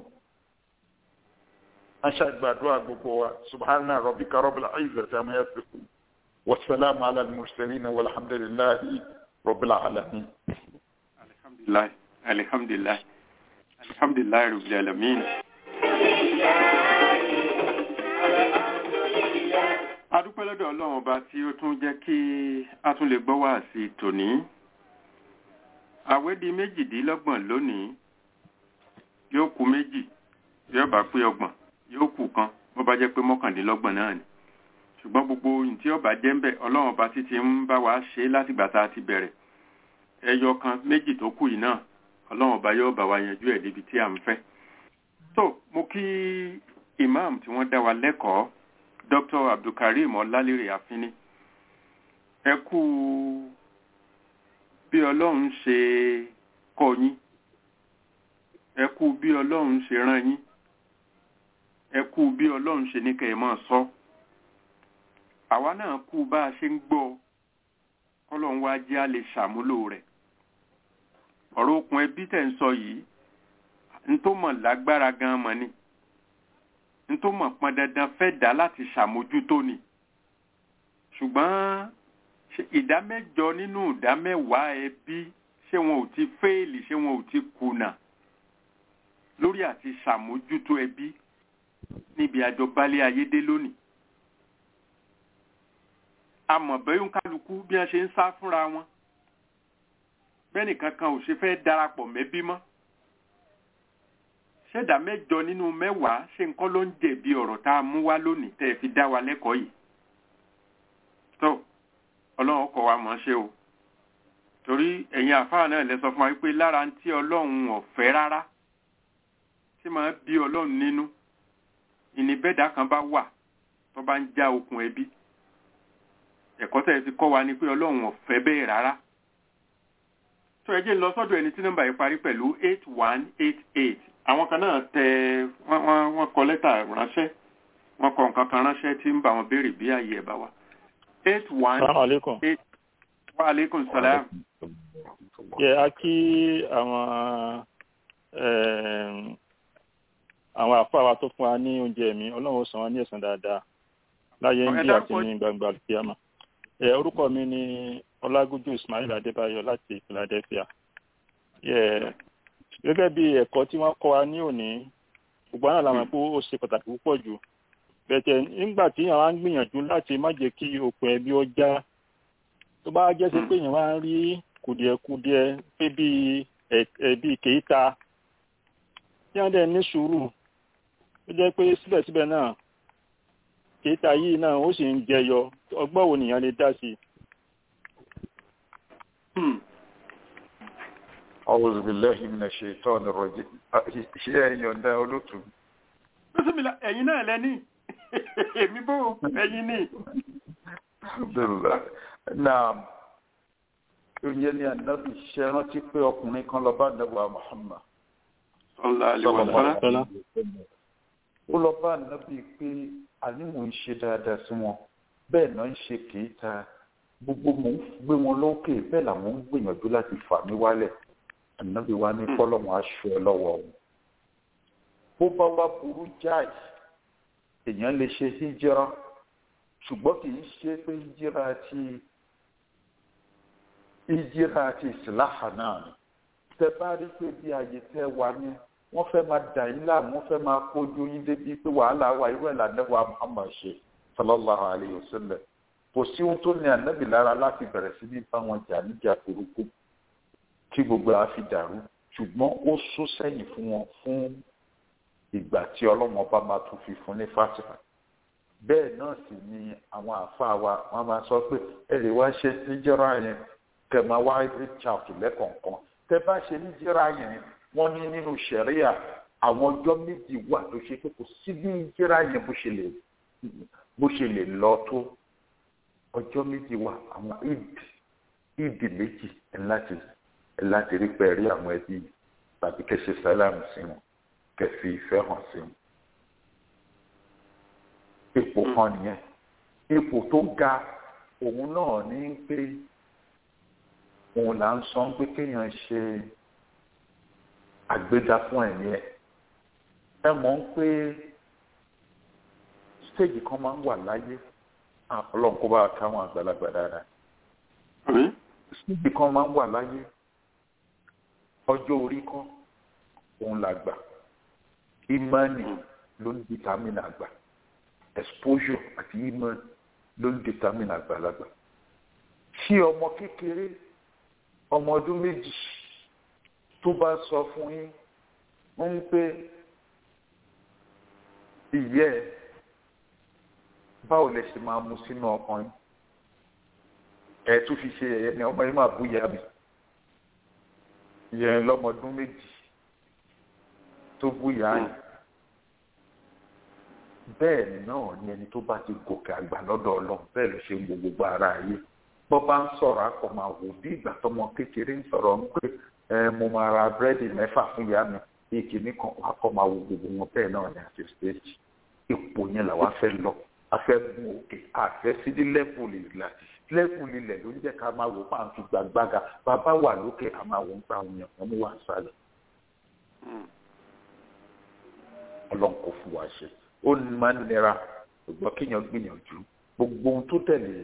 má ṣe gbàdúrà gbogbo wa subhana rabbika rabbil izzati amma yasifun wasalaamu ala al-mursalin walhamdulillahi rabbil alamin. alhamdulilayi alhamdulilayi alhamdulilayi rabbil alamin. adúpẹ́ lọ́dọ̀ ọlọ́run ọba tí ó tún jẹ́ kí a tún lè gbọ́ wá sí tòní àwẹ̀ di méjìdínlọ́gbọ̀n lónìí yóò kù méjì yóò bá pé ọgbọ̀n yóò kù kan bó bá jẹ́ pé mọ́kàndínlọ́gbọ̀n náà ni ṣùgbọ́n gbogbo ohun tí ọba jẹ́ ń bẹ̀ ọlọ́run ọba títí ń bá wa ṣe látìgbà tá a ti bẹ̀rẹ̀ ẹyọ kan méjì tó kù yìí náà ọlọ́run ọba yóò bá wa yanjú ẹ̀ débi tí à ń fẹ́. tó mo kí imam tí wọ́n dá wa lẹ́kọ̀ọ́ dr abdulkareem ọlálérè àfínní ẹ kú bí ọlọ́run ṣe kọ́ yín ẹ kú bí ọlọ́run ṣe rán yín ẹ kú bí ọlọ́run ṣe ní kẹ́ ẹ máa sọ àwa náà kú bá a ṣe ń gbọ́ kọ́lọ́run wá jẹ́ a lè ṣàmúlò rẹ̀ ọ̀rọ̀ okùn ẹbí tẹ̀ ń sọ yìí n tó mọ̀ lágbára gan mọ̀ ni n tó mọ̀ pọn dandan fẹ́ dá láti ṣàmójútó ni ṣùgbọ́n ìdá mẹ́jọ nínú ìdá mẹ́wàá ẹbí ṣé wọn ò ti fẹ́ẹ̀lì ṣé wọn ò ti kùnà lórí àti ṣàmójútó ẹbí níbi àjọbalẹ̀ ayédè lónìí amọ̀bẹ́yún kálukú bí wọ́n ṣe ń sá fúnra wọn bẹ́ẹ̀ni kankan ò ṣe fẹ́ darapọ̀ mẹ́bí mọ́ ṣẹ̀dá mẹ́jọ nínú mẹ́wàá ṣe nǹkan ló ń jẹ̀bi ọ̀rọ̀ tá a mú wá lónìí tẹ́ ẹ fi dá wa lẹ́kọ̀ọ́ yìí tó ọlọ́run kọ́ wa mọ̀ ṣe o torí ẹ̀yin àfáà náà lẹ sọ fún wa wípé lára ń tí ọlọ́run ọ̀fẹ́ rárá tí máa bí ọlọ́run nínú ìníbẹ̀dá kan bá wà tó bá ń já okùn ẹbí ẹ̀kọ́ tẹ̀ fi kọ́ wa ni pé ọlọ́run ọ̀fẹ́ bẹ́ẹ̀ rárá tó ẹjẹ́ lọ sọ́dọ̀ ẹni tí nọ́mbà yìí parí pẹ̀lú eight one eight eight àwọn kan náà tẹ wọ́n wọ́n kọ lẹ́tà ránṣẹ́ wọ́n kọ nǹkan kan ránṣẹ́ tí ń bá wọn béèrè bí ààyè ẹ̀ bá wà eight one eight wa aleykum salaam. yẹ a kí àwọn àwọn àfáà wa tó fún wa ní oúnjẹ mi ọlọ́run ó san wọn ní ẹ̀san dáadáa láyé ń bí àti ní gbangba kíámà ẹ orúkọ mi ni ọlágójú ismail adébáyọ láti philadelphia ẹ gẹ́gẹ́ bí ẹ̀kọ́ tí wọ́n kọ́ wa ní òní gbogbo àwọn àlàmọ pé ó ṣe pàtàkì púpọ̀ jù bẹ̀tẹ̀ nígbà tí àwọn á ń gbìyànjú láti má jẹ́ kí okùn ẹbí ó já tó bá jẹ́ sí pé èèyàn wá ń rí kùdìẹ̀kudiẹ pé bíi ẹbí kèéta tí wọ́n dẹ̀ ní sùúrù ó jẹ́ pé síbẹ̀síbẹ̀ náà kéta yìí náà ó sì ń jẹyọ ọgbọ́n wo nìyàn lè dá sí. A'udhu billahi minash shaitani rajim. Ṣé ẹ̀yin ọ̀dá olótú? Bísímìlà ẹ̀yin náà lẹ́ní. Èmi bó ẹ̀yin ní. Alhamdulillah. Náà, oúnjẹ ní ànábì ṣe rántí pé ọkùnrin kan lọ bá nàbà Muhammad. Sallallahu alaihi wasallam. Ó lọ bá ànábì pé àní mò ń ṣe dáadáa sí wọn bẹ́ẹ̀ náà ń ṣe kìí ta gbogbo mò ń gbé wọn lókè bẹ́ẹ̀ làwọn ń gbìyànjú láti fà mí wálẹ̀ ànábì wa ní kọ́lọ́wọ́n aṣọ ẹ lọ́wọ́ wọn. bó bá wá burú jáì èèyàn lè ṣe híjírà ṣùgbọ́n kì í ṣe pé híjírà ti híjírà ti ìsìláhà náà ni tẹ bá rí pé bí ààyè tẹ wà ní wọ́n fẹ́ máa dà yín láàmú wọ́n fẹ́ máa kójú yín débi pé wàhálà wa irú ẹ̀ lànàbọ̀ Muhammad ṣe sallallahu alayhi wa sallam kò sí ohun tó ní ànábì lára láti bẹ̀rẹ̀ sí ní bá wọn jà níjà burúkú kí gbogbo àá fi dàrú ṣùgbọ́n ó sún sẹ́yìn fún wọn fún ìgbà tí ọlọ́mọ bá máa tún fi fún ní fásitì bẹ́ẹ̀ náà sì ni àwọn àáfàá wa wọ́n máa sọ pé ẹ lè wá ṣe níjẹ́ra yẹn kẹ máa wá reach out lẹ́kọ̀ọ̀kan tẹ bá ṣe níjẹ́ra yẹn wọ́n ní nínú ṣẹ̀ríà àwọn ọjọ́ méjì wà tó ṣe pé kò sí bí níjẹ́ra yẹn bó ṣe lè bó ṣe lè lọ tó ọjọ́ méjì wà àwọn eid ìdí méjì ẹ láti ẹ láti rí pé rí àwọn ẹbí tàbí kẹsẹ sálámù sí wọn kẹfì ìfẹ́ hàn sí wọn ipò kan nìyẹn ipò tó ga òun náà ní pé òun là ń sọ pé kéèyàn ṣe àgbéga fún ẹ̀mí ẹ̀ ẹ mọ̀ ń pé stéèjì kan máa ń wà láyé ọlọ́run kó bá káwọn àgbàlagbà dáadáa stéèjì kan máa ń wà láyé ọjọ́ orí kan òun là gbà ìmánì ló ń dìtámìnà àgbà exposure àti ìmánì ló ń dìtámìnà àgbàlagbà tí ọmọ kékeré ọmọ ọdún méjì tó bá sọ fún yín ń pé ìyẹ́ ẹ̀ báwo lẹ ṣe máa mu sínú ọkàn yín ẹ tún fi ṣe ẹ̀yẹ ni ọmọ yín máa bú ìyá mi ìyẹn lọ́mọdún méjì tó bú ìyá yín bẹ́ẹ̀ náà ni ẹni tó bá ti gòkè àgbà lọ́dọ̀ ọlọ́run bẹ́ẹ̀ ló ṣe ń wo gbogbo ara ayé bọ́ bá ń sọ̀rọ̀ akọ̀ máa wò bí ìgbà tọmọ kékeré ń sọ̀rọ̀ ń pé ẹ mo máa ra búrẹ́dì mẹ́fà fún ìyá mi ìkíní kan akọ̀ máa wo gbogbo wọn bẹ́ẹ̀ náà ní àti stéèjì ipò yẹn làwa fẹ́ lọ afẹ́ gun òkè àfẹ́ sí ní lẹ́fùlì láti lẹ́fùlì ilẹ̀ ló ń jẹ́ ká máa wò máa fi gbàgbága bàbá wà lókè a máa wò ń pa àwọn èèyàn kan ní wà sálẹ̀ ọlọ́run kò fún wa ṣe ó máa ń nira ṣùgbọ́n kéèyàn gbìyànjú gbogbo ohun tó tẹ̀lé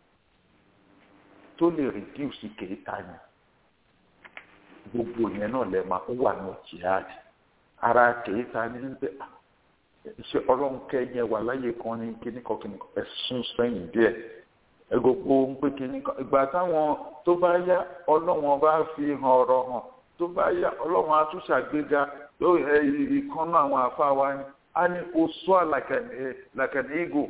tó lè rìdíùsì kéèta yẹn gbogbo yẹn náà lè máa wà ní jihad ara kéèta ní ń bẹ ṣe ọlọ́run kẹ́yìn wà láyé kan ní kíní kan kíní kan ẹ̀sùn sẹ́yìn díẹ̀ ẹ gbogbo ń pé kíní kan ìgbà táwọn tó bá yá ọlọ́run bá fi hàn ọ̀rọ̀ hàn tó bá yá ọlọ́run á tún ṣàgbéga ìkànnà àwọn àfa wa ni a ní kó sọ làkàní ìgò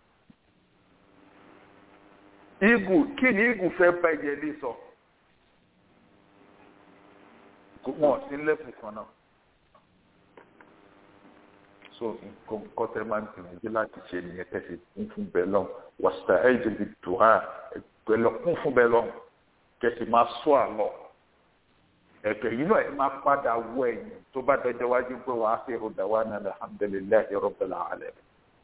ìgò kí ni ìgò fẹ́ bá ìyẹlé sọ wọn sí lẹ́kùn kan náà so nǹkan kọ́tẹ́ máa ń gbìyànjú láti ṣe nìyẹn tẹ̀sí kún fún bẹ́ẹ̀ lọ́n wàsíta ẹ̀ jẹ́ bi dùhà pẹ̀lú kún fún bẹ́ẹ̀ lọ́n kẹ̀sì máa sọ àlọ́ ẹ̀kẹ́ yìí náà ẹ máa padà wọ ẹ̀yìn tó bá dọjọ́ wájú pé wàá fi ròdà wá náà alhamdulilayi rabbil alamin.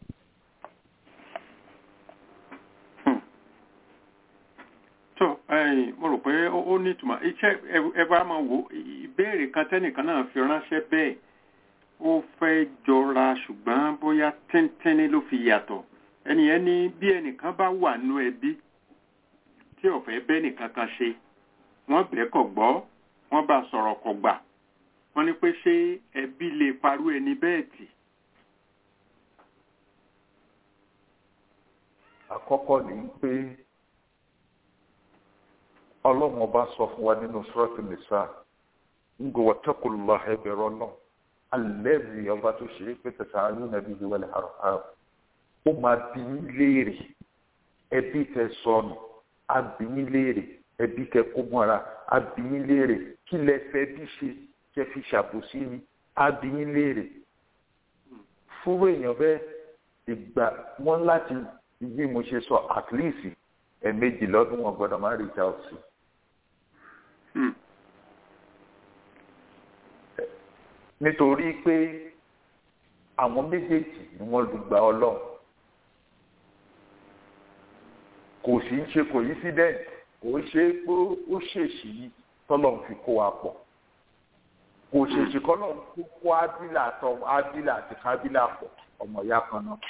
tó mo rò pé ó ní ìtumọ̀ iṣẹ́ ẹ bá máa wò ìbéèrè kan tẹ́nìkan náà fi ránṣẹ́ bẹ́ẹ̀ ó fẹ́ jọra ṣùgbọ́n bóyá tíntínní ló fi yàtọ̀ ẹnìyẹn ní bí ẹnìkan bá wà nú ẹbí tí ó fẹ́ bẹ́ nìkan kan ṣe wọ́n bẹ́ẹ̀ kọ̀ gbọ́ wọ́n bá sọ̀rọ̀ kọ̀ gbà wọ́n ní pé ṣé ẹbí lè parú ẹni bẹ́ẹ̀ tì. àkọ́kọ́ ni pé ọlọ́run ọba sọ fún wa nínú sọ́ọ̀tì nìsa ń gbọ́ wọ́tẹ́kùlá ẹbẹ̀rọ náà alẹ́bí ọba tó ṣe é pé tẹ̀sán ayé nàbí ìwé wẹ̀lẹ̀ àrùn ó máa bí yín léèrè ẹbí tẹ sọnù á bí yín léèrè ẹbí tẹ kó mọ́ra á bí yín léèrè kí lẹ fẹ́ bí ṣe kẹ fi ṣàbòsí ni á bí yín léèrè fúrú èèyàn bẹ́ẹ̀ ìgbà wọn láti bí mo ṣe sọ at least ẹ̀ẹ̀mejì lọ́dún wọn gbọ́dọ̀ máa reach out sí. nítorí pé àwọn méjèèjì ni wọ́n lù gba ọlọ́run kò sí ń ṣe coincident kò ṣe pé ó ṣèṣì yìí tọ́lọ́run fi kó wa pọ̀ kò ṣèṣì kọ́lọ́run kó kó ábílà tọ́ ábílà àti kábílà pọ̀ ọmọ ìyá kan náà.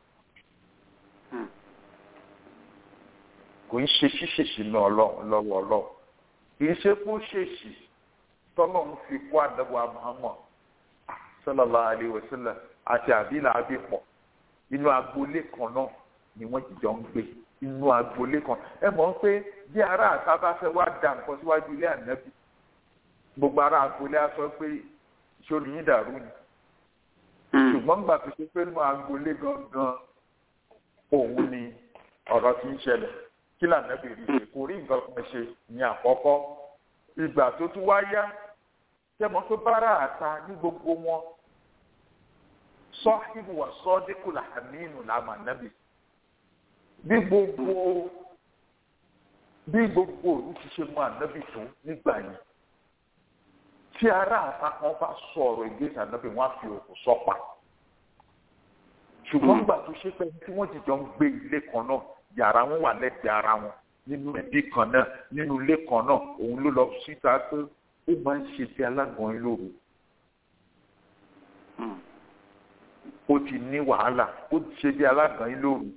kò ń ṣe ṣíṣèṣì náà lọ́wọ́ ọlọ́run kì í ṣe kó ṣèṣì tọ́lọ́run fi kó àdàbọ̀ Muhammad sallallahu alaihi wasallam àti àbílà àbípọ̀ inú agboolé kan náà ni wọ́n ti jọ ń gbé inú agboolé kan ẹ mọ̀ pé bí ará àta bá fẹ́ wá da nǹkan síwájú ilé ànábì gbogbo ará agboolé á sọ pé ìṣòro yín dàrú ni ṣùgbọ́n gbà tó ṣe pé inú agboolé gangan òun ni ọ̀rọ̀ ti ń ṣẹlẹ̀ kí lànàbì rí ṣe kò rí nǹkan kan ṣe ní àkọ́kọ́ ìgbà tó tún wá yá tẹmọ pé bára àta ní gbogbo wọn sọ́hìbù wà sọ́díkù làmínú làmà nábì bí gbogbo bí gbogbo òru ti ṣe mọ ànábì tó nígbà yẹn tí ará àta kan bá sọ̀rọ̀ ìgbésẹ̀ ànábì wọn á fi òkú sọ́pa ṣùgbọ́n gbà tó ṣe pé tí wọ́n jìjọ ń gbé ilé kan náà yàrá wọn wà lẹ́gbẹ̀ẹ́ ara wọn nínú ẹbí kan náà nínú ilé kan náà òun ló lọ síta pé ó máa ń ṣe bí alágan yín lóru ó ti ní wàhálà ó ti ṣe bí alágan yín lóru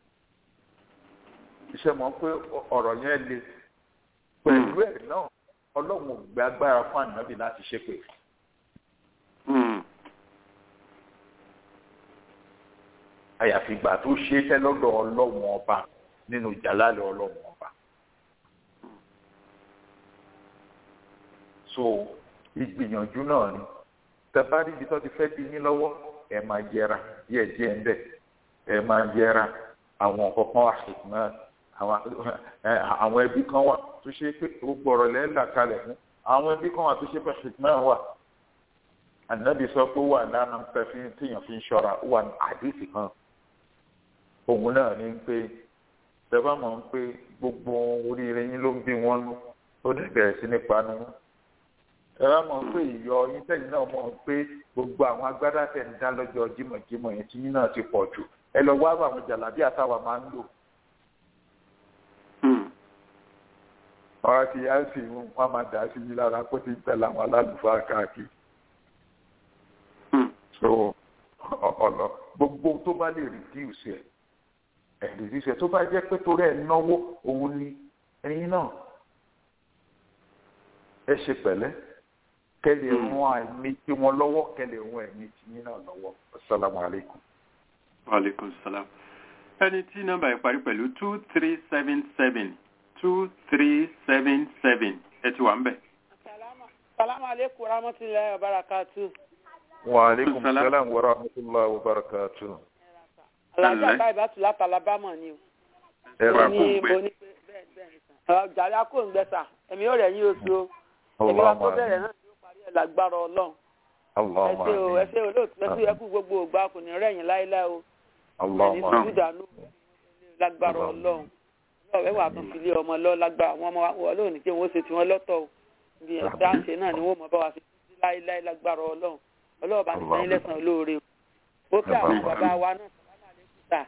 iṣẹ́ mọ̀ pé ọ̀rọ̀ yẹn le pẹ̀lú ẹ̀ náà ọlọ́run ò gbé agbára fún ànábì láti ṣépè. àyàfi ìgbà tó ṣe é tẹ́ lọ́dọ̀ ọlọ́run ọba nínú ìjàlálẹ̀ ọlọ́run ọba. so ìgbìyànjú náà ni tẹ́bárí ibi tó ti fẹ́ di yín lọ́wọ́ ẹ máa yẹra díẹ̀ díẹ̀ ń bẹ̀ ẹ máa yẹra àwọn kọ̀ọ̀kan wà ṣùgbọ́n àwọn ẹbí kan wà tó ṣe pé gbogbo ọ̀rọ̀ lẹ́yìn là kalẹ̀ fún àwọn ẹbí kan wà tó ṣe pé ṣùgbọ́n wà ànábì sọ pé wà lánàá ń pẹ́ fi tíyàn fi ń ṣọ́ra wà ní àdìsí kan òun náà ní pé tẹ́bá mọ̀ pé gbogbo oríire yín ló ń bí wọ́n lú ó dẹ̀ bẹ̀rẹ̀ sí ní panu wọn tẹ́bá mọ̀ pé ìyọ yín tẹ̀yìn náà mọ̀ pé gbogbo àwọn agbádá tẹ̀ ń dá lọ́jọ́ jímọ̀jímọ̀ yẹn tí yín náà ti pọ̀ jù ẹ lọ wá àwọn jàlábí àtàwà máa ń lò ọ̀rọ̀ ti yá sí wọn máa dà sí yín lára kó ti tẹ̀lé àwọn alálùfáà káàkiri. so ọ̀nà gbogbo tó bá lè reduce ẹ̀ ẹ̀ reduce ẹ̀ tó bá jẹ́ pé torí ẹ̀ náwó òun ni ẹ̀yin náà ẹ ṣe pẹ̀lẹ́ kẹ́lẹ̀ rún ẹ̀mí tí wọ́n lọ́wọ́ kẹ́lẹ̀ rún ẹ̀mí tí yín náà lọ́wọ́ asalaamu alaykum. wa aleykum salaam ẹni tí nọ́mbà yìí parí pẹ̀lú two three seven seven two three seven seven ẹ ti wà ń bẹ̀. salamu aleykum rahmatulahi wa barakatu. wa aleykum salaam wa rahmatulahi wa barakatu. alájà báyìí bá tù láti alabama ni o. ẹ ra kó ní gbẹ. bo ní pé bẹ́ẹ̀ bẹ́ẹ̀ ni sàn. jàre akó ń gbẹ sà èmi ò rẹ̀ yín oṣù o. èmi wa tó bẹ̀rẹ̀ náà ni ó parí ẹ̀ lágbára ọlọ́run. ẹ ṣe o ẹ ṣe olóòtú ẹ ṣe ẹkú gbogbo ògbà kò ní rẹ̀yìn láéláé o. ẹni tó ti dànù lágbára ọlọ́run ọ̀rẹ́ wà tún filé ọmọ lọ lágbára àwọn ọmọ wọn lónìí tí wọ́n ṣe tí wọ́n lọ́tọ̀ o bí ẹ̀dá ń ṣe náà ni wọ́n mọ̀ bá wa ṣe títí láéláé lágbára ọlọ́run ọlọ́run bá ti sẹ́yìn lẹ́sàn olóore o ó kí àwọn bàbá wa náà sàlámà lẹ́kùn tà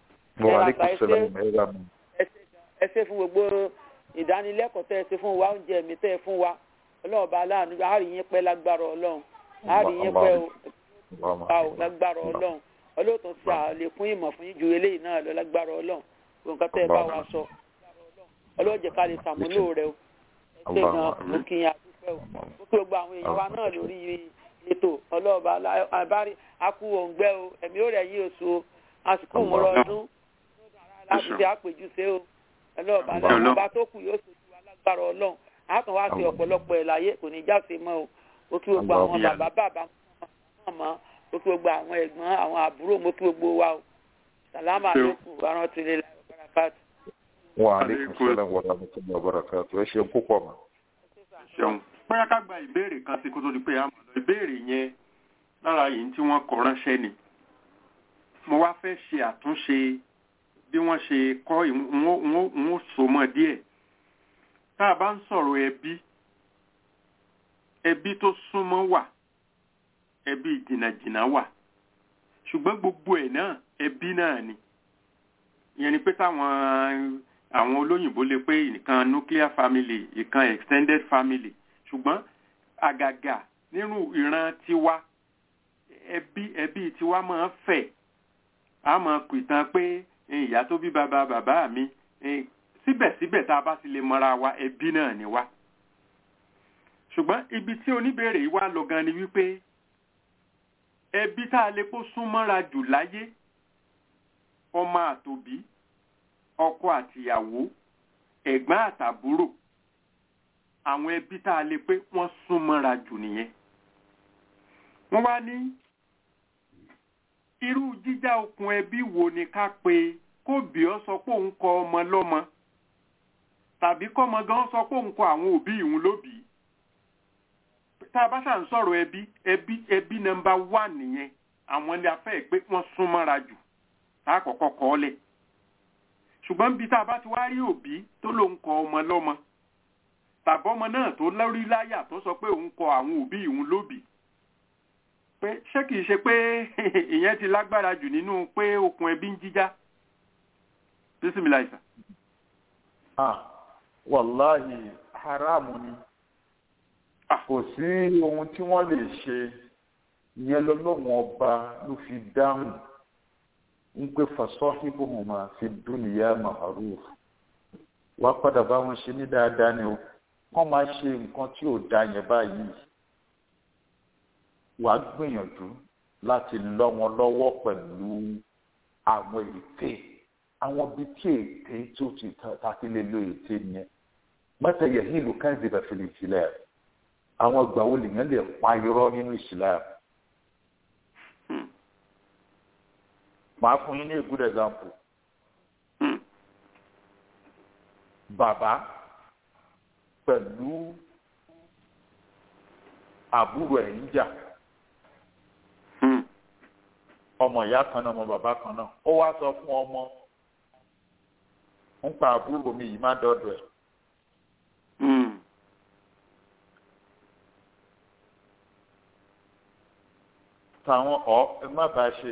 ẹ ṣe fún gbogbo ìdánilẹ́kọ̀ọ́ tẹ́ ẹ ṣe fún wa oúnjẹ mi tẹ́ ẹ fún wa ọlọ́run bá aláàánú àárín yín pẹ́ lágbára ọlọ́run àárín yín pẹ́ o lágbára ọlọ́run ọlọ́run tó ṣe àlékún ìmọ̀ fún yín ju eléyìí náà lọ lágbára ọlọ́run nǹkan tẹ́ ẹ bá wa sọ ọlọ́jẹ̀ ká lè sàmúlò rẹ o ẹ ṣe gan mo kí yín àdúpẹ́ o mo kí gbogbo àwọn èèyàn wa náà lórí ètò ọlọ́ọ̀bá àbárí akú òǹgbẹ́ o ẹ̀mí ó rẹ̀ yí oṣù o àsìkò ìmúra ọdún láti fi àpèjúṣe o ọlọ́ọ̀bá lẹ́yìn ọba tó kù yóò ṣojú wa lágbára ọlọ́run a kàn wá sí ọ̀pọ̀lọpọ̀ ẹ̀ láyé kò ní jáse mọ́ o mo kí gbogbo àwọn bàbá bàbá mọ́ mo kí gbogbo àwọn ẹ̀gbọ́n àwọn àbúrò mo kí gbogbo wa o sàlámà lókù arántìlélá barakatu. wa aleykum salaam wa rahmatulahi wa barakatu ẹ ṣeun púpọ̀ mọ́. ṣeun bóyá ká gba ìbéèrè kan sí kó tó di pé a mọ̀ lọ ìbéèrè yẹn lára yìí tí wọ́n kọ ránṣẹ́ ni mo wá fẹ́ ṣe àtúnṣe bí wọ́n ṣe kọ́ ìwọ̀n so mọ́ díẹ̀ tá a bá ń sọ̀rọ̀ ẹbí ẹbí tó súnmọ́ wà ẹbí jìnnàjìnnà wà ṣùgbọ́n gbogbo ẹ̀ náà ẹbí náà ni ìyẹn ni pé táwọn àwọn olóyìnbó lè pé ìkan nuclear family ìkan extended family ṣùgbọ́n àgàgà nínú ìran tiwa ẹbí ẹbí tiwa máa ń fẹ̀ a máa pìtàn pé ìyá tó bí bàbá bàbá mi síbẹ̀síbẹ̀ tá a bá ti lè mọra wa ẹbí náà ni wá ṣùgbọ́n ibi tí oníbèrè yìí wá lọ gan ni wípé ẹbí tá a lè kó súnmọ́ra jù láyé ọmọ àtòbí ọkọ àtìyàwó ẹ̀gbọ́n àtàbúrò àwọn ẹbí tá a lè pé wọ́n súnmọ́ra jù nìyẹn wọ́n wá ní irú jíjá okùn ẹbí wo ni ká pe kó bí ọ sọ pé òun kọ ọmọ lọ́mọ tàbí kọ́mọ gan sọ pé òun kọ àwọn òbí ìhun lóbìí tá a bá ṣà ń sọ̀rọ̀ ẹbí ẹbí ẹbí nọ́mbà wà nìyẹn àwọn ni a fẹ́ pé wọ́n súnmọ́ra jù tá a kọ́kọ́ kọ́ ọ lẹ̀ ṣùgbọ́n bí tá a bá ti wá rí òbí tó ló ń kọ ọmọ lọ́mọ tàbí ọmọ náà tó lórí láyà tó sọ pé òun kọ àwọn òbí òun lóbì pé ṣé kìí ṣe pé ìyẹn ti lágbára jù nínú pé okùn ẹbí ń jíjá bísímìláìsà. ah wàláhì haramu ni kò sí ohun tí wọ́n lè ṣe ìyẹn lọ́lọ́wọ́n ọba ló fi dáhùn ń pé fasahibuhuma fi dunya ma'ruf wá padà bá wọn ṣe ní dáadáa ni o wọ́n máa ṣe nǹkan tí ò da yẹn báyìí wà á gbìyànjú láti lọ́ wọn lọ́wọ́ pẹ̀lú àwọn ète àwọn bíi tí ète tó ti ta ti lè lo ète yẹn mọ́tẹ́ yẹ hílù káyọ̀dé bá fi lè sílẹ̀ àwọn ìgbà wo lèèyàn lè pa irọ́ nínú ìsìlẹ̀ màá fún yín ní a good example bàbá pẹ̀lú àbúrò ẹ̀ ń jà ọmọ ìyá kan náà ọmọ bàbá kan náà ó wá sọ fún ọmọ ń pa àbúrò mi yìí má dọ́dọ̀ ẹ̀. táwọn ọ ẹ má bàa ṣe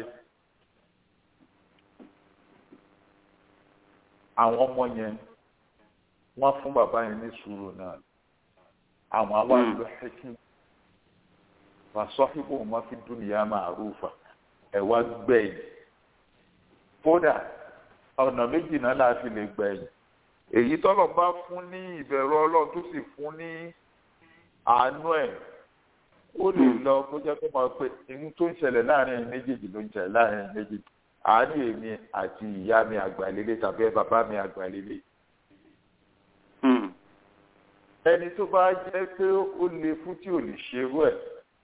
àwọn ọmọ yẹn wọ́n fún bàbá yẹn ní sùúrù náà àwọn àwọn àlọ ẹkín wàsọ́hìbò wọn fi dúnìyà máa rúfa ẹ wá gbẹ̀yìn kódà ọ̀nà méjì náà la fi lè gbẹ̀yìn èyí tọ́lọ̀ bá fún ní ìbẹ̀rù ọlọ́run tó sì fún ní àánú ẹ̀ ó lè lọ kó jẹ́ kó máa pé ohun tó ń ṣẹlẹ̀ láàrin ẹ̀yin méjèèjì ló ń ṣẹlẹ̀ láàrin ẹ̀yin méjèèjì àánú èmi àti ìyá mi àgbàlélé tàbí bàbá mi àgbàlélé ẹni tó bá jẹ́ pé ó le fún tí ò lè ṣerú ẹ̀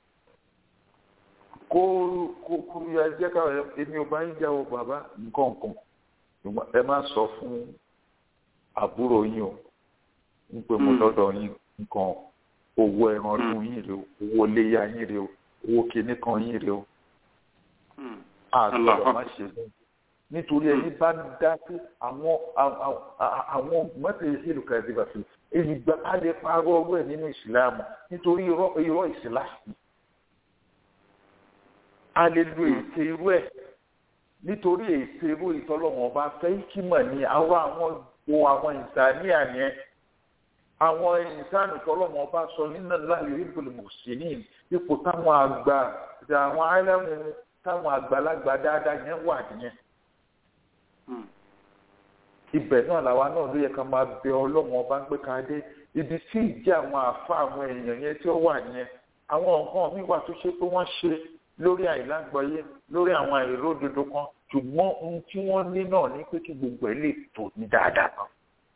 kó kó kó ya jẹ́ káwọn èmi ò bá ń jáwọ́ bàbá nǹkan kan ẹ má sọ fún àbúrò yín o ń pè mo lọ́dọ̀ yín nǹkan owó ẹran ọdún yín rè o owó léyà yín rè o owó kinní kan yín rè o àgbọ̀dọ̀ má ṣe bẹ́ẹ̀ nítorí ẹni bá dá sí àwọn àwọn mọ́tò ìṣèlú kan ẹ̀dí bàtú èyí gba á lè parọ́ ọwọ́ ẹ̀ nínú ìsìláàmù nítorí irọ́ ìsìláàmù a lè lo ète irú ẹ̀ nítorí ète irú ìtọ́lọ́wọ́n ọba fẹ́ kí mọ̀ ní àwọn àwọn o àwọn ìsàníyàn yẹn àwọn ìsàní ìtọ́lọ́wọ́n ọba sọ nínú láàyè ìbùlù mùsùlùmí ipò táwọn àgbà àwọn áìlẹ́mù táwọn àgbàlagbà dáadáa yẹn wà nìyẹn ibẹ̀ náà làwa náà ló yẹ ká máa bẹ ọlọ́run ọba ń gbé ká dé ibi tí ìjẹ́ àwọn àfa àwọn èèyàn yẹn tí ó wà yẹn àwọn nǹkan mi wà tó ṣe pé wọ́n ṣe lórí àìlágbọ́yé lórí àwọn àìródodo kan ṣùgbọ́n ohun tí wọ́n ní náà ní pé kí gbogbo ẹ̀ lè tò ní dáadáa kan.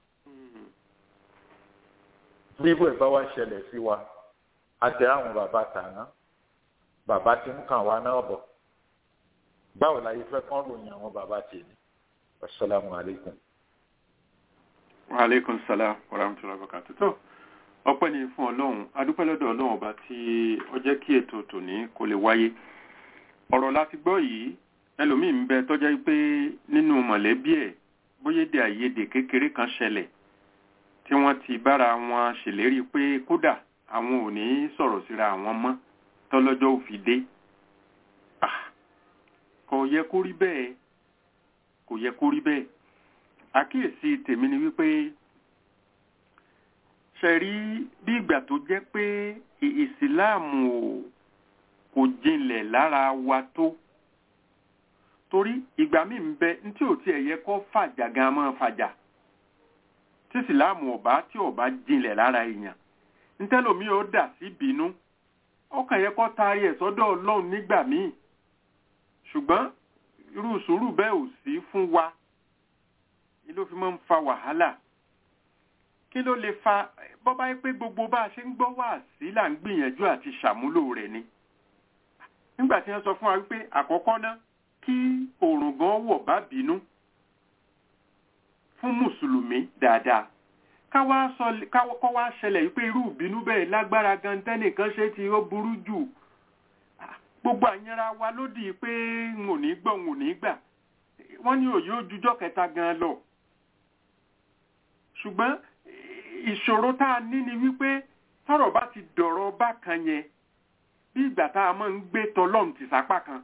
bí ibò ẹ̀ bá wá ṣẹlẹ̀ sí wa àtẹ àwọn bàbá tàná bàbá tí ń kàn wá náà bọ̀ báwo la yẹ fẹ́ kán ròyìn àwọn bàbá tèmi asalaamu alaykum aleykum salaam wa rahmatullahi wa barakatuh tó ọpẹ́ ni fún ọlọ́run adúpẹ́ lọ́dọ̀ ọlọ́run ọba tí ó jẹ́ kí ètò tòní kó lè wáyé ọ̀rọ̀ láti gbọ́ yìí ẹlòmíín bẹ tó jẹ́ pé nínú mọ̀lẹ́bí ẹ̀ bóyédè àìyedè kékeré kan ṣẹlẹ̀ tí wọ́n ti bára wọn ṣèlérí pé kódà àwọn ò ní sọ̀rọ̀ síra àwọn mọ́ tọ́lọ́jọ́ ò fi dé kò yẹ kó rí bẹ́ẹ̀ kò yẹ kó rí bẹ́ẹ̀ àkíyèsí tèmi ni wípé ṣe rí bí ìgbà tó jẹ́ pé ìsìláàmù ò kò jinlẹ̀ lára wa tó torí ìgbà míì ń bẹ tí ò tiẹ̀ yẹ kó fàjà gan máa fàjà tí ìsìláàmù ọ̀bá tí ọ̀bá jinlẹ̀ lára èèyàn ntẹ́lòmí ó dà sí bínú ó kàn yẹ kó taari ẹ̀ sọ́dọ̀ ọlọ́run nígbà míì ṣùgbọ́n irú sùúrù bẹ́ẹ̀ ò sí fún wa ni ló fi máa ń fa wàhálà kí ló lè fa bọ́bá yẹ pé gbogbo bá a ṣe ń gbọ́ wá sí là ń gbìyànjú àti ṣàmúlò rẹ̀ ni nígbà tí wọ́n sọ fún wa wípé àkọ́kọ́ ná kí òòrùn gan wọ̀ bá bínú fún mùsùlùmí dáadáa káwọ́ wá ṣẹlẹ̀ wípé irú ìbínú bẹ́ẹ̀ lágbára gan tẹ́nìkan ṣe tí ó burú jù gbogbo àyẹ̀ra wa lódì pé n ò ní gbọ́ n ò ní gbà wọ́n ní òye ojújọ́ kẹta gan lọ ṣùgbọ́n ìṣòro tá a ní ni wípé tọ́rọ̀ bá ti dọ̀rọ̀ bákan yẹn bí ìgbà tá a máa ń gbé tọlọ́run ti sápá kan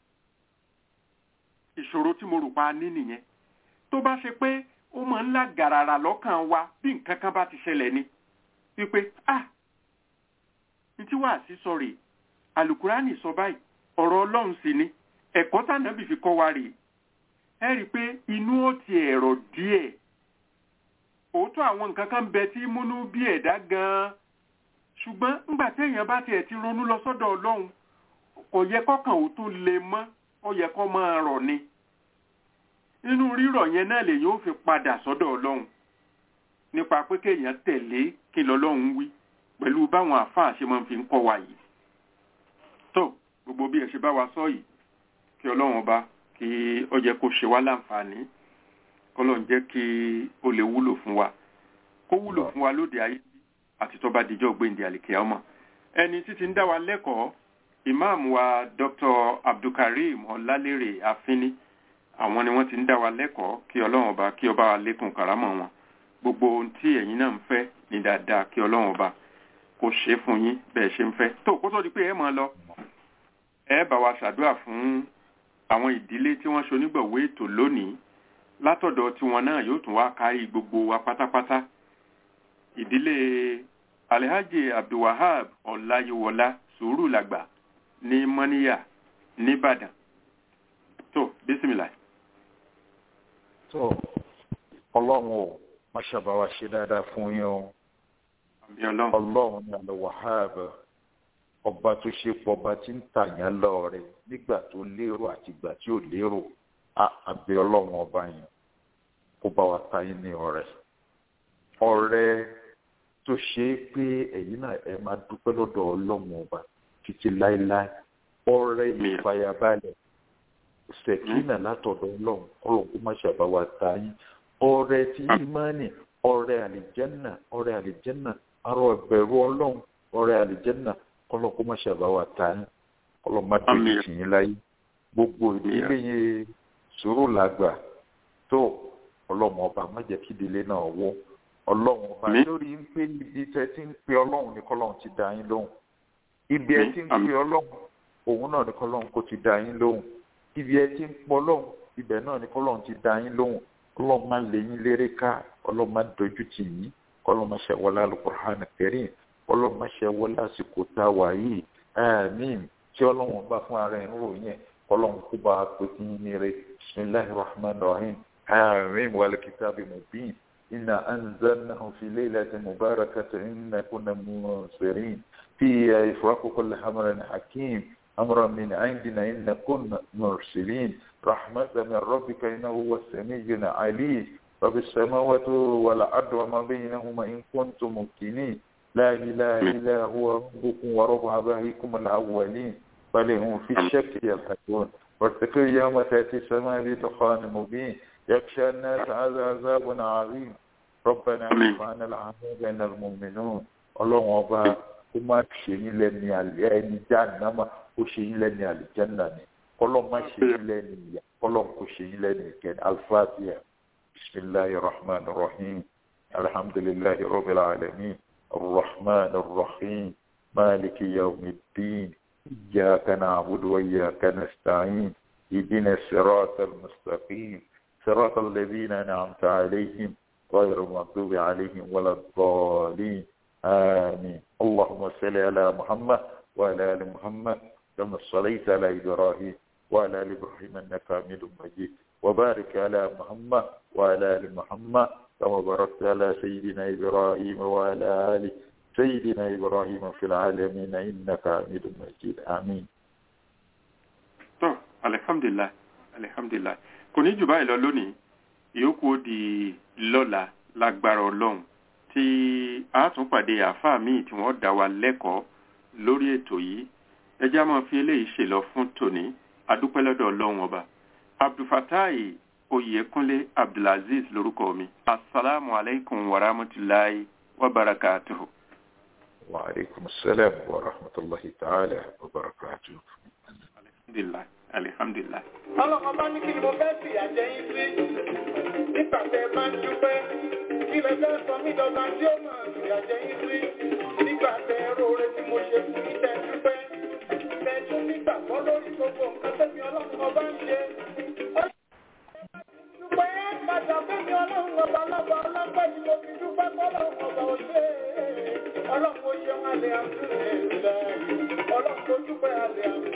ìṣòro tí mo rò pa ní nìyẹn tó bá ṣe pé ó máa ń lá gàràrà lọ́kàn wa bí nǹkan kan bá ti ṣẹlẹ̀ ni wípé ah ní tí wàá sí sọ rèé alukurani sọ báyìí ọ̀rọ̀ ọlọ́run sì ni ẹ̀kọ́ tànàbì fi kọ́ wa rèé ẹ rí i pé inú ó ti ẹ̀rọ díẹ̀ òótọ́ àwọn nǹkan kan bẹ tí múnú bí ẹ̀dá gan-an ṣùgbọ́n ńgbà téèyàn bá tiẹ̀ ti ronú lọ sọ́dọ̀ ọlọ́run kò yẹ kọ́kàn ó tún le mọ́ ó yẹ kó máa rọ̀ ni nínú rírọ̀ yẹn náà lèyìn ó fi padà sọ́dọ̀ ọlọ́run nípa pé kéèyàn tẹ̀lé kí lọ́lọ́run wí pẹ̀lú báwọn àfáà ṣe máa fi ń kọ́ wa yìí tó gbogbo bí ẹ ṣe bá wa sọ yìí kí ọlọ́run ọba kí ó jẹ́ kó ṣe wá láǹfààní kọ́lọ́run jẹ́ kí ó lè wúlò fún wa kó wúlò fún wa lóde ayé àti tó bá dijọ́ gbéǹde àlìkè ọmọ ẹni títí ń dá wa lẹ́kọ̀ọ́ ìmáàmù wa dr abdulkareem ọlálérè àfínní àwọn ni wọ́n ti ń dá wa lẹ́kọ̀ọ́ kí ọlọ́run ọba kí ọba wa lékún kàrámọ̀ wọn gbogbo ohun tí ẹ̀yin náà ń fẹ́ ní dáadáa kí ọlọ́run ọba kó ṣe fún yín bẹ́ẹ̀ ṣe ń fẹ́ tó kó tó di pé ẹ máa lọ ẹ bá wa ṣàdúrà fún àwọn ìdílé tí wọ́n ṣonígbọ̀wé ètò lónìí látọ̀dọ̀ tiwọn náà yóò tún wá kárí gbogbo wa pátápátá ìdílé alhaji abdulwahab ọláyíwọlá sùúrù làgbà ní mọ́níyà nìbàdàn tó bísímìlà. tó ọlọ́run ò má ṣàbá wa ṣe dáadáa fún yín o ọlọ́run ní àlọ́ wahab ọba tó ṣe pọ̀ ọba tí ń tàyàn lọ́ọ̀rẹ́ nígbà tó lérò àti ìgbà tí ò lérò àbẹ̀ ọlọ́run ọba yẹn kó bá wa ta yín ní ọ̀rẹ́ ọ̀rẹ́ tó ṣe é pé ẹ̀yin náà ẹ máa dúpẹ́ lọ́dọ̀ ọlọ́run ọba títí láéláé ọ̀rẹ́ ìfàyàbalẹ̀ ṣèkínà látọ̀dọ̀ ọlọ́run ọlọ́run kó má ṣàbá wa ta yín ọ̀rẹ́ tí ìmánì ọ̀rẹ́ àlìjẹ́nà ọ̀rẹ́ àlìjẹ́nà arọ ẹ̀bẹ̀rù ọlọ́run ọ̀rẹ́ àlìjẹ́nà ọlọ́run kó má ṣàbá wa ta yín ọlọ́run má dojú tì yín láyé gbogbo ìdílé yẹn sùúrù làgbà tó ọlọ́run ọba má jẹ́ kí ìdílé náà wó ọlọ́run ọba lórí ń pé ibi tẹ́ ti ń pe ọlọ́run ní kọ́lọ́run ti dá yín lóhùn ibi ẹ ti ń pe ọlọ́run òun náà ní kọ́lọ́run kò ti dá yín lóhùn ibi ẹ ti ń pọ ọlọ́run ibẹ̀ náà ní kọ́lọ́run ti dá yín lóhùn ọlọ́run má lé yín léré ká ọlọ́run má dojú tì yín ọlọ́run má ṣe wọlé Al-Qur'an Karim ọlọ́run má ṣe wọlé àsìkò tá a wà yìí àmín tí ọlọ́run ọba fún ara ẹ̀ ń ròyìn ọlọ́run kó bá a pè kí yín ní rẹ̀ bismillahir rahmanir rahim àmín wal kitabi mubin إنا أنزلناه في ليلة مباركة إنا كنا منصرين فيها إفراق كل أمر حكيم أمرا من عندنا إنا كنا مرسلين رحمة من ربك إنه هو السميع العليم رب السماوات والأرض وما بينهما إن كنتم ممكنين لا إله إلا هو ربكم ورب آبائكم الأولين بل هم في الشك يلحقون واتقوا يوم تأتي السماء بدخان مبين يخشى الناس هذا عذاب عظيم ربنا اعف عنا العذاب بين المؤمنون ọlọ́run ọba kó má ṣe yín lẹ́ni àlẹ́ ẹni jáànámà kó ṣe yín lẹ́ni àlìjánná ni kọ́lọ́n má ṣe yín lẹ́ni ìyá kọ́lọ́n kó ṣe yín lẹ́ni ìkẹ́ni alfatiha bisimilahi rahman rahim alhamdulilahi rabbil alamin arrahman arrahim maliki yawmiddin iyyaka na'budu wa iyyaka nasta'in ihdina sirata almustaqim صراط الذين أنعمت عليهم غير المغضوب عليهم ولا الضالين آمين اللهم صل على محمد وعلى آل محمد كما صليت على إبراهيم وعلى آل إبراهيم إنك حميد مجيد وبارك على محمد وعلى آل محمد كما باركت على سيدنا إبراهيم وعلى آل سيدنا إبراهيم في العالمين إنك حميد مجيد آمين الحمد لله الحمد لله kò ní jù báyìí lọ lónìí ìyókù ó di lọ́la lágbára ọlọ́run tí a tún pàdé àáfàá míì tí wọ́n dá wa lẹ́kọ̀ọ́ lórí ètò yìí ẹjẹ́ a máa fi eléyìí ṣèlọ fún tòní adúpẹ́ lọ́dọ̀ ọlọ́run ọba abdulfatai oyèkúnlé abdulaziz lórúkọ mi asalaamu alaykum wa rahmatulahi wa barakatuhu. wa aleykum salaam wa rahmatulahi ta'ala wa barakatuhu. alhamdulilayi alihamdulilayi. ọlọ́kọ̀ bá ní kí ni mo fẹ́ fìyà jẹ yín sí nígbà tẹ́ ẹ bá ń dúpẹ́ Ilẹ̀ fẹ́ sọ mí dọ́gba tí ó máa fìyà jẹ yín sí. Nígbà tẹ róore tí mo ṣe fún yín tẹ dúpẹ́. Tẹ tún nígbàgbọ́ lórí gbogbo nǹkan tẹ́mi ọlọ́run ọba ń ṣe. Dúpẹ́ padà fẹ́mi ọlọ́run ọba lọ́ba ọlọ́pẹ́ ni mo fi dúpẹ́ fọ́lọ́run ọba òṣè. Ọlọ́run ó ṣe wọn àlẹ́ àmúlẹ̀ ọlọ́run ó dúpẹ́ àlẹ́ àmúlẹ̀.